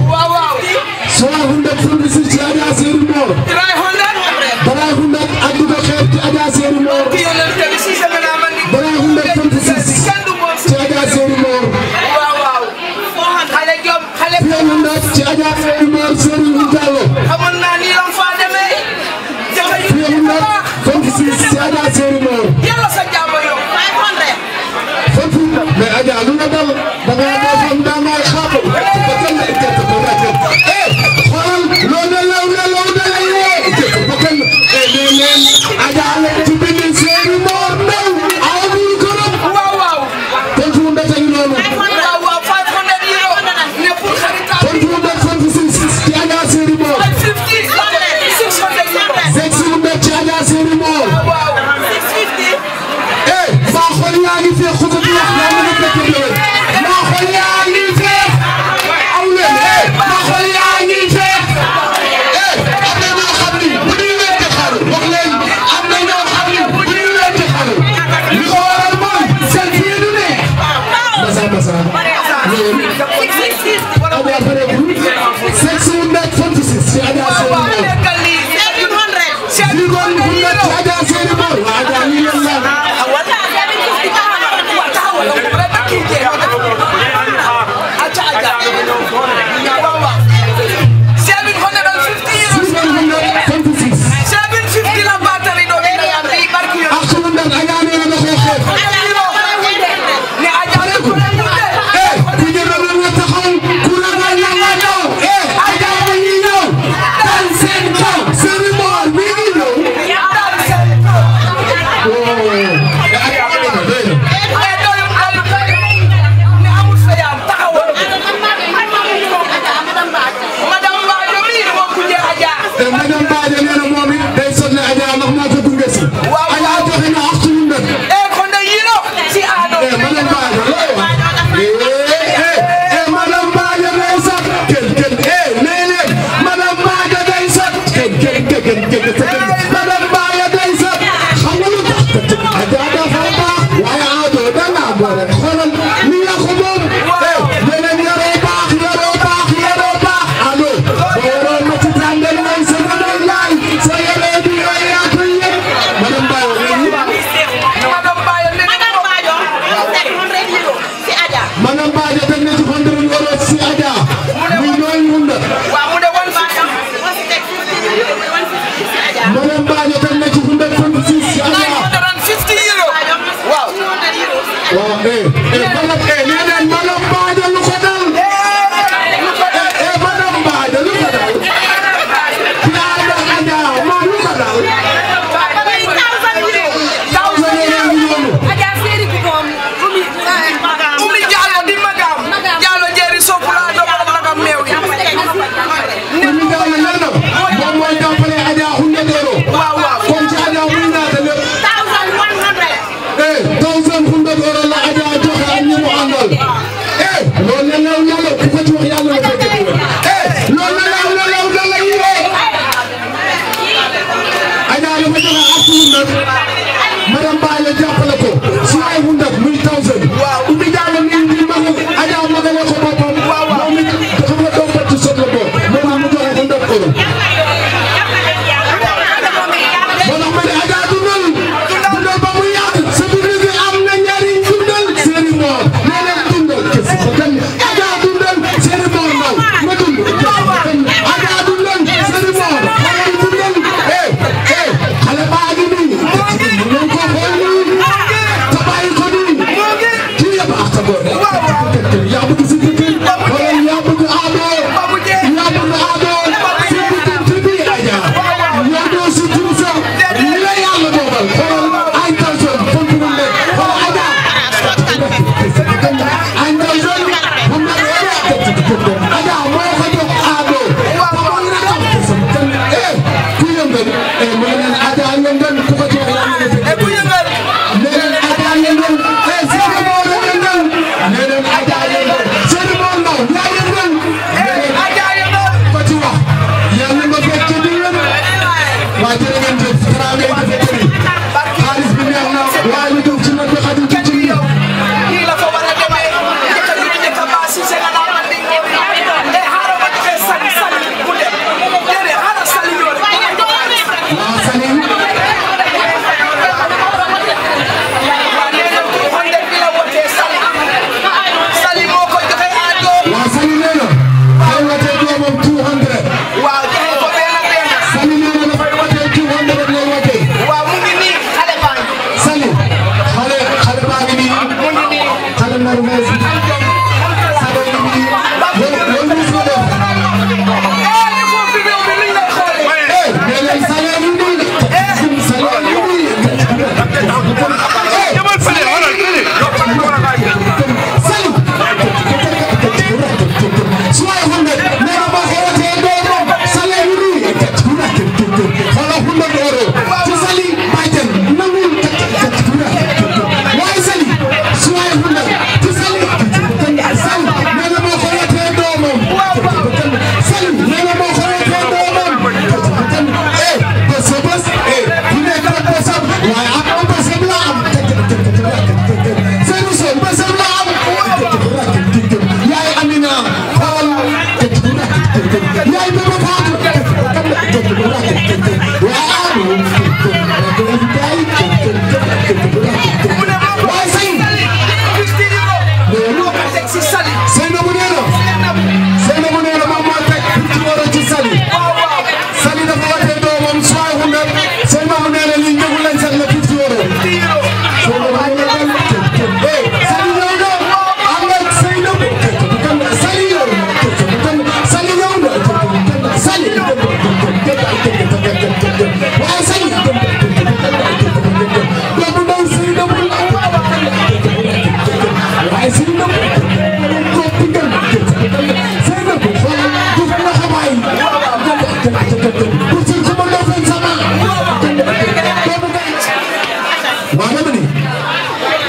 Speaker 7: 156 ci Adja seeni moom. Dara hundat ak du ko xeeb ci Adja seeni moom. Dara hundat 26 ci Adja seeni moom. Fiya hundat ci Adja seeni moom Serigne Diallo.
Speaker 15: xamoon naa nii la fa demee.
Speaker 7: Fiya hundat 26 ci Adja seeni moom.
Speaker 15: yàlla sa jàmm yow.
Speaker 7: Foofu mais Adja lu nga dal da nga defoon da nga xaatu ba kenn la jëkk ba nga jëkk. Eh xoolal loo ne law ne law ne lay woo jëkk ba kenn eh nee leen Adja la ci bind seeni moom ndaw amul korom.
Speaker 15: waaw waaw.
Speaker 7: Kon fu mu ndete yi noonu.
Speaker 15: waaw waaw 500 euro. ne pour xaritam.
Speaker 7: Kon fu mu ndete 26 ci Adja seeni moom.
Speaker 15: 50 600 euro.
Speaker 7: Sexy mu ndete ci Adja seeni moom. madame Badio nee na moom it day sonne Adja ndax moo ko gunge si. Adja joxe na ak suñu ndënd.
Speaker 15: Eh, kon de yiro si Ado.
Speaker 7: Eh, madame Badio looy wax. Eh, eh, eh, madame Badio day sot. Kenn kenn eh nee leen madame Badio day sot. Kenn kenn kenn kenn kenn kenn madame Badio day sot. xam nga lu tax Adja dafa baax waaye Ado da ngaa boole xoolal ni nga ko moom. Eh, nee leen yaroo baax yaroo baax yaroo baax. Ado boo yoroon ma ci tàngal may sa madame Laay sa yoree bi yooyu yaa koy yëg. madame Badio léegi.
Speaker 15: Madame Bayo ne Madame Bayo teg 100 euro si Adja.
Speaker 7: Madame Badio teg na ci hundred euros si Adja. muy nooy hunda.
Speaker 15: Waaw mu ne wan Bayo moo si teg 50 euro wan si Adja.
Speaker 7: Madame Badio teg na ci hundred fifty six si Adja.
Speaker 15: 950 euro. Waaw. 200 euro.
Speaker 7: waaw eh eh madame eh nee neen Madame Badio lu ko dal. eh eh Madame Badio lu ko dal. Piada Adja moo lu ko dal.
Speaker 15: Adja Seri ku moom Umi Umi Diallo di magam Diallo jeri sopula do ko magam meew yi
Speaker 7: Umi Diallo nee na moom mooy jàppale Adja hundred euros.
Speaker 15: waaw waaw
Speaker 7: kon ci Adja muy naata lépp.
Speaker 15: 1100
Speaker 7: eh thousand hundred euros la Adja joxe ak ñi mu àndal. eh loolu la law na la ku ko ci wax yàlla la ko dégg. eh loolu la law na law na la yiree. Adja dafa joxe ak suñu nag. madame Baye jàppale ko si ay hundred muy thousand. Umi Diallo nii di mag Adja magale ko boppam. moom it xam nga doom bët ci sot la bokk. moo tax mu joxe hundred euros. moo tax ma ne Adja dundal. dundal ba mu yàgg. sa dund gi am na njariñ dundal. seeni moor nee leen dundal. kese ba kenn Adja dundal. seeni moor naw ma dund. kese ba kenn Adja dundal. seeni moor xale yi dundal. eh eh xale baa ngi nii. mu ngeen ko xool nii. te bàyyi ko nii. kii yëpp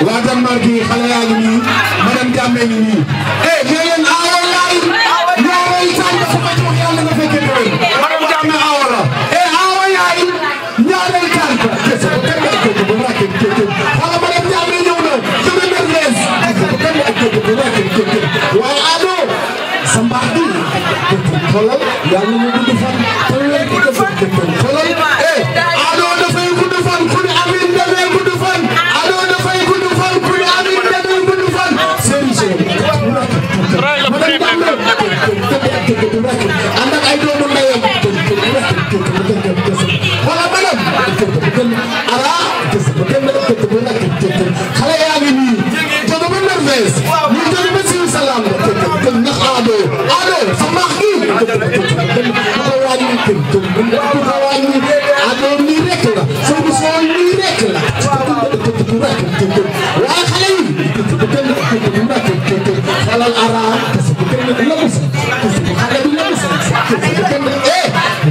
Speaker 7: waa Danemark yi xale yaa ngi nii madame Diame ngi nii eh nee leen aawa yaay ñaareel tànn dafa ma jox yàlla nga fekkee déwén madame Diame aawa la eh aawa yaay ñaareel tànn kese ba kenn ay kooku ba wàcce kooku xala madame Diame ñëw na dama nerveuse kese ba kenn ay kooku ba wàcce kooku waaye ado sa mbaax bi xoolal yàlla ñu gudd fan te wér gi dafa xoolal eh ado dafay gudd fan ku ne amin dafay gudd fan ado dafay gudd fan ku ne amin dafay gudd fan ànd ak ay doomu ndeyam wala madam ara xale yaa ngi nii jóge ba nerveuse ñu jóge ba siw salaam ndax ado ado sa mbaax gi ko wàññi ko wàññi ado nii rek la soo bu soo nii rek la waaye xale yi xalal ara xale bi la eh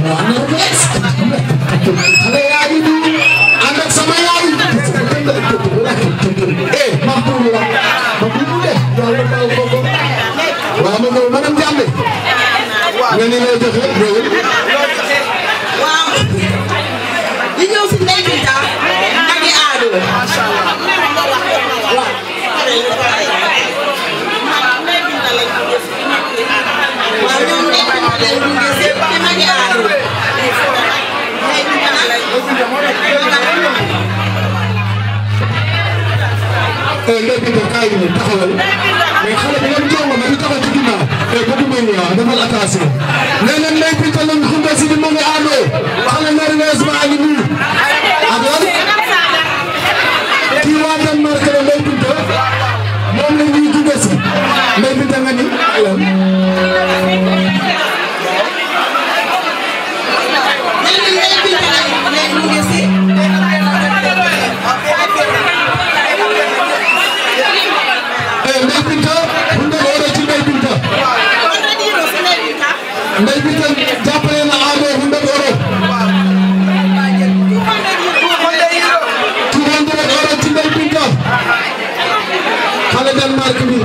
Speaker 7: xale yaa ngi nii ànd ak sama yaay eh ma pour la ma pour de yàlla baal ko ko waaw ma ñëw madame Diamé nga ni loo joxe ñëwul
Speaker 15: waaw li ñëw si ndey bi daal nagi aado waaw ñoom ndey bi ma leen gunge si ci nagi aado ndey bi ma nag
Speaker 7: eh ndey bi nga kaay ni taxawal mais xale bi ngeen jongo ma di taxaw ci ginnaaw eh bëggu may ñëw defal attention nee na ndey bi talam xumbe si di ma ngi aado xale nerveuse baa ngi nii ak lan kii waa Danemark la ndey binta moom la ñuy gunge si ndey binta nga ni lan eh ndey binta hunde ore ci ndey binta ndey binta jàppale na aado hunde ore 200 euro ci ndey binta xale Danemark bi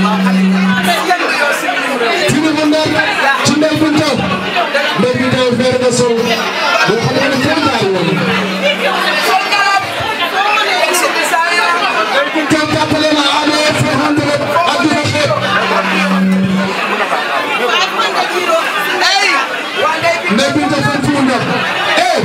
Speaker 7: tini hunde ci ndey binta ndey binta feere na sol boo xam ne foo jaar woon ndey binta jàppale na aado 400 adduna xeet ndey binta fan fu mu nekk eh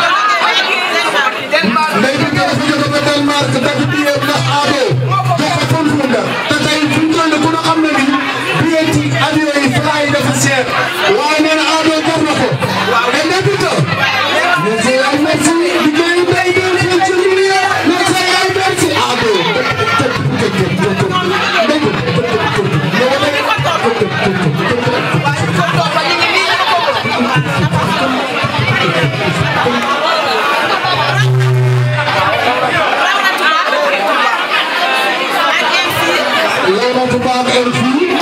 Speaker 7: ndey binta dafa jóge ba Danemark dagg billet ndax aado jox ko fan fu mu nekk te tey fu mu toll ku ne xam na ni billet ci avion yi fly yi dafa cher waaye nee na aado jar na ko et ndey binta merci ay merci liggéeyu ndey bi fii ci Lille merci ay merci aado Lena Tubaab MC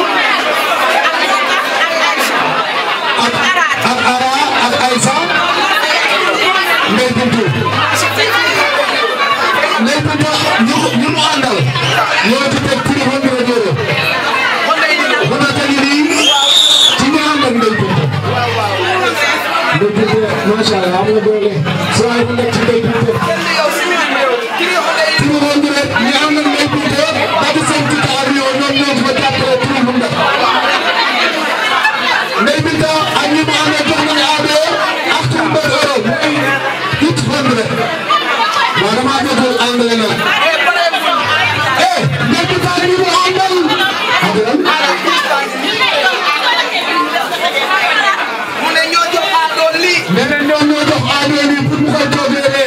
Speaker 7: ak ak Ara ak Aïssa Ndeye Bintu Ndeye Bintu ñu ñu mu àndal ñoo ci teg prix hundred euro bu na tegi nii ci ñu ànd ak Ndeye Bintu Ndeye Bintu macha Allah am nga doole soo ay bu nekk ci Ndeye Bintu prix hundred ñu ànd ak Ndeye Bintu daal di seen ticket avion ñoom ñoo ci ba jàppale prix hundred Ndeye Bintu ak ñi mu àndal jox nañu aado ak two hundred euro muy huit hundred waaw damaa déggul anglais nag eh Ndeye Bintu ak ñi mu àndal ak lan
Speaker 15: mu ne ñoo jox aado lii
Speaker 7: nee na ñoom ñoo jox aado lii pour mu koy toogee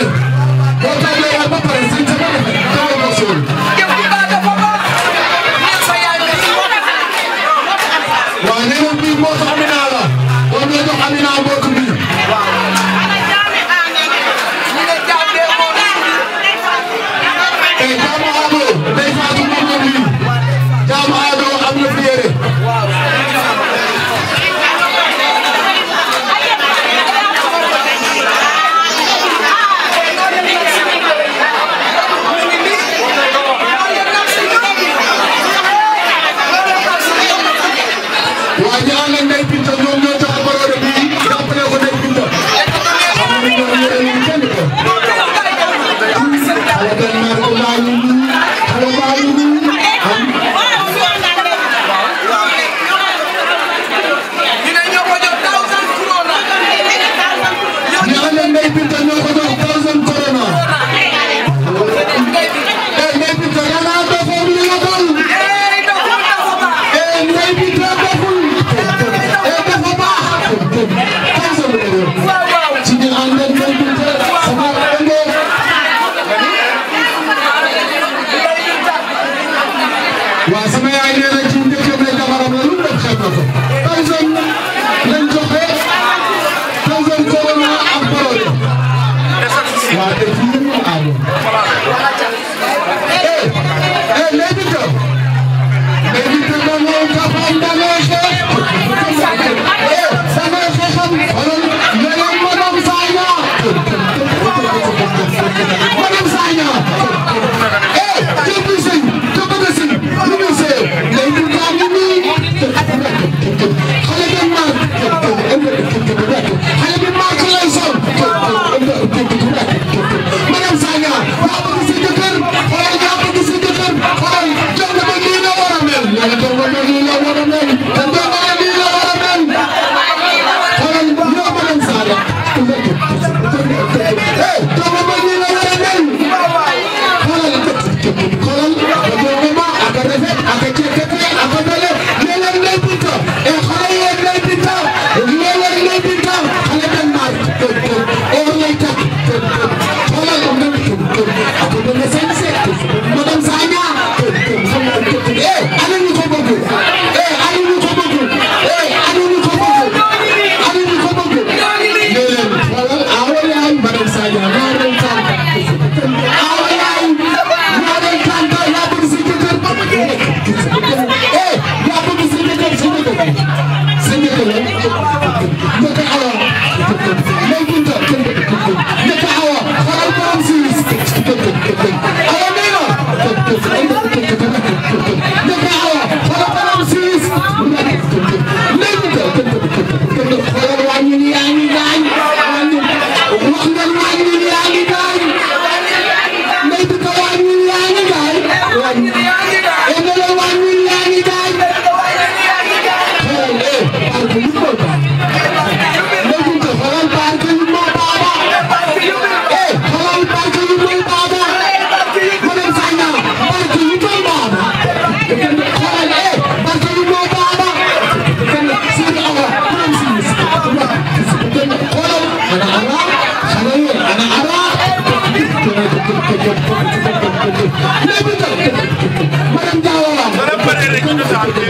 Speaker 7: madame Diawara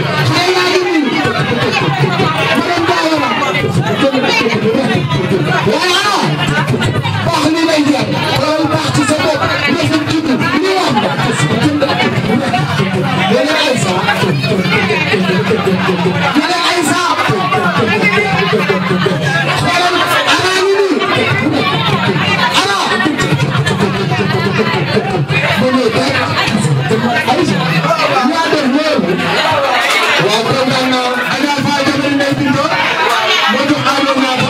Speaker 7: voilà baax li lay jar loolu baax ci sa bopp rafet juddu li am yéen Aïssa yéen Aïssa xoolal ana ngi nii ana ba ñëw tey Aïssa yaa def loolu waaw kontaan naa Adja Faye Jamil Ndeye Binto moo jox Ado ñaata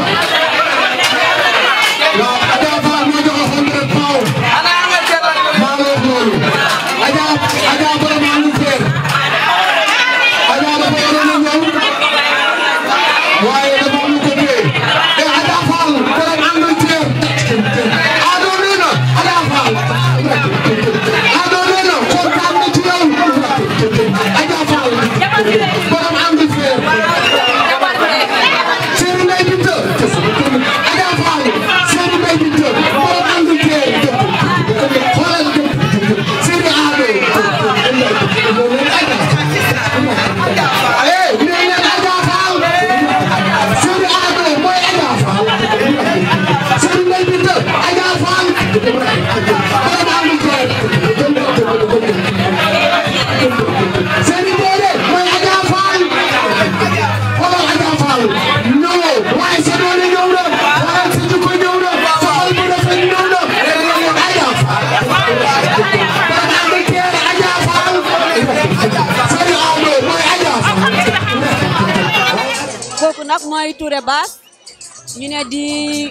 Speaker 7: waaw Adja Faye moo jox hundred pounds maa ngi wax loolu Adja Adja borom Angleterre Adja dafa waroon a ñëw waaye dafa am lu ko téye te Adja Fall borom Angleterre Ado nee na Adja Fall Ado nee na kontaan na ci yow Adja Fall borom Angleterre Seydou Ndeye Binta Adja Fall Seydou Ndeye Binta borom Angleterre xoolal Seydou Ado eh nee leen Adja Fall Seydou Ado mooy Adja Fall Seydou Ndeye Binta Adja Fall borom Angleterre Seydou Ndeye mooy Adja Fall xoolal Adja Fall non waaye sa doole ñëw na waaye sa jikko ñëw na sa xol bu rafet ñëw na Adja Fall borom Angleterre Adja Fall Seydou Ado mooy Adja Fall
Speaker 5: kooku nag mooy Touré Bass ñu ne di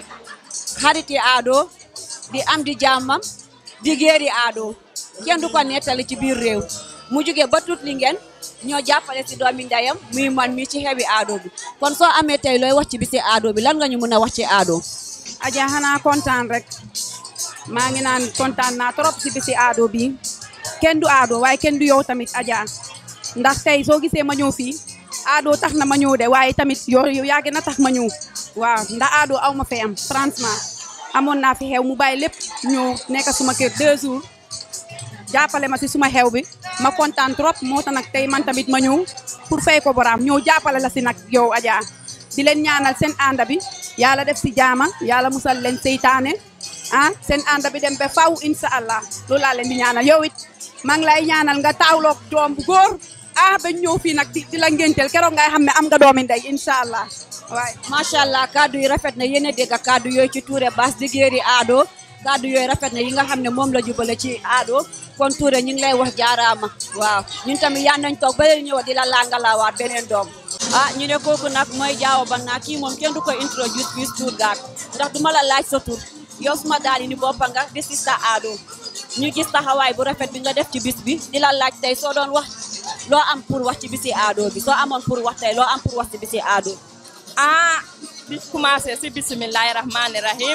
Speaker 5: xariti Ado di am di jàmmam di géeri Ado kenn du ko nettali ci biir réew mu jóge ba tut li ngeen ñoo jàppale si doomi ndeyam muy man mi ci xewi Ado bi kon soo amee tey looy wax ci bisi Ado bi lan nga ñu mën a wax ci Ado
Speaker 8: Adja xanaa kontaan rek maa ngi naan kontaan naa trop si bisi Ado bi kenn du Ado waaye kenn du yow tamit Adja ndax tey soo gisee ma ñëw fii Ado tax na ma ñëw de waaye tamit yow yow yaa gën a tax ma ñëw waaw ndax Ado aw ma fay am franchement amoon naa fi xew mu bàyyi lépp ñëw nekk suma kër deux jours jàppale ma si suma xew bi ma kontaan trop moo tax nag tey man tamit ma ñëw pour fay ko boraam ñëw jàppale la si nag yow Adja di leen ñaanal seen ànda bi yàlla def si jaama yàlla musal leen seytaane ah seen ànda bi dem ba faw incha allah loolu laa leen di ñaanal yow it maa ngi lay ñaanal nga taawloog doom bu góor ah ba ñëw fii nag di di la ngénteel keroog ngay xam ne am nga doomi ndey incha allah waaye
Speaker 5: macha allah kaddu yi rafet na yéen a dégg kaddu yooyu ci Touré Bass di géeri Ado kaddu yooyu rafet na yi nga xam ne moom la jubale ci Ado kon Touré ñu ngi lay wax jaaraama waaw ñun tamit yaan nañ toog ba leen ñëw di la langalawaat beneen doom ah ñu ne kooku nag mooy jaawo ban naa kii moom kenn du ko introduce fii Stuttgart ndax du ma la laaj sa tur yow suma daal ni boppa nga di sista Ado ñu gis taxawaay bu rafet bi nga def ci bis bi di la laaj tey soo doon wax loo am pour wax ci bisi Ado bi soo amoon pour wax tey loo am pour wax ci bisi Ado
Speaker 17: ah di commencé si bisimilahi rahmani rahim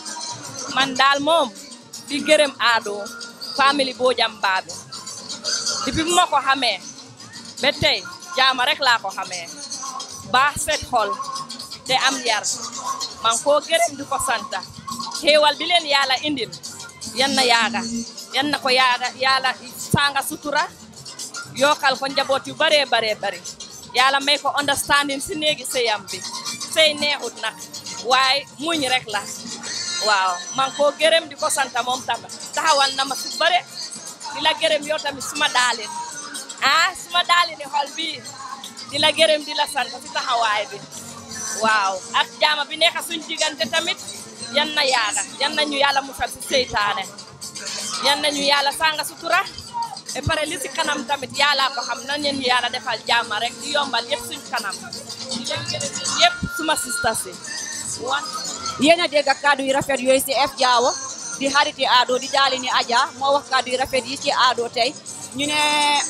Speaker 17: man daal moom di gërëm Ado famille Bojang Baabi depuis bu ma ko xamee ba tey jaama rek laa ko xamee baax set xol te am yar man koo gërëm di ko santa xéewal bi leen yàlla indil yan na yaaga yan na ko yaaga yàlla sanga sutura yokkal ko njaboot yu baree baree bari yàlla may ko understanding si néegi sëyam bi sëy neexut nag waaye muñ rek la waaw man koo gërëm di ko santa moom tamit taxawal na ma su bare di la gërëm yow tamit suma daalin ah suma daalini xol bii di la gërëm di la sant si taxawaay bi waaw ak jaama bi nekk suñ diggante tamit yan na yaaga yan nañu yàlla musal si seytaane yan nañu yàlla sanga sutura e pare li si kanam tamit yàlla ko xam na ñeen ñu yàlla defal jaama rek di yombal yëpp suñ kanam di leen gërëm yëpp suma sista si wan
Speaker 5: yéen a dégg kaddu yu rafet yooyu si F Jaawo di xariti Ado di daali ni Adja moo wax kaddu yu rafet yi ci Ado tey ñu ne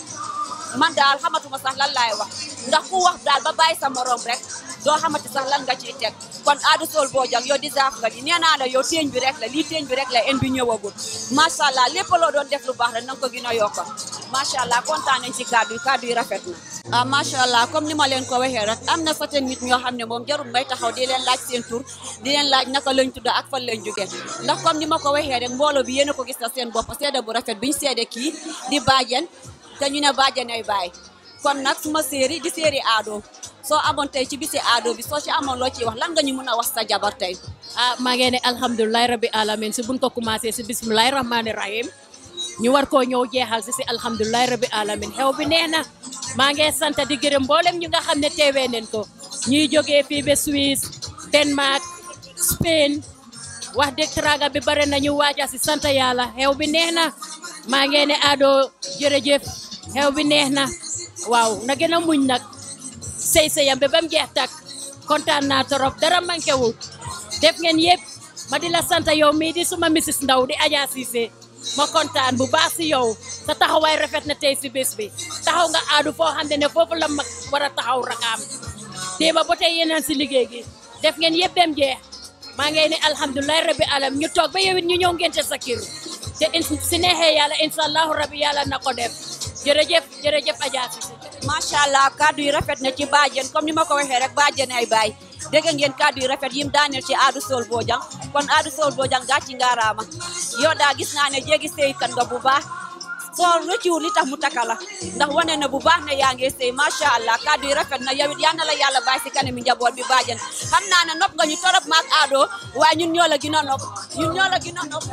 Speaker 5: man daal xamatuma sax lan laay wax ndax ku wax daal ba bàyyi sa morom rek doo xamati sax lan nga ciy teg kon Ado Soul Bojang yow di zaaf nga di nee naa la yow teeñ bi rek la lii teeñ bi rek la en bi ñëwagul macha allah lépp loo doon def lu baax rek na nga ko gën a yokk macha allah kontaan nañ ci kaddu yi kaddu yi rafet na ah macha allah comme ni ma leen ko waxee rek am na certain nit ñoo xam ne moom jarul may taxaw di leen laaj seen tur di leen laaj naka lañ tudd ak fan lañ jóge ndax comme ni ma ko waxee rek mbooloo bi yéen a ko gis na seen bopp seede bu rafet biñ seede kii di baajen te ñu ne baajen ay baay kon nag suma séeri di séeri aado soo amoon tey ci bisi aado bi soo ci amoon loo ciy wax lan nga ñu mën a wax sa jabar tey
Speaker 14: ah maa ngi ne alhamdulilah rabbi alamin si buñ ko commencé si bismillahi rahmani rahim ñu war koo ñëw jeexal si si alhamdulilah rabbi alamin xew bi nee na maa ngi sant di gërëm mboolem ñu nga xam ne teewee neen ko ñuy jógee fii ba Suisse Denmark Spain wax dëgg traga bi bare na ñu waaja si sant yàlla xew bi neex na maa ngi ne Ado jërëjëf xew bi neex na waaw na gën a muñ nag sëy sëyam bi ba mu jeex tak kontaan naa torop dara manqué wul def ngeen yëpp ma di la sant yow mii di suma Mrs Ndaw di Adja Cissé ma kontaan bu baax si yow sa taxawaay rafet na tey si bés bi taxaw nga aadu foo xam ne ne foofu la mag war a taxaw rakaam déeba ba tey yeneen si liggéey gi def ngeen yëpp dem jeex maa ngay ne alhamdulilah rabbi alam ñu toog ba yow it ñu ñëw ngeen sa kër te in si neexee yàlla incha allahu rabbi yàlla na ko def jërëjëf jërëjëf Adja Cissé
Speaker 5: macha allah kaddu yi rafet na ci baajen comme ni ma ko waxee rek baajen ay baay dégg ngeen kaddu yi rafet yim daaneel ci aadu sol bojang kon aadu sol bojang gàcci ngaaraama yow daa gis naa ne jéegi sëykat nga bu baax soo rëcciwul li tax mu taka la ndax wane na bu baax ne yaa ngi sëy macha allah kaddu yi rafet na yow it yal na la yàlla bàyyi si kanami njaboot bi baajen xam naa ne nopp nga ñu torop maak aado waaye ñun ñoo la gën a nopp ñun ñoo la gën a nopp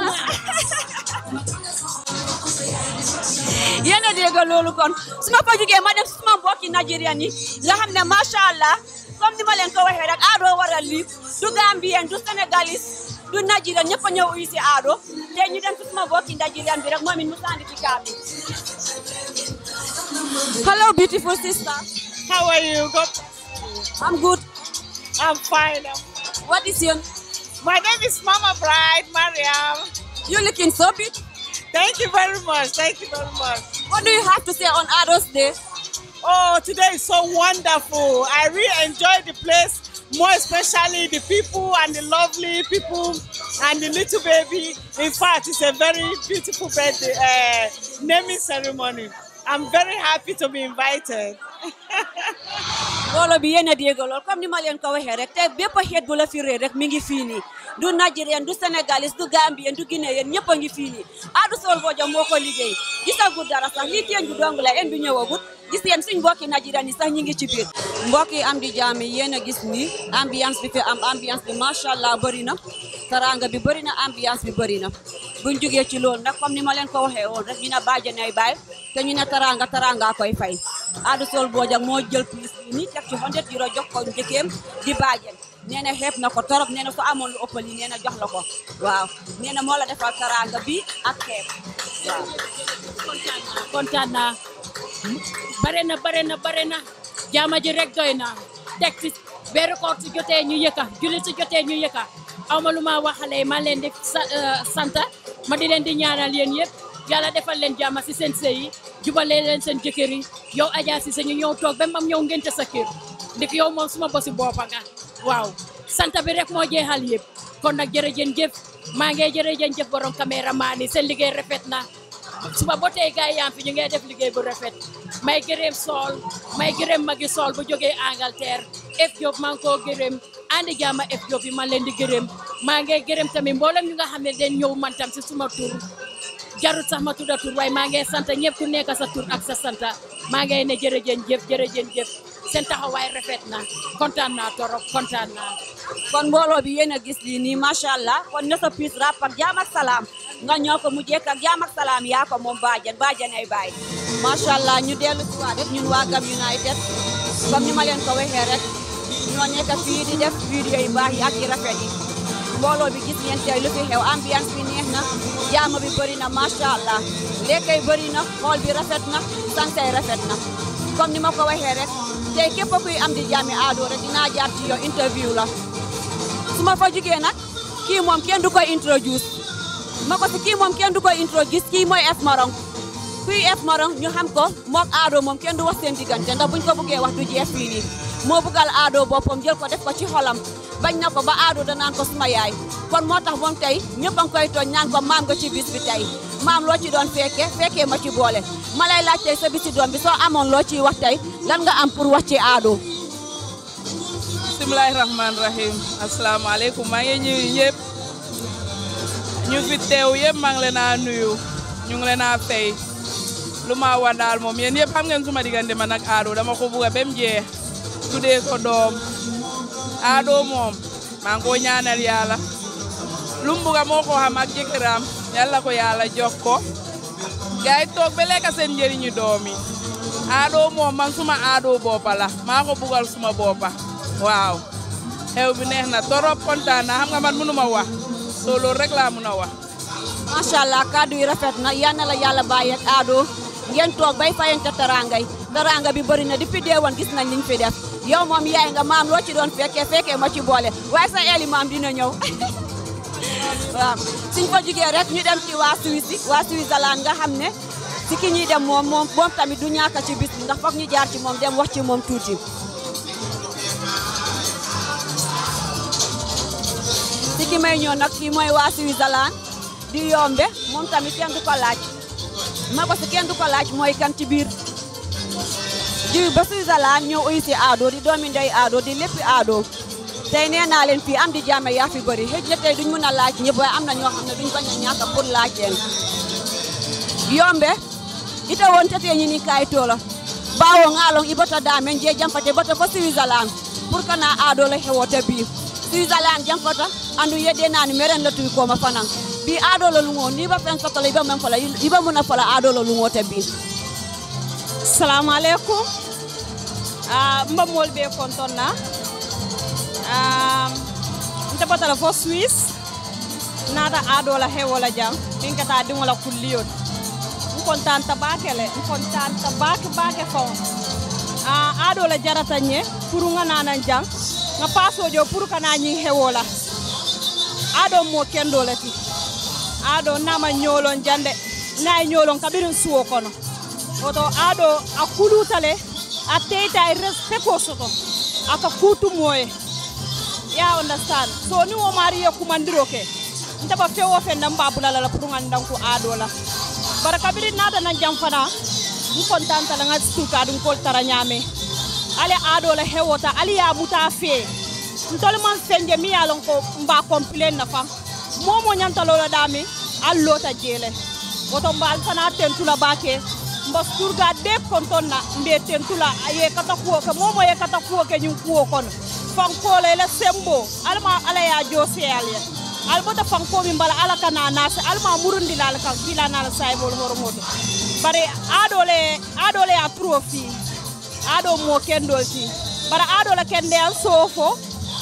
Speaker 5: yéen a dégg loolu kon su ma ko jugee ma dem suma mbokki Nigérian yi nga xam ne macha allah comme ni ma leen ko waxee rek aado waral lii du Gambien du Sénégalais du Nigérian ñëpp a ñëw uyu si aado te ñu dem si suma mbokki Nigérian bi rek moom it mu sandi ci kaa bi hello beautiful sister
Speaker 9: How are you? Good.
Speaker 5: I'm good.
Speaker 9: I'm fine.
Speaker 5: What is your
Speaker 9: My name is Mama Bride Mariam.
Speaker 5: You looking so big.
Speaker 9: Thank you very much. Thank you very much.
Speaker 5: What do you have to say on Ado's Day?
Speaker 9: Oh, today is so wonderful. I really enjoyed the place, more especially the people and the lovely people and the little baby. In fact, it's a very beautiful birthday uh, naming ceremony. I'm very happy to be invited.
Speaker 5: mbooloo bi yéen a dégg lool comme ni ma leen ko waxee rek te bépp xeet bu la fi réer rek mi ngi fii nii du Nigérien du Sénégalais du Gambien du Guinéen ñëpp a ngi fii nii Adou Sol Bojang moo ko liggéey gisagut dara sax lii teen ju dong la en bi ñëwagut gis yéen suñ mbokki Nigérien yi sax ñi ngi ci biir mbokk yi am di jaam yi yéen a gis ni ambiance bi fi am ambiance bi macha allah bëri na taranga bi bëri na ambiance bi bëri na buñ jógee ci loolu nag comme ni ma leen ko waxee woon rek ñu ne bàjjanay baay te ñu ne taranga taranga koy fay Adou Sol Bojang moo jël plus bi ni teg ci 100 euro jox ko njëkkeem di bàjjen nee na xeeb na ko torop nee na su amoon lu ëppal yi nee na jox la ko waaw nee na moo la defal taranga bi ak xeeb waaw
Speaker 14: kontaan naa bare na bare na bare na jaama ji rek doy na teg ci weeru koor su jotee ñu yëkka julli su jotee ñu yëkka aw ma lu ma waxalee ma leen di sant ma di leen di ñaanal yéen yëpp yàlla defal leen jàmm si seen sëy yi jubalee leen seen jëkkër yi yow Adja Cissé ñu ñëw toog ba mam ñëw ngente sa kër ndik yow moom suma bosi boppa nga waaw sant bi rek moo jeexal yëpp kon nag jërëjën jëf maa ngi jërëjën jëf borom caméraman yi seen liggéey rafet na suba ba tey gars yi fi ñu ngi def liggéey bu rafet may gërëm sool may gërëm magi sool bu jógee Angleterre F Diop maa ngi koo gërëm andi jaama F Diop yi man leen di gërëm maa ngi gërëm tamit mboolem ñu nga xam ne dañ ñëw man tam si suma tur jarut sax ma tudda tur waaye maa ngi sant ñëpp ku nekk sa tur ak sa santa maa ngi ne jërëjën jëf jërëjën jëf seen taxawaay rafet na kontaan naa torop kontaan naa
Speaker 5: kon mbooloo bi yéen a gis lii nii macha allah kon na sa piis rap ak jaam ak salaam nga ñoo ko mu jekk ak jaam ak salaam yaa ko moom baajan baajan ay baay macha allah ñu dellu si waat rek ñun waa Gam United comme ni ma leen ko waxee rek ñoo nekk fii di def vidéo yu baax yi ak yi rafet yi mbooloo bi gis ngeen tey lu fi xew ambiance bi neex na jaama bi bëri na macha allah lekkay bëri na xool bi rafet na sansay rafet na comme ni ma ko waxee rek tey képp kuy am di jaami Ado rek dinaa jaar ci yow interview la su ma fa jugee nag kii moom kenn du koy introduce ma ko si kii moom kenn du koy introduce kii mooy F Marong kuy F Marong ñu xam ko mook Ado moom kenn du wax seen diggante ndax buñ ko bëggee wax du jeex fii nii moo bëggal Ado boppam jël ko def ko ci xolam bañ na ko ba aado danaan ko suma yaay kon moo tax moom tey ñëpp a ngi koy tooñ ñaan ko maam nga ci bis bi tey maam loo ci doon fekke fekkee ma ci boole ma lay laaj tey sa bisi doom bi soo amoon loo ciy wax tey lan nga am pour wax ci aado
Speaker 10: bismillahi rahman rahim asalaamaaleykum maa ngi ñuyu ñëpp ñu fi teew yëpp maa ngi leen a nuyu ñu ngi leen a fay lu ma wax daal moom yéen yëpp xam ngeen suma diggante man ak aado dama ko bugg a ba mu jeex tuddee ko doom aado moom maa ngi ko ñaanal yàlla lu mu bugg a moo ko xam ak jëkkëram yàlla ko yàlla jox ko gars yi toog ba lekk seen njëriñu doom yi aado moom man suma aado boppa la maa ko bugal suma boppa waaw xew bi neex na torop kontaan na xam nga man mënu ma wax soo loolu rek laa mën a wax
Speaker 5: macha allah kàddu yi rafet na yal na la yàlla bàyyi ak aado ngeen toog bay fayante tarangay taranga bi bëri na depuis deewoon gis nañ liñ fi def yow moom yaay nga maam loo ci doon fekkee fekkee ma ci boole waaye sa eeli maam dina ñëw waaw suñ fa jugee rek ñu dem ci waa Suisse waa Switzerland nga xam ne si ki ñuy dem moom moom moom tamit du ñàkk ci bis bi ndax foog ñu jaar ci moom dem wax ci moom tuuti si ki may ñëw nag kii mooy waa Switzerland di yombe moom tamit kenn du ko laaj ma ko si kenn du ko laaj mooy kan ci biir di ba Switzerland ñëw uyu si aado di doomi ndey aado di léppi aado tey nee naa leen fii am di jàmme yaa fi bëri xëj na tey duñ mën a laaj ñëpp waaye am na ñoo xam ne duñ bañ a ñàkk pour laaj leen yombe ite won tete ñini kayitola bawo ngalon ibota damen je jamfate bota fo Switzerland pour kana aado la hewota bi Switzerland jamfata andu yedde nani meren la tuy koma fanan bi aado la lungo ni ba fen sotola iba men fala iba muna fala aado la lungo te bi
Speaker 22: salamu aleykum uh, mbamol ɓe konton na um, nte batala fo suisse nata aɗola hewola jam min kata ɗimola kulliyol n contanta bakele n contanta bake bake fon uh, aɗola jarata ñe pour nga nanan jang nga pasojo pour kana ñing hewola aɗo mo kendola ti aɗo nama ñolon jande nayi ñolon kaɓirin suwo kono oto aɗo a kulutale a teyta e respect ko soto aka kutumoye ya understand so ni wo mari ye kumandiro ke ntaba fewo fe nan babula la pour ngan danku aɗo la bara kabiri nata nan jam fana n contanta la nga stuka dun kol tara ñame ale aɗo la hewota ali ya muta fe ntol man fenje mi ya lon ko mba complain na fa momo ñantalola dami al lota jele woto mbal fana tentula bake mba surga be konton na mbe tentula ye kata kuwo ke momo ye kata kuwo ke ñin kuwo kono fankole la sembo alma ala ya jose alya albota fanko min bala ala kana nase alma murundi lal kan kila nal saybol hormoto bare adole adole a profi ado mo kendol ti bara adole kende al sofo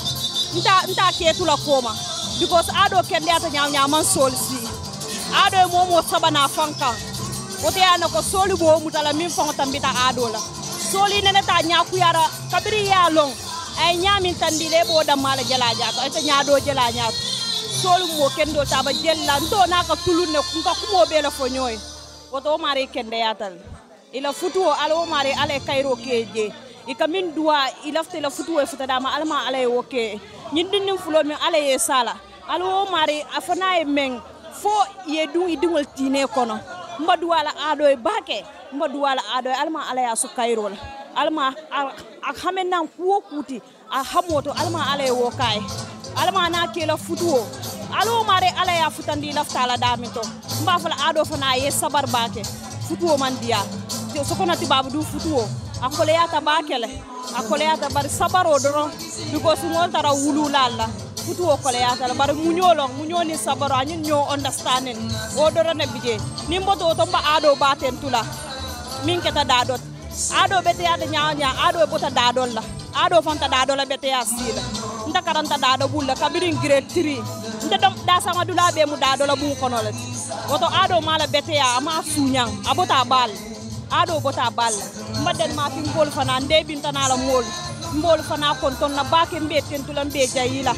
Speaker 22: nta nta ketula koma because ado kende ata nyaw nyaman sol si ado mo mo sabana fankan wote yana ko soli bo mutala min fango tambita ado la soli nene ta nyakuyara kabiri ya long ay ñamin tandile ɓo dammala jela jato ayta ñaado jela ñaato solum mo kendo taba jella nto naka tulunne nka kumo ɓela fo ñoy woto o mari kende yatal ila futuwo ala o mari ala e kayro keje ika min duwa ilafta ila futuwo e futadama alama ala e woke ñin ɗinnin fulol min ala ye sala ala o mari a fana e men fo ye ɗum i diŋol tine kono mba duwala aɗo e bake mba duwala aɗo e alama ala ya so kayro la alma a hamen nan kuwo kuti a hamoto alma ala ye wo kaye alma na kela futuwo alo mare ala ya futandi laftala damin to mba fala ado fana ye sabar bake futuwo man diya sokona tibabu du futuwo a koleyata bakele a koleyata bari sabaro doron because ngol tara wululalla futuwo koleyata la bari muñolon muñoni sabaro añin ño understanding o dorone bije nin boto to mba ado baten tula min keta dadot aɗo ɓeteyade ñawña aɗo e ɓota daɗol la aɗo fanta daɗola ɓeteya siila nta karanta daɗo ɓulla kabirin grade 3 nte ɗom ɗasama dulaɓe mu daɗola ɓum konole woto aɗo mala ɓeteya ama suñang a bota bal aɗo bota bal mbaɗen ma fi mbol fana nde ɓintanala mool mbol fana konton na bake mbe tentula mbe jayila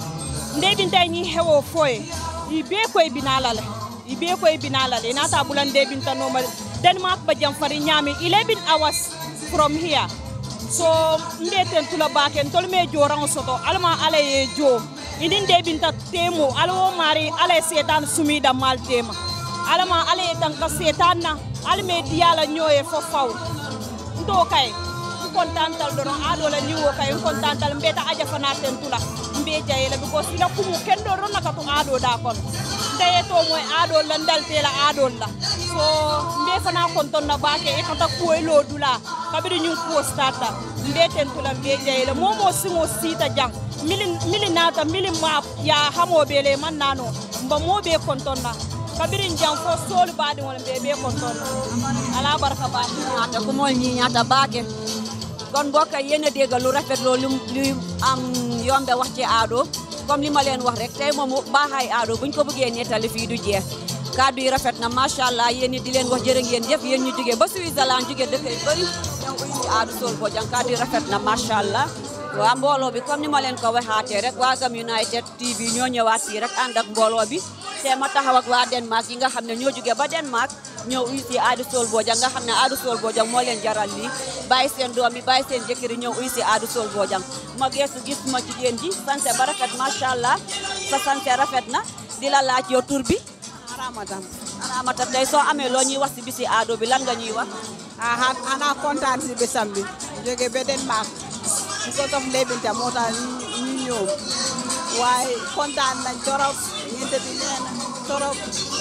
Speaker 22: nde ɓintay ñi hewo foye i be koye binalale i be koye binalale nata ɓulan nde ɓintanoma denmark ba jam fari ñaami 11 hours from here so mbeten tula baken tol me jorango soto alma ala ye jo idin de binta temo alwo mari ala ye setan sumida mal tema alama ala ye tanka setan na alme diyala nyoye fo faw ndo kay kontantal doron aɗo la niwo kay kontantal mbeta aja fana ten tula mbe jayela because ila kumu kendo ron naka to aɗo da kon ndeye to moy aɗo la ndaltela aɗo la so mbe fana konton na bake e kata kuwelo dula kabiri ñun kuwo starta mbe ten tula mbe jayela momo simo sita jang mili mili nata mili map ya hamobele man nano mba mobe konton na kabirin jang fo solu baɗi wala mbe be konton na ala barka baɗi
Speaker 5: ñaata ku mool ñi ñaata baake kon mbokk yi yéen a dégg lu rafet loolu lu am yombe wax ci aado comme li ma leen wax rek tey moom baaxaay aado buñ ko bëggee nettali fii du jeex kaddu yi rafet na macha allah yéen it di leen wax jërë ngeen jëf yéen ñu jógee ba Switzerland jógee dëkk yu bëri ñëw uy si aadu Sol Bojang kaddu yi rafet na macha allah waa mbooloo bi comme ni ma leen ko waxaatee rek waa Gam United TV ñoo ñëwaat fii rek ànd ak mbooloo bi te ma taxaw ak waa Denmark yi nga xam ne ñoo jógee ba Denmark ñëw uy si aadu Sol Bojang nga xam ne aadu Sol Bojang moo leen jaral lii bàyyi seen doom yi bàyyi seen jëkkër yi ñëw uy si aadu Sol Bojang ma geesu gis ma jigéen ji sanse ba rafet macha allah sa sanse rafet na di la laaj yow tur bi
Speaker 11: Aramata
Speaker 5: Aramata tey soo amee loo ñuy wax si bisi aado bi lan nga ñuy wax
Speaker 11: aha ana kontaan si bisam bi jóge ba Denmark because of Lebinta moo tax ñu ñëw waaye kontaan nañ torop ñeente bi nee na torop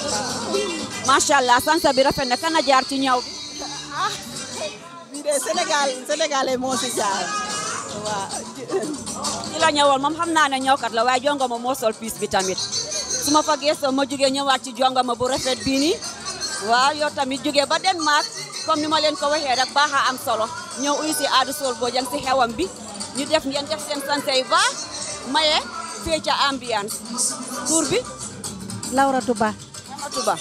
Speaker 5: macha allah sanse bi rafet na kana jaar ci ñaw bi
Speaker 11: ah bii de Sénégal Sénégalais moo si jaar waaw
Speaker 5: ki la ñëwoon moom xam naa ne ñëwkat la waaye jongo ma moo sol piis bi tamit su ma fa geesoo ma jógee ñëwaat ci jongo ma bu rafet bii nii waaw yow tamit jógee ba Denmark comme ni ma leen ko waxee rek baax a am solo ñëw uy si aadu Sol Bojang si xewam bi ñu def ngeen def seen sanse yu baax maye feeca ambiance tur bi
Speaker 12: Laura Touba
Speaker 5: Laura Touba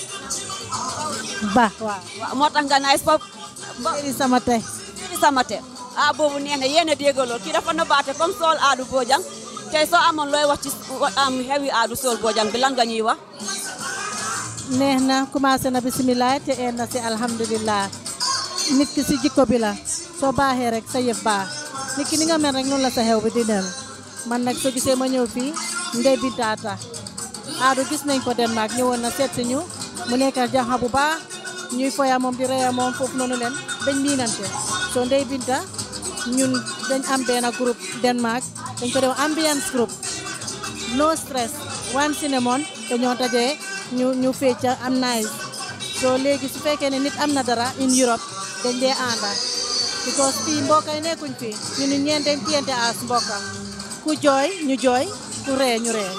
Speaker 12: Ba waaw
Speaker 5: waaw moo tax nga naay fop
Speaker 12: Seri sama tey
Speaker 5: Seri sama tey ah boobu neex na yéen a déggaloo kii dafa nëbbaate comme Sol aadu Bojang tey soo amoon looy wax ci am xewi aadu Sol Bojang bi lan nga ñuy wax
Speaker 12: neex na commencé na bisimilah te een na si alhamdulilah nit ki si jikko bi la soo baaxee rek sa yëf baax nit ki ni nga mel rek noonu la sa xew bi di dem man nag soo gisee ma ñëw fii ndey bintaata aadu gis nañ ko Denmark ñëwoon na seet si ñu mu nekk jaxa bu baax ñuy foya moom di reya moom foofu noonu leen dañ miinante soo ndey binta ñun dañ am benn groupe Denmark dañ ko def ambiance group no stress one cinnamon dañoo dajee ñu ñu fecca am nice soo léegi su fekkee ne nit am na dara in Europe dañ dee ànda because fii mbokka yi nekkuñ fii ñu ni ñeen dañ tiyante as mbokka ku jooy ñu jooy ku ree ñu ree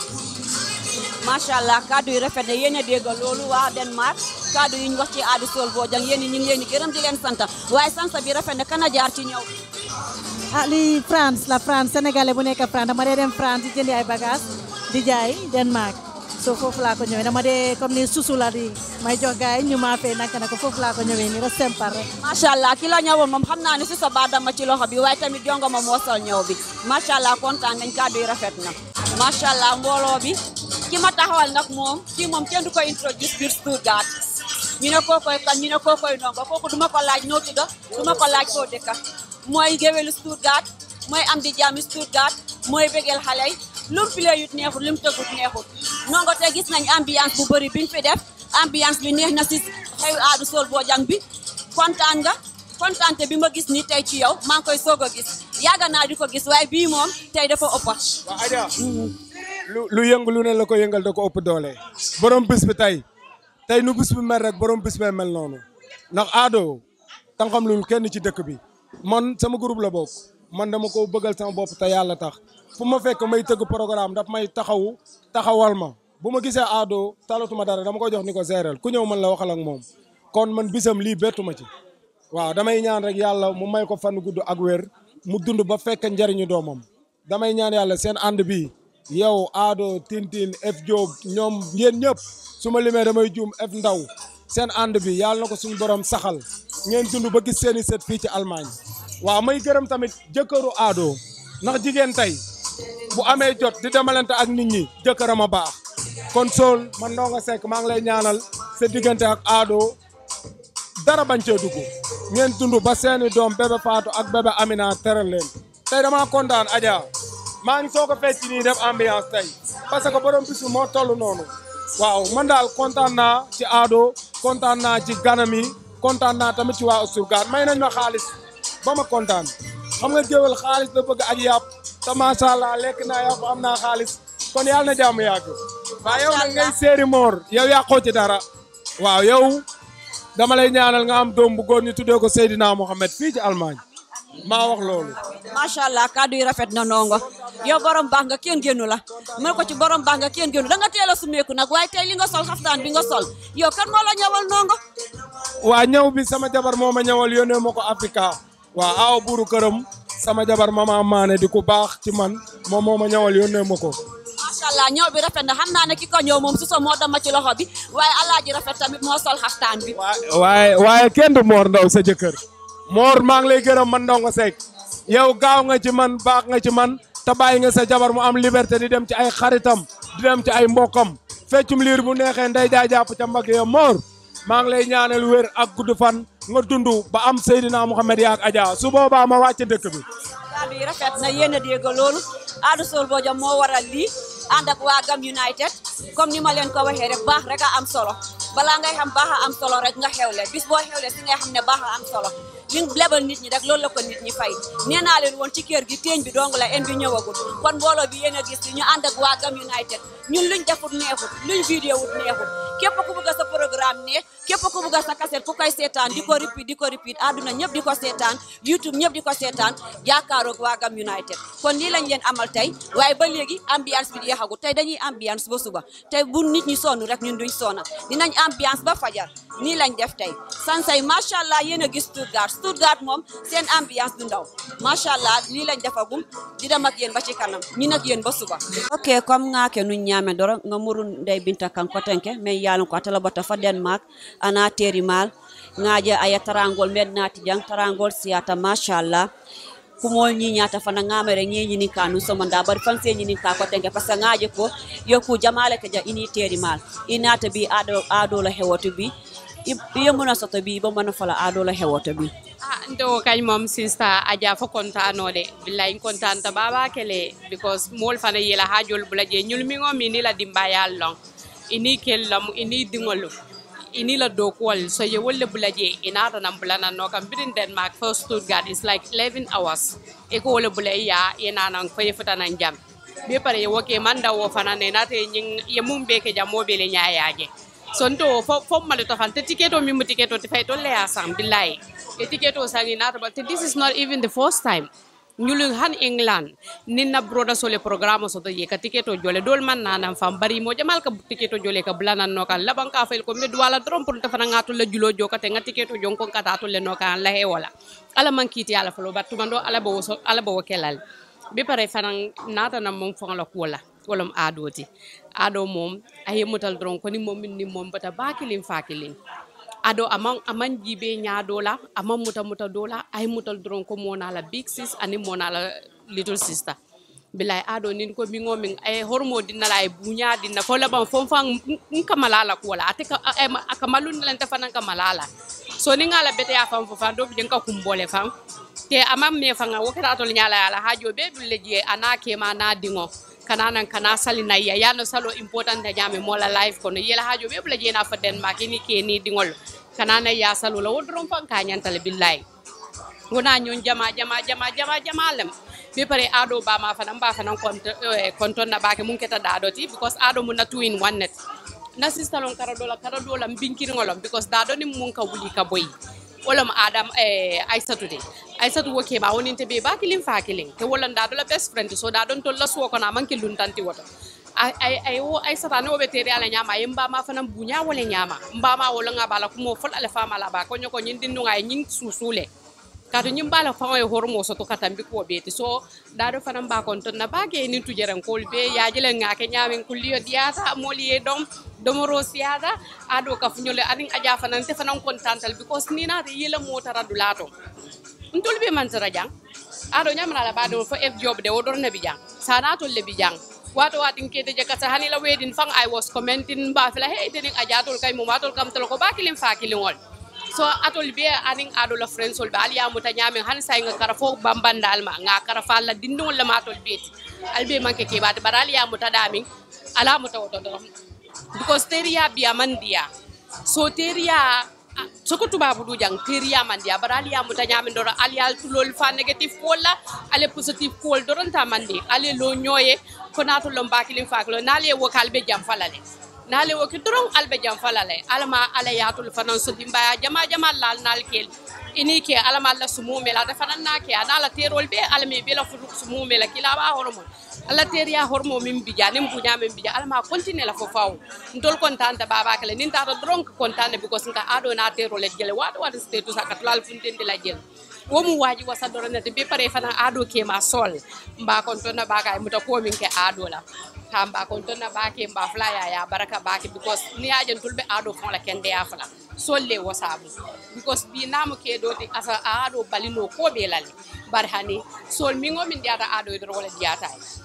Speaker 5: macha allah kaddu yi rafet na yéen a dégg loolu waa Denmark kaddu yi ñu wax ci aadu Sol Bojang yéen ñu ngi leen di gërëm di leen sant waaye sant bi rafet na kana jaar ci ñëw
Speaker 12: ah lii France la France sénégalais bu nekk France dama dee dem France di jëndi ay bagage di jaay Denmark so foofu laa ko ñëwee dama dee comme ni susu la di may jox gars yi ñu maa fay naka naka foofu laa ko ñëwee ni rek sempar rek
Speaker 5: macha allah ki la ñëwoon moom xam naa ne si sa baat dama ci loxo bi waaye tamit jongo ma moo sol ñëw bi macha allah kontaan nañ kaddu yi rafet na macha allah mbooloo bi ki ma taxawal nag moom kii moom kenn du ko introduce biir Stuttgart ñu ne kookoy kan ñu ne kookoy ndongo kooku duma ko laaj noo tudda duma ko laaj foo dëkka mooy géwélu Stuttgart mooy am di jaami Stuttgart mooy bégel xale yi lu mu filee yut neexut lu mu tëggut neexut nongo te gis nañ ambiance bu bëri biñ fi def ambiance bi neex na si xew aadu Sol Bojang bi kontaan nga kontaante bi ma gis ni tey ci yow maa ngi koy soog a gis yàgg naa di ko gis waaye bii moom tey dafa ëppa
Speaker 23: waaw Adja lu lu yëngu lu ne la ko yëngal da ko ëpp doole borom bis bi tey tey nu bis bi mel rek borom bis bee mel noonu ndax aado tànqam lul kenn ci dëkk bi man sama groupe la bokk man dama ko bëggal sama bopp te yàlla tax fu ma fekk may tëgg programme daf may taxawu taxawal ma bu ma gisee aado talatuma dara dama ko jox ni ko géréel ku ñëw man la waxal ak moom kon man bisam lii bettu ma ci waaw damay ñaan rek yàlla mu may ko fan gudd ak wér mu dund ba fekk njariñu doomam damay ñaan yàlla seen ànd bi yow aado tintin f Diop ñoom yéen ñëpp su ma limee damay juum f ndaw seen ànd bi yàlla na ko suñu borom saxal ngeen dund ba gis seeni set fii ci Allemagne waaw may gërëm tamit jëkkëru aado ndax jigéen tey bu amee jot di demalante ak nit ñi jëkkëram a baax kon Sol man Ndongo Seck maa ngi lay ñaanal sa diggante ak aado dara bañ cee dugg ngeen dund ba seeni doom bébé Fatou ak bébé Amina teral leen tey dama kontaan Adja maa ngi soog a fecc nii def ambiance tey parce que borom bisu moo toll noonu waaw man daal kontaan naa ci Ado kontaan naa ci ganam yi kontaan naa tamit ci waa Ousturgaan may nañ ma xaalis ba ma kontaan xam nga géwél xaalis la bëgg ak yàpp te macha allah lekk naa yàpp am naa xaalis kon yàlla na jàmm yàgg waaw yow nag ngay séeri moor yow yàqoo ci dara waaw yow dama lay ñaanal nga am doom bu góor ñu tuddee ko Seydina Mohamed fii ci Allemagne maa wax loolu
Speaker 5: macha allah kàddu yi rafet na nongo yow borom baax nga kenn génnu la mën ko ci borom baax nga kenn génnu da nga teel a sumeeku nag waaye tey li nga sol xaftaan bi nga sol yow kan moo la ñawal nongo
Speaker 23: waa ñëw bi sama jabar moo ma ñëwal yónnee ma ko Africa waa aaw buuru këram sama jabar mama maane di ku baax ci man moom moo ma ñëwal yónnee ma ko
Speaker 5: macha allah ñëw bi rafet na xam naa ne ki ko ñëw moom su so moo dama ci loxo bi waaye alaaji rafet tamit moo sol xaftaan bi
Speaker 23: waaye waaye kenn du Mor Ndaw sa jëkkër Mor maa ngi lay gërëm man Ndongo Seck yow gaaw nga ci man baax nga ci man te bàyyi nga sa jabar mu am liberté di dem ci ay xaritam di dem ci ay mbokkam feccum liir bu neexee nday jaay jàpp ca mbagg ya Mor maa ngi lay ñaanal wér ak gudd fan nga dund ba am Seydina Mouhamed yaak Adja su boobaa ma wàcc dëkk bi
Speaker 5: kàddu yi rafet na yéen a dégg loolu Adou Sow Bodian moo waral lii ànd ak waa Gam United comme ni ma leen ko waxee rek baax rek a am solo balaa ngay xam baax a am solo rek nga xewle bis boo xewle si ngay xam ne baax a am solo li lebal nit ñi rek loolu la ko nit ñi fay nee naa leen woon ci kër gi teeñ bi dong la en bi ñëwagul kon mbooloo bi yéen a gis ñu ànd ak waa Gam United ñun luñ defut neexut luñ vidéo wut neexut képp ku bëgg sa programme ne képp ku bëgg sa cassette ku koy seetaan di ko repeat di ko repeat àdduna ñëpp di ko seetaan YouTube ñëpp di ko seetaan jàkkaaroog waa Gam United kon lii lañ leen amal tey waaye ba léegi ambiance bi jeexagul tey dañuy ambiance ba suba tey bu nit ñi sonn rek ñun duñ sonna dinañ ambiance ba fajar nii lañ def tey sansay macha allah yéen a gis Stuttgart Stuttgart moom seen ambiance du ndaw macha allah lii lañ defagum di dem ak yéen ba ci kanam ñi nag yéen ba suba ok comme ngake nu ñaame doro nga murun ndey binta kan kotenke mais yalon ko atala bota fa denmark ana teri mal ngaje aya tarangol med nati jang tarangol siata macha allah kumol ñi ñata fana ngamere ñi ñi ka nu so manda bari fan se ñi ka ko tenke parce que ngaje ko yoku jamale ke ja ini teri mal inata bi ado ado la hewoto bi yemuna soto bi bo mana fala ado la hewoto bi
Speaker 13: ah ndo kañ mom sista aja fo kontanode billahi kontanta baba kele because mol fana yela hajol bula je ñul mi ngomi ni la dimba yallon ini kellam ini dingolu ini la dokuwal so ye wolle bula je inata nan bula nan no kam bidin denmark for stuttgart is like 11 hours e ko wolle bula ya ina nan fa ye futa nan jam be pare ye woke manda wo fana ne nate nyin ye mum be ke jam mobile nyaayaje sonto fo fo mali to fan te tiketo mi mu tiketo te fay to le asam billahi e tiketo sangi nata but this is not even the first time ñulu han england ninna broda sole programme so to ye ka tiketo jole dol man nanan fam bari mo jamal ka tiketo jole ka blanan no kan laban ka fel ko med wala drom pour tafana ngatu la julo jo kate nga tiketo jon ko kata to le no kan la he wala ala man kiti ala falo battu mando ala bo so ala bo kelal be pare fanan nata na mom fon la ko la wolom adoti ado mom aye mutal dron ko ni mom ni mom bata bakilin fakilin ado aman aman jibe nya dola aman muta muta dola ay mutal dron ko mona la big sis ani mona la little sister bilay ado nin ko mingo min ay hormo dinna la ay bunya dinna fo laban fon fan nkamalala ko wala ate ka akamalun lan ta fanan kamalala so ni ngala bete ya fam fo fan do bi ka kumbole fam te amam me fanga wakata to nyala ala hajo be dulle je anake ma na dingo kananan kana sali na ya yano salo important da nyame mola life kono yela hajo be bla jena fa denmark ni ke ni dingol kanana ya salo la wodron fan ka nyantal billahi ngona nyon jama jama jama jama jama lem be pare ado ba ma fa ba fa nan konto konto na ba ke mun keta da do ti because ado mun na two in one net na sister lon kara dola kara dola mbinkiri ngolom because da do ni mun ka wuli ka boy wala ma adam eh aisatu de aisatu woke ba wonin te be ba kilin fa kilin te wala da do la best friend so da don to la so ko na man kilun tanti woto ay ay ay wo aisata ne obe tere ala nyama yimba ma fanan bunya wala nyama mba ma wala nga bala kumo fol ala fama la ba ko nyoko nyin dindu nga nyin susule kato ñim bala faŋo ye hormo soto ka tambi kuwo beeti so daado fanaŋ ba kon ton na baake ni tujeren kol be yaajele ŋake ñaamin kulliyo diyata moolu ye dom domoro siyata aado kafuñole aniŋ aja fanaŋ te fanaŋ kontantal because ni naata yela motara dulato ntolu be mantara jaŋ aado ñamana la baado fo f job de wo dorna bi jaŋ sanatol le bi jaŋ wato watin kete je kata hani la wedin fang i was commenting ba fela hey denin ajatol kay mo matol kam tolo ko bakilin fakilin wol so so atol be anin ado la friends ol be ali amuta nyame han say nga kara fo bambandal ma nga kara fa la dindol la matol beti albe manke ke bat barali amuta dami ala muta woto do because teriya biya mandiya so teriya soko tubabu du jang teriya mandiya barali amuta nyame do ali al tulol fa negative ko la ale positive ko doron ta mandi ale lo nyoye ko nato lo mbakilin faklo nale wo kalbe jam falale nale wo ki doron albe jam falale alama ala yatul fanan so dimbaya jama jama lal nal kel ini ke alama alla sumume la fanan na ke anala terol be alame be la fudu sumume la kila ba hormon alla teriya hormo min bija nim bunya min bija alama continue la fo faw ndol kontante baba kala nin tata doron ko kontante because nka ado na terol le jele wado wado status akatlal funtende la jele womu waji wasa doronete be pare fana ado ke ma sol mba kon tonna baka muta ko min ke ado la kamba kon tonna bake mba fla ya ya baraka bake because ni ajen tulbe ado fon la kende ya fla solle wasabu because bi namu ke do ti asa ado balino ko be lali barhani sol mingo min diata ado do wala diata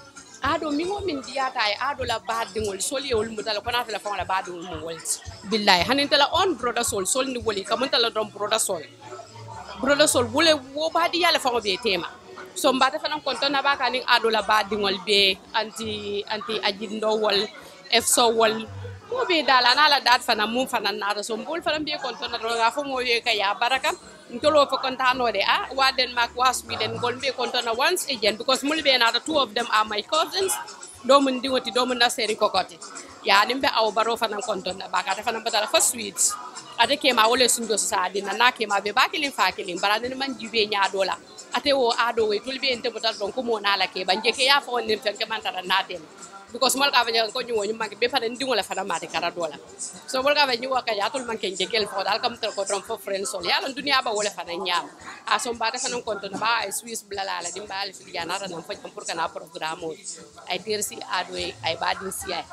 Speaker 13: ado mingo min diata ay ado la badingol sol yewul mutala kona tala fon la badingol mo wolti billahi hanin tala on brother sol sol ni woli kamun tala don brother sol brother sol wule wo badi yalla fon be tema so mbata fana konton na baka ning ado la badingol be anti anti ajindo wol efso wol mo be dala na la dat fana mum fana na so mbol fana be konton na roga fo mo ye ka ya baraka ntolo fo kontano de ah wa denmark wa sweden gol be konton na once again because mul be na the two of them are my cousins do mun dingoti do mun na seri kokoti ya nimbe aw baro fana konton na baka ta fana batala fo sweet ate ke ma wole sundo sa dina na ke ma be bakilin fakilin barade man jibe nya dola ate wo ado we tulbe ente botal don ko mo na la ke banje ke ya fo nim tan ke man tara na dem because mal ka banya ko nyuwo nyuma be fa ndi ngola fana mate kara dola so mal ka banya waka ya tul man ke jegel fo dal kam tar ko trom fo friends sol ya lan dunia ba wala fana nyam a so mbata fana konto na ba ay swiss blala la dim bal fi ya na tan fo pour kana programme ay tersi ado ay badin si ay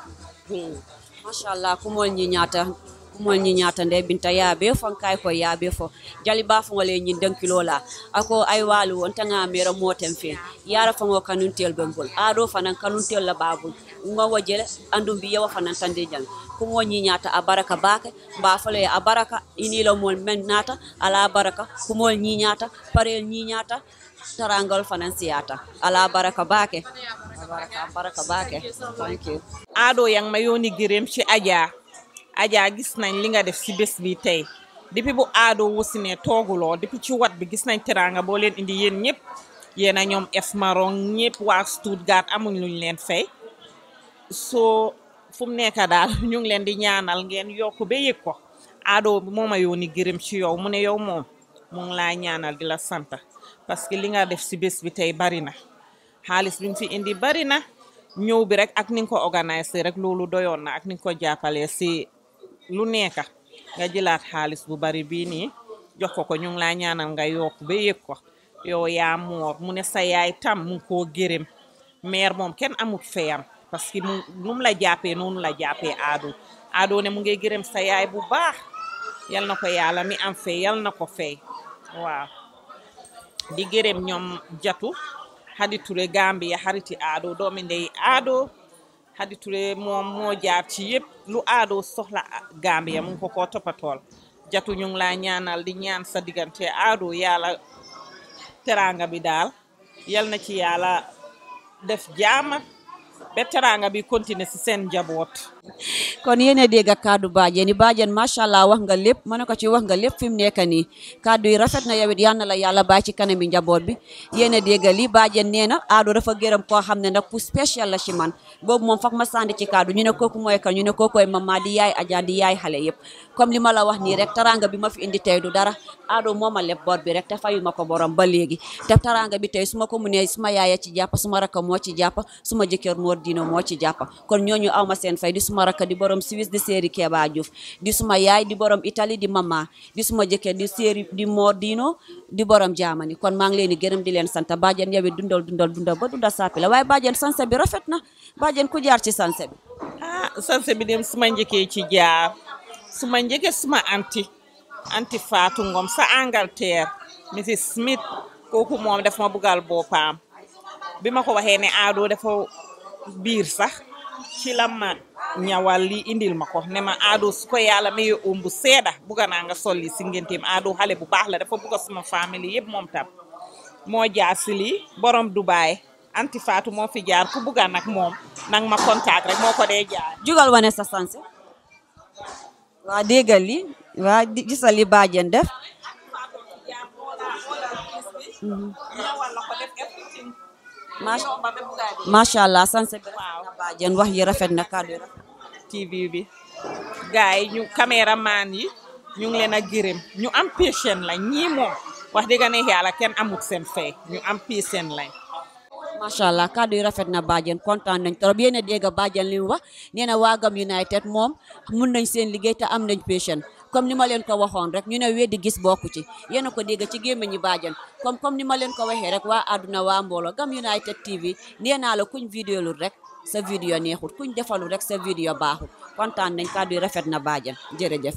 Speaker 5: machallah kumol ñi ñaata kumol ñi ñaata nde binta yaabe fon kay ko yaabe fo jali ba fo ngole ñi dankilo la ako ay walu won tanga mera motem fe yara fo ngo kanuntel bembol ado fanan kanuntel la babul ngo wajele andum bi yawa fanan tande jang kumo ñi ñaata a baraka bake mba fole a baraka inilo mol men nata ala baraka kumol ñi ñaata parel ñi ñaata tarangal fanan siyata ala baraka bake baraka baraka bake thank you
Speaker 16: Ado yang ma yónni gërëm ci Adja Adja gis nañ li nga def ci bés bi tey depuis bu Ado wusine tooguloo depuis ci wat bi gis nañ teranga boo leen indi yéen ñëpp yéen a ñoom F Maron ñëpp waa Stuttgart amuñ luñ leen fay soo fu mu nekk daal ñu ngi leen di ñaanal ngeen yokk ba yëg ko Ado moo ma yónni gërëm ci yow mu ne yow moom mu ngi laa ñaanal di la sant parce que li nga def ci bés bi tey bari na xaalis bi nga fi indi bari na ñëw bi rek ak ni nga ko organisé rek loolu doyoon na ak ni nga ko jàppalee si lu nekk nga jëlaat xaalis bu bari bii nii jox ko ko ñu ngi laa ñaanal nga yokk ba yëg ko yow yaa moor mu ne sa yaay tam mu ngi koo gërëm maire moom kenn amut feyam parce que mu nu mu la jàppee noonu la jàppee aado aado ne mu ngi gërëm sa yaay bu baax yal na ko yàlla mi am fay yal na ko fay waaw di gërëm ñoom jatu Hadi Touré Gambia xariti aado doomi ndey aado Hadi Touré moom moo jaar ci yëpp lu aado soxla Gambia mu ngi ko koo toppatool jatu ñu ngi laa ñaanal di ñaan sa diggante aado yàlla teranga bi daal yal na ci yàlla def jaama ba teranga bi continuer si seen njaboot
Speaker 5: kon yéen dégg ak kaddu bàjjen yi bàjjen macha allah wax nga lépp mën na ko ci wax nga lépp fi mu nekk nii kaddu yi rafet na yow it yal na la yàlla bàyyi ci kanami njaboot bi yéen a dégg li bàjjen nee na aado dafa gërëm koo xam ne nag ku spécial la ci man boobu moom foog ma sànni ci kaddu ñu ne kooku mooy kan ñu ne kookoy mama di yaay aja di yaay xale yëpp comme li ma la wax nii rek taranga bi ma fi indi tey du dara aado moo ma leb bor bi rek te fayu ma ko borom ba léegi te taranga bi tey su ma ko munee suma yaaya ci jàpp suma rakka moo ci jàpp suma jëkkër moo dino moo ci jàpp kon ñooñu aw ma seen fay di suma rakka di borom Suisse di séeri Keba Diouf di suma yaay di borom Italie di mama di suma jëkkër di séeri di Mor Dino di borom Germany kon maa ngi leen di gërëm di leen sant bàjjen yow it dundal dundal dundal ba dundal sàppi la waaye bàjjen sanse bi rafet na bàjjen ku jaar ci sanse bi
Speaker 16: ah sanse bi dem suma njëkkee ci jaar suma njëkkee suma anti anti Fatou Ngom sa Angleterre Mrs Smith kooku moom daf ma bugal boppam bi ma ko waxee ne aado dafa biir sax ci la ma ñawal li indil ma ko ne ma aado su ko yàlla mayee oom bu seeda bugga naa nga solli si ngenteem aado xale bu baax la dafa bugga suma famille yëpp moom tam moo jaar si lii borom Dubaay anti Fatou moo fi jaar ku bugga nag moom nang ma contact rek moo ko dee jaar
Speaker 5: jugal wane sa sanse waa déggal li waa di- gisal li bàjjen def Macha- macha allah sanse bi rafet na bàjjen wax yi rafet na kàddu yi rafet
Speaker 16: TV bi gars yi ñu caméraman yi ñu ngi leen a gërëm ñu am patient lañ ñii moom wax dëgg ne yàlla kenn amut seen fay ñu am patient lañ
Speaker 5: macha allah kàddu yi rafet na bàjjen kontaan nañ trop yéen a dégg bàjjen li mu wax nee na waa Gam United moom mun nañ seen liggéey te am nañ patient comme ni ma leen ko waxoon rek ñu ne weddi gis bokku ci yéen a ko dégg ci gémmiñi bàjjen comme comme ni ma leen ko waxee rek waa àdduna waa mbooloo Gam United TV nee naa la kuñ vidéo lul rek sa vidéo neexut kuñ defalul rek sa vidéo baaxut kontaan nañ kàddu yi rafet na bàjjen jërëjëf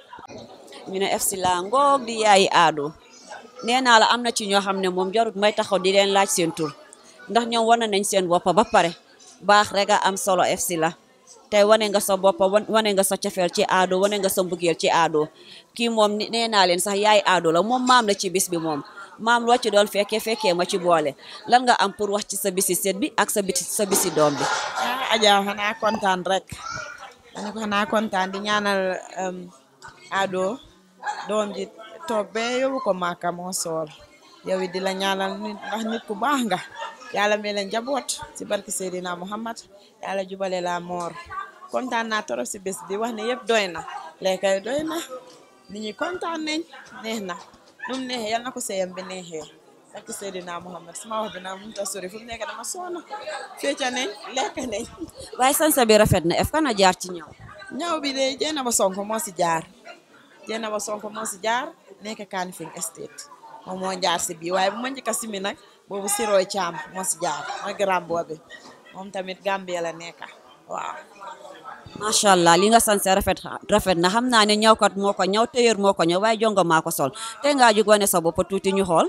Speaker 5: ñu ne FC la ngoog di yaayi aado nee naa la am na ci ñoo xam ne moom jarut may taxaw di leen laaj seen tur ndax ñoom wane nañ seen bopp ba pare baax rek a am solo FC la tey wane nga sa bopp wan- wane nga sa cofeel ci aado wane nga sa mbugeel ci aado kii moom ni- nee naa leen sax yaay aado la moom maam la ci bis bi moom maam loo ci doon fekkee fekkee ma ci boole lan nga am pour wax ci sa bisi seet bi ak sa biti sa bisi doom bi
Speaker 11: ah Adja xanaa kontaan rek ma ne ko xanaa kontaan di ñaanal um, Ado doom ji toog be yóbbu ko Màkka moo sool yow it di la ñaanal nit ndax nit ku baax nga yàlla may leen njaboot si barki Seydina Muhammad yàlla jubale la moor kontaan naa torop si bés bi wax ne yëpp doy na lekkay doy na nit ñi kontaan nañ neex na nu mu neexee yal na ko seyam bi neexee barki Seydina Muhammad sama wax bi naa mënut a sori fu mu nekk dama soona fecca nañ lekk nañ
Speaker 5: waaye sansa bi rafet na ef kana jaar ci ñaw
Speaker 11: ñaw bi de jeena ba sonko moo si jaar jeena ba sonko moo si jaar nekk Kanifing Estate moom moo jaar si bii waaye bu ma njëkk a simi nag boobu Siroy Caam moo si jaar mooy grand boobi moom tamit Gambia la nekk waaw
Speaker 5: macha allah li nga sanse rafet rafet na xam naa ne ñawkat moo ko ñaw téyër moo ko ñaw waaye jongo maa ko sol te ngaa jug wane sa bopp tuuti ñu xool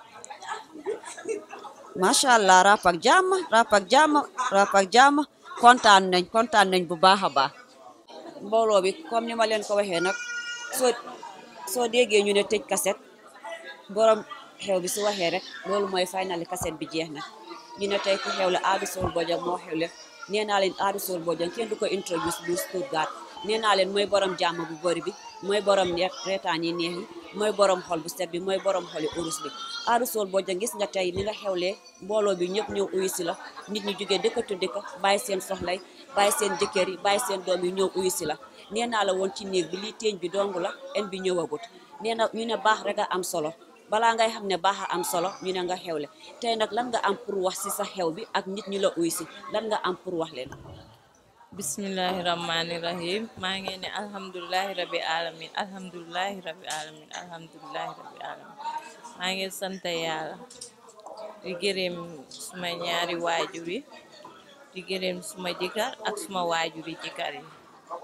Speaker 5: macha allah rap ak jàmm rap ak jàmm rap ak jàmm kontaan nañ kontaan nañ bu baax a baax mbooloo bi comme ni ma leen ko waxee nag soo soo déggee ñu ne tëj kaset borom xew bi su waxee rek loolu mooy finali kaset bi jeex na ñu ne tey ku xew la Adou Sow Bojang moo xewle nee naa leen Adou Sow Bojang kenn du ko introduce du Stuttgart nee naa leen mooy borom jàmm bu bëri bi mooy borom neex reetaan yi neex yi mooy borom xol bu set bi mooy borom xoli urus bi Adou Sow Bojang gis nga tey ni nga xewlee mbooloo bi ñëpp ñëw uyu si la nit ñi jógee dëkkatu dëkk bàyyi seen soxlay bàyyi seen jëkkër yi bàyyi seen doom yi ñëw uyu si la nee naa la woon ci néeg bi lii teeñ bi dong la en bi ñëwagut nee na ñu ne baax rek a am solo balaa ngay xam ne baax a am solo ñu ne nga xewle tey nag lan nga am pour wax si sa xew bi ak nit ñi la uy si lan nga am pour wax leen
Speaker 17: bismillahi rahmani rahim maa ngi ne alhamdulilahi rabi alamin alhamdulilahi rabi alamin alhamdulilahi rabi alamin maa ngi sant yàlla di gërëm suma ñaari waajur yi di gërëm suma jëkkër ak suma waajur yi jëkkër yi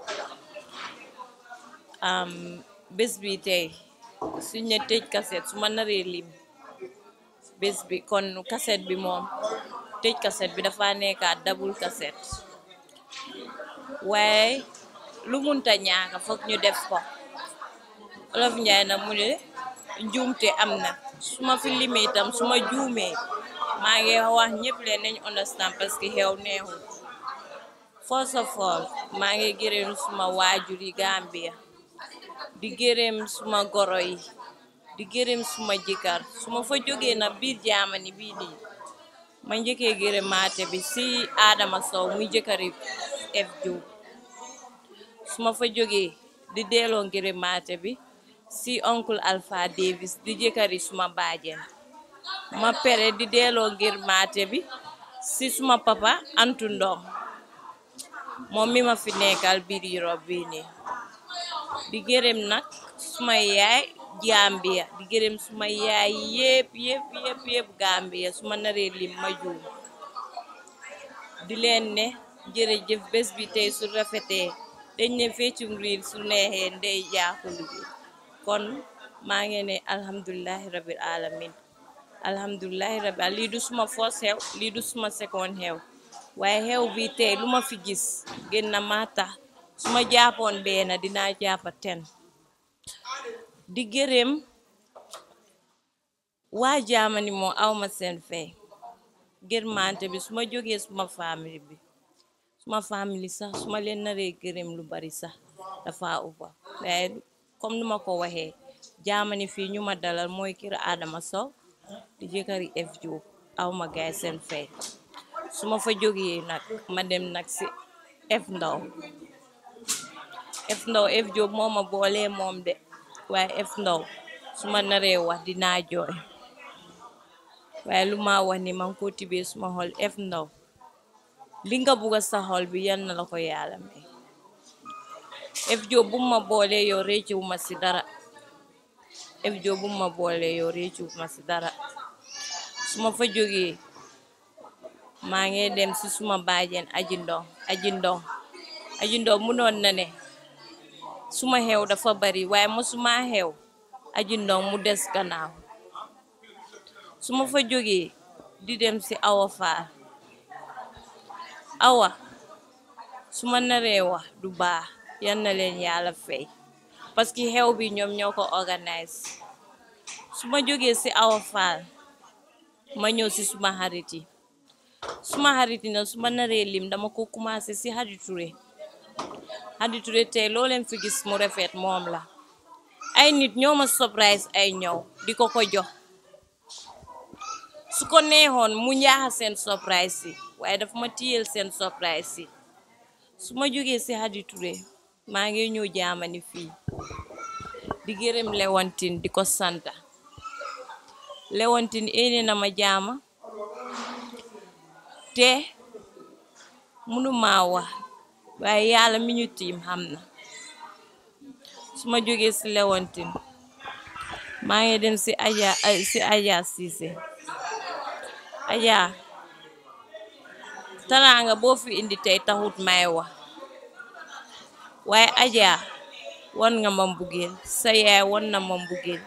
Speaker 17: am bés bi tey suñ ne tëj kaset su ma naree lim bés bi kon kaset bi moom tëj kaset bi dafa nekkaat double kaset waaye lu munta ñaaka foog ñu def ko olof njaay na mu ne njuumte am na su ma fi limee itam su ma juumee maa ngi wax ñëpp leen nañ understand parce que xew neexul first of all maa ngi gërëm suma waajur yi Gambia di gërëm suma goro yi di gërëm suma jëkkër su ma fa jógee na biir jaamani bii nii ma njëkkee gërëm maate bi si Adama Sow muy jëkkëri F Diop su ma fa jógee di delloo gërëm maate bi si oncle Alpha Davis di jëkkëri suma baajen ma pere di delloo ngir maate bi si suma papa Antu Ndom moom mi ma fi nekkal biir Europe bii nii di gërëm nag suma yaay Gambia di gërëm suma yaay yépp yépp yépp yépp Gambia suma naree lim ma juum di leen ne jërëjëf bés bi tey su rafetee dañ ne feccum riir su neexee ndey jaaxulu bi kon maa ngi ne alhamdulilahi rabil alamin alhamdulilahi rabil lii du suma first xew lii du suma second xew waaye xew bi tey lu ma fi gis gën na maa tax su ma jàppoon benn dinaa jàppa ten di gërëm waa jaamani moo awma seen fay gërmante bi su ma jógee suma famille bi suma famille sax su ma leen naree gërëm lu bari sax dafa uppa waaye comme nu ma ko waxee jaamani fii ñu ma dalal mooy kër Adama Sow di jëkkëri F Diop awma gaay seen fay su ma fa jógee nag ma dem nag si F Ndaw F Ndaw F Diop moo ma boolee moom de waaye F Ndaw su ma naree wax dinaa jooy waaye lu ma wax ni man ko tibee suma xol F Ndaw li nga bugga sa xol bi yan na la ko yàlla may F Diop bu ma boolee yow réccuwu ma si dara F Diop bu ma boolee yow réccuwu ma si dara su ma fa jógee maa ngi dem si suma baajeen aji ndong aji ndong aji ndong munoon na ne suma xew dafa bari waaye mosuma xew aji ndong mu des gannaaw su ma fa jógee di dem si awa faal awa su ma naree wax du baax yan na leen yàlla fay parce que xew bi ñoom ñoo ko organise su ma jógee si awa faal ma ñëw si suma xarit yi suma xarit yi nag su ma naree lim dama ko commencé si Hadi Touré Hadi Touré tey loo leen fi gis mu rafet moom la ay nit ñoo ma surprise ay ñëw di ko ko jox su ko neexoon mu ñaaxa seen surprise yi waaye dafa ma tiyel seen surprise yi su ma jógee si Hadi Touré maa ngi ñëw jaamani fii di gërëm Lewantin di ko santa Lewantin éene na ma jaama te mënuma wax waaye yàlla mi ñu tiim xam na su ma jógee si Lewantin maa ngi dem si Aja si Aja Cissé Aja taraanga boo fi indi tey taxut may wax waaye Aja wan nga ma mbugeel sa yaay wan na ma mbugeel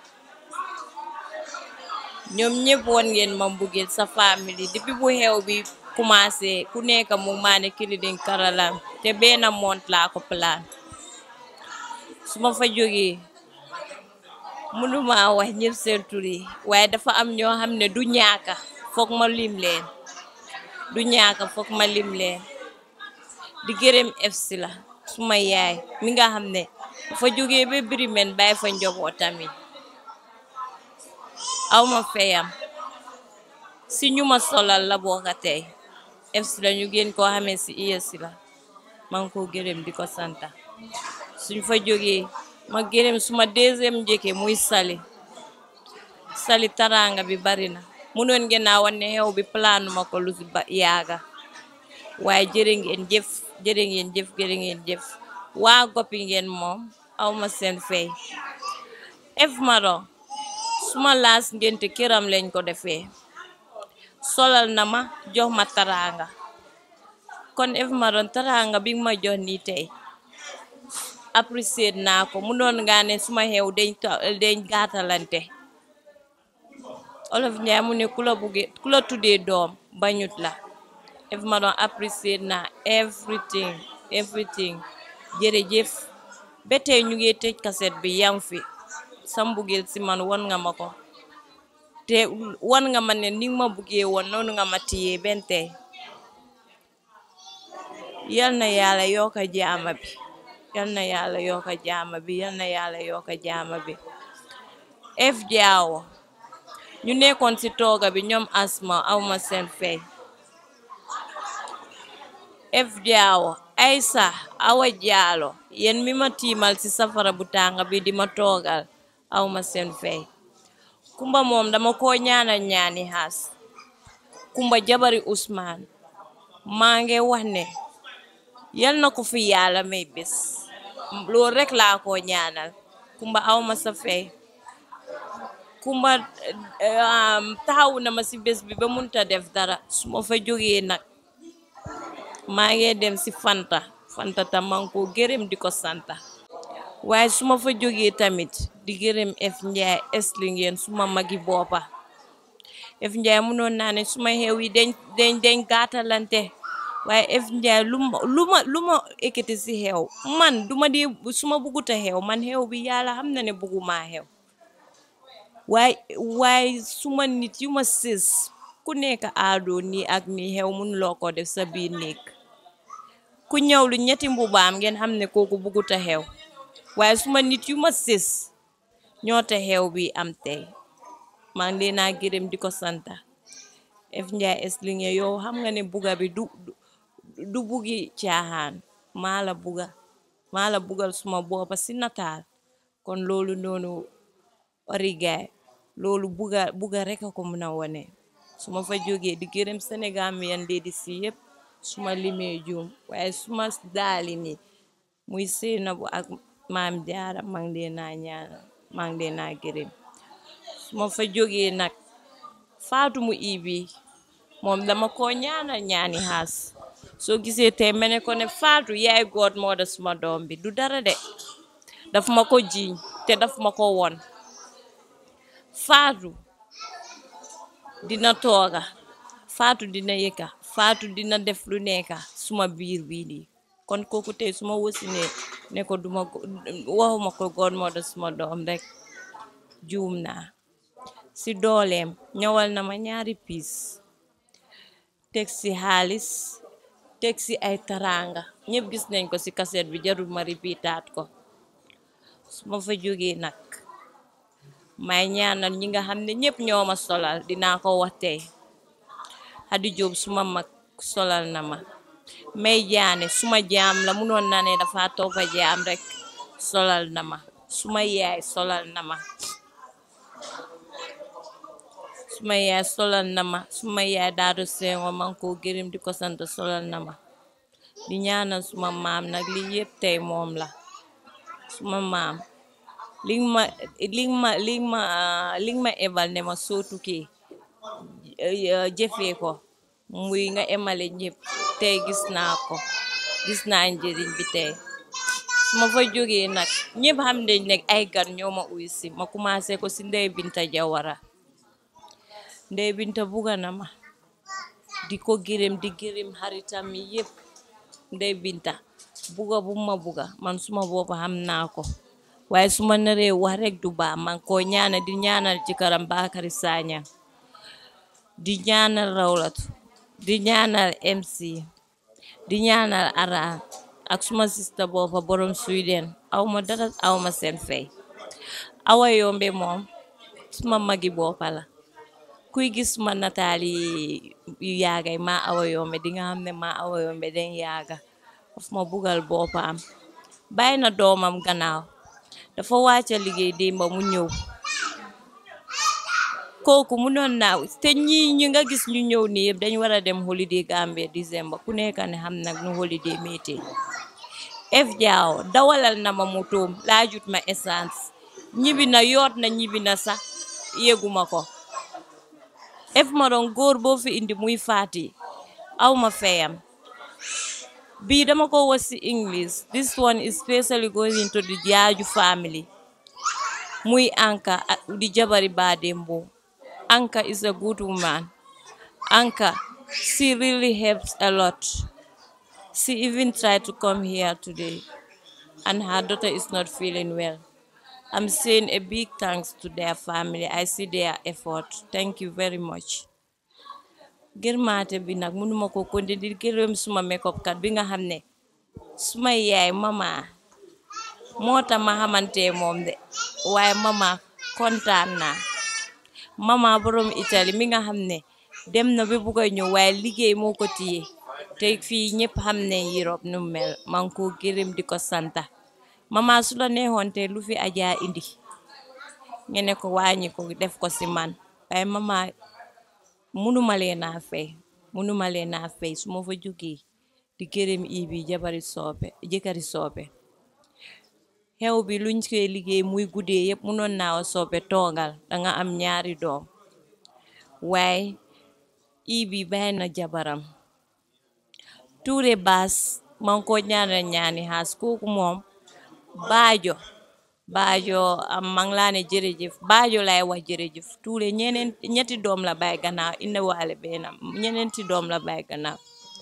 Speaker 17: ñoom ñëpp wan ngeen ma mbugeel sa famille depuis bu xew bi commencé ku nekk mu maane kilidin karalam te benn mont laa ko plan su ma fa jógee mënuma wax ñëpp seen tur yi waaye dafa am ñoo xam ne du ñaaka foog ma lim leen du ñaaka foog ma lim leen di gërëm FC la suma yaay mi nga xam ne dafa jógee ba Birimeen bàyyi fa njobootam yi awma feyam si ñu ma solal la bokka tey FC la ñu gën koo xamee si IEC la maa ngi ko gërëm di ko santa suñ fa jógee ma gërëm suma deuxième njëkke muy sali sali taranga bi bari na munoon ngeen a wan ne xew bi planu ma ko lu si ba yaaga waaye jërë ngeen jëf jërë ngeen jëf jërë ngeen jëf waa goppi ngeen moom awma seen fay ef maro suma laas ngénte këram lañ ko defee solal na ma jox ma taranga kon ef maron taranga bi ma jox nii tey apprécier naa ko mu doon nga ne suma xew dañ dañ gaatalante olof njaay mu ne ku la bugge ku la tuddee doom bañut la ef ma doon apprécier naa everything everything jërëjëf ba tey ñu ngi tëj kaset bi yam fi sa mbugeel si man won nga ma ko te wan nga ma ne ni ma buggee woon noonu nga ma tiyee benn tey yal na yàlla yokka jaama bi yal na yàlla yokka jaama bi yal na yàlla yokka jaama bi f jaawo ñu nekkoon ci tooga bi ñoom asma awma seen fey f jaawo aysa awa jaalo yen mi ma tiimal ci safara bu tànga bi di ma toogal awma seen fey kumba moom dama ko ñaanal ñaani xaas kumba jabari usmaan maa ngi wax ne yal na ko fi yàlla may bés loolu rek laa ko ñaanal kumba awma sa fey kumba taxaw na ma ci bés bi ba munta def dara su ma fa jógee nag maa ngi dem ci fanta fanta tam man ko gërëm di ko santa waaye su ma fa jógee tamit di gërëm f njaay esli ngeen suma magi boppa f njaay munoon naa ne suma xew yi dañ dañ dañ gaatalante waaye F Njaay lu ma lu ma lu ma ekkati si xew man duma dee su ma bugguta xew man xew bi yàlla xam na ne bugguma xew waaye waaye suma nit yu ma sës ku nekk aadoo nii ak nii xew mënuloo ko def sa biir néeg ku ñëw lu ñetti mbubaam ngeen xam ne kooku bugguta xew waaye suma nit yu ma sës ñoo te xew bi am tey maa ngi leen a gërëm di ko santa F Njaay Eslinge yow xam nga ne buga bi du du bugi caaxaan maa la buga maa la bugal suma boppa si nataal kon loolu noonu origaay loolu buga buga rek a ko mën a wone su ma fa jógee di gërëm Sénégal mi yan léedi si yëpp suma limee juum waaye suma daali ni muy Seynabou ak maam jaara maa ngi leen a ñaanal maa ngi leen a gërëm su ma fa jógee nag faatu mu ibi moom dama ko ñaanal ñaani xaas soo gisee tey ma ne ko ne faatu yaay goot moo da suma doom bi du dara de daf ma ko jiiñ te daf ma ko won faatu dina tooga faatu dina yëkka faatu dina def lu nekka suma biir bii nii kon kooku tey suma wasinee ne ko duma waxuma ko goot moo da suma doom rek juum naa si dooleem ñëwal na ma ñaari piis teg si xaalis teg si ay taranga ñëpp gis nañ ko si kaset bi jarul ma ripitaat ko su ma fa jógee nag may ñaanal ñi nga xam ne ñëpp ñoo ma solal dinaa ko wax tey Xadi Jóob suma mag solal na ma may jaane suma jaam la munoon na ne dafa toppa jaam rek solal na ma suma yaay solal na ma suma yaay solal na ma suma yaay daadu seengo man ko gërëm di ko sant solal na ma di ñaanal suma maam nag li yëpp tey moom la suma maam li ma li ma li ma li ma ebal ne ma soo tukkee jëfee ko muy nga emale ñëpp tey gis naa ko gis naa njëriñ bi tey su ma fa jógee nag ñëpp xam nañ ne ay gan ñoo ma uy si ma commencé ko si Ndey Binta Jawara Ndey Binta buga na ma di ko gërëm di gërëm xaritam yi yëpp Ndey Binta buga bu ma buga man suma boppa xam naa ko waaye su ma naree wax rek du baax man koo ñaanal di ñaanal ci karam Bakary Sagna di ñaanal Rawlatu di ñaanal MC di ñaanal Ara ak suma sista boppa borom Sweden aw ma dara aw ma seen fay awa yombe moom suma magi boppa la kuy gis ma nataali yu yaagay maa awa yombe di nga xam ne maa awa yombe den yaaga of ma bugal boppam bàyyi na doomam gannaaw dafa wàcca liggéey démba mu ñëw kooku mu noon naaw te ñi ñi nga gis ñu ñëw ni yëpp dañ war a dem holiday Gambia décembre ku nekk ne xam nag nu holiday mété F Jaaw dawalal na ma motoom laajut ma essence ñibi na yoot na ñibi na sax yéguma ko F ma doon góor boo fi indi muy faati aw ma feyam bii dama ko was ci English this one is especially going to the Jaaju family muy Anka di jabari Badembo Anka is a good woman Anka she really helps a lot she even tried to come here today and her daughter is not feeling well I'm saying a big thanks to their family I see their effort thank you very much gërmaate bi nag mënuma ko konde di gërëm suma makeup kat bi nga xam ne suma yaay mama moo tax ma xamante moom de waaye mama kontaan naa mama borom Italie mi nga xam ne dem na ba bugg a ñëw waaye liggéey moo ko téye te fii ñëpp xam ne Europe nu mel man ko gërëm di ko santa mama su la neexoon te lu fi ajaa indi ngene ko wàññi ko def ko si man waaye mama munuma leen a fay munuma leen a fay su ma fa jógee di gërëm ibi jabari soobe jëkkëri soobe xew bi luñ koy liggéey muy guddee yëpp munoon naaw soobe toogal danga am ñaari doom waaye ibi bàyyi na jabaram tuure baas man ko ñaanal ñaani xaas kooku moom baajo baajo am mang laa ne jërëjëf baajo lay wax jërëjëf tuure ñeneen ñetti doom la bay gannaaw indi waale benn ñeneenti doom la bay gannaaw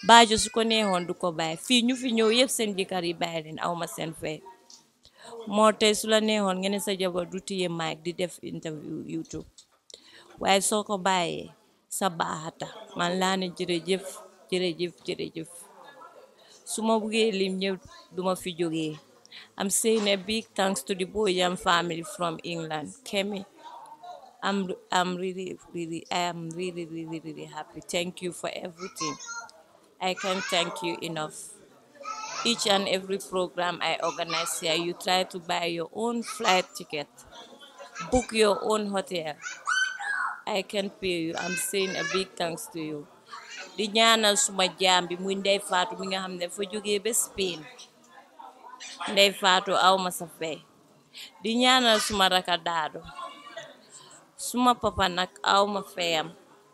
Speaker 17: Bajo su ko neexoon du ko bàyyi fii ñu fi ñëw yëpp seen jëkkër yi bàyyi leen aw ma seen fay moo tey su la neexoon nga ne sa jabar du téye mic di def interview YouTube waaye soo ko bàyyee sa baaxata man laa ne jërëjëf jërëjëf jërëjëf su ma buggee lim ñëpp duma fi jógee I'm saying a big thanks to the Bojang family from England Kemi I'm I'm really really I am really really really happy thank you for everything I can't thank you enough each and every program I organize here you try to buy your own flight ticket book your own hotel I can pay you I'm saying a big thanks to you di ñaanal suma jaam bi muy Ndey Faatu mi nga xam ne fa jógee ba Spain Ndey Faatu aw ma sa fay di ñaanal suma raka daado suma papa nag aw ma fayam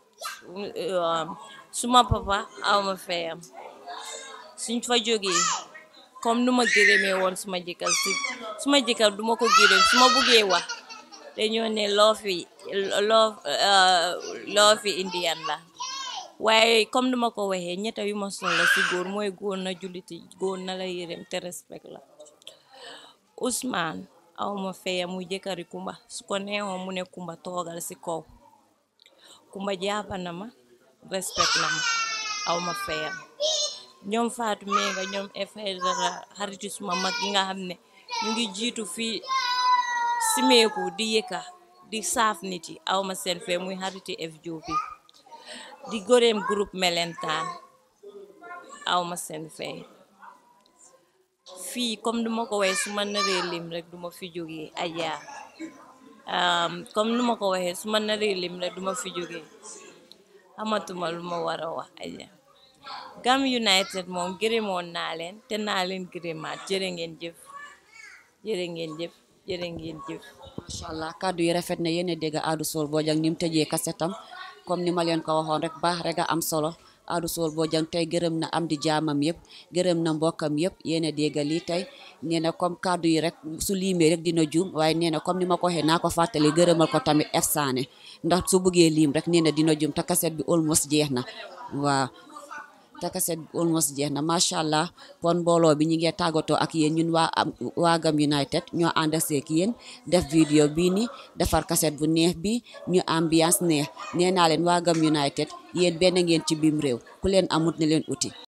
Speaker 17: suma papa aw ma fayam suñ fa jógee comme nu ma gërëmee woon suma jëkkër si suma jëkkër duma ko gërëm su ma buggee wax dañoo ne loo fi loo loo fi indian la waaye comme duma ko waxee ñetta yu ma soxla si góor mooy góor na julliti góor na la yërëm te respect la Ousmane awma feya muy jëkkëri Kumba su ko neexoon mu ne Kumba toogal si kaw Kumba jàppa na ma respect na ma awma feya ñoom Faatu Menga ñoom efdara xariti suma mag yi nga xam ne ñu ngi jiitu fii simeeku di yëkka di saaf nit yi awma seen fee muy xariti FJOP di goreem groupe melentaan awma seen fee fii comme duma ko waxee su ma naree lim rek duma fi jógee Ajaa comme nu ma ko waxee su ma naree lim rek duma fi jógee amatuma lu ma war a wax Ajaa Gam United moom gërëmoon naa leen te naa leen gërëmaat jërë ngeen jëf jërë ngeen jëf jërë ngeen jëf
Speaker 5: macha allah kàddu yi rafet na yéen a dégg Adou Soul Bojang ni mu tëjee kasetam comme ni ma leen ko waxoon rek baax rek a am solo Adou Soul Bojang tey gërëm na am di jaamam yëpp gërëm na mbokkam yëpp yéen a dégg lii tey nee na comme kàddu yi rek su liimee rek dina juum waaye nee na comme ni ma ko waxee naa ko fàttali gërëmal ko tamit F Sané ndax su buggee liim rek nee na dina juum te kaset bi almost jeex na waaw te kaset bi almost jeex na macha allah kon mbooloo bi ñu ngi tàggatoo ak yéen ñun waa waa Gam United ñoo ànd seek yéen def vidéo bii ni defar kaset bu neex bi ñu ambiance neex nee naa leen waa Gam United yéen benn ngeen ci biim réew ku leen amut ne leen uti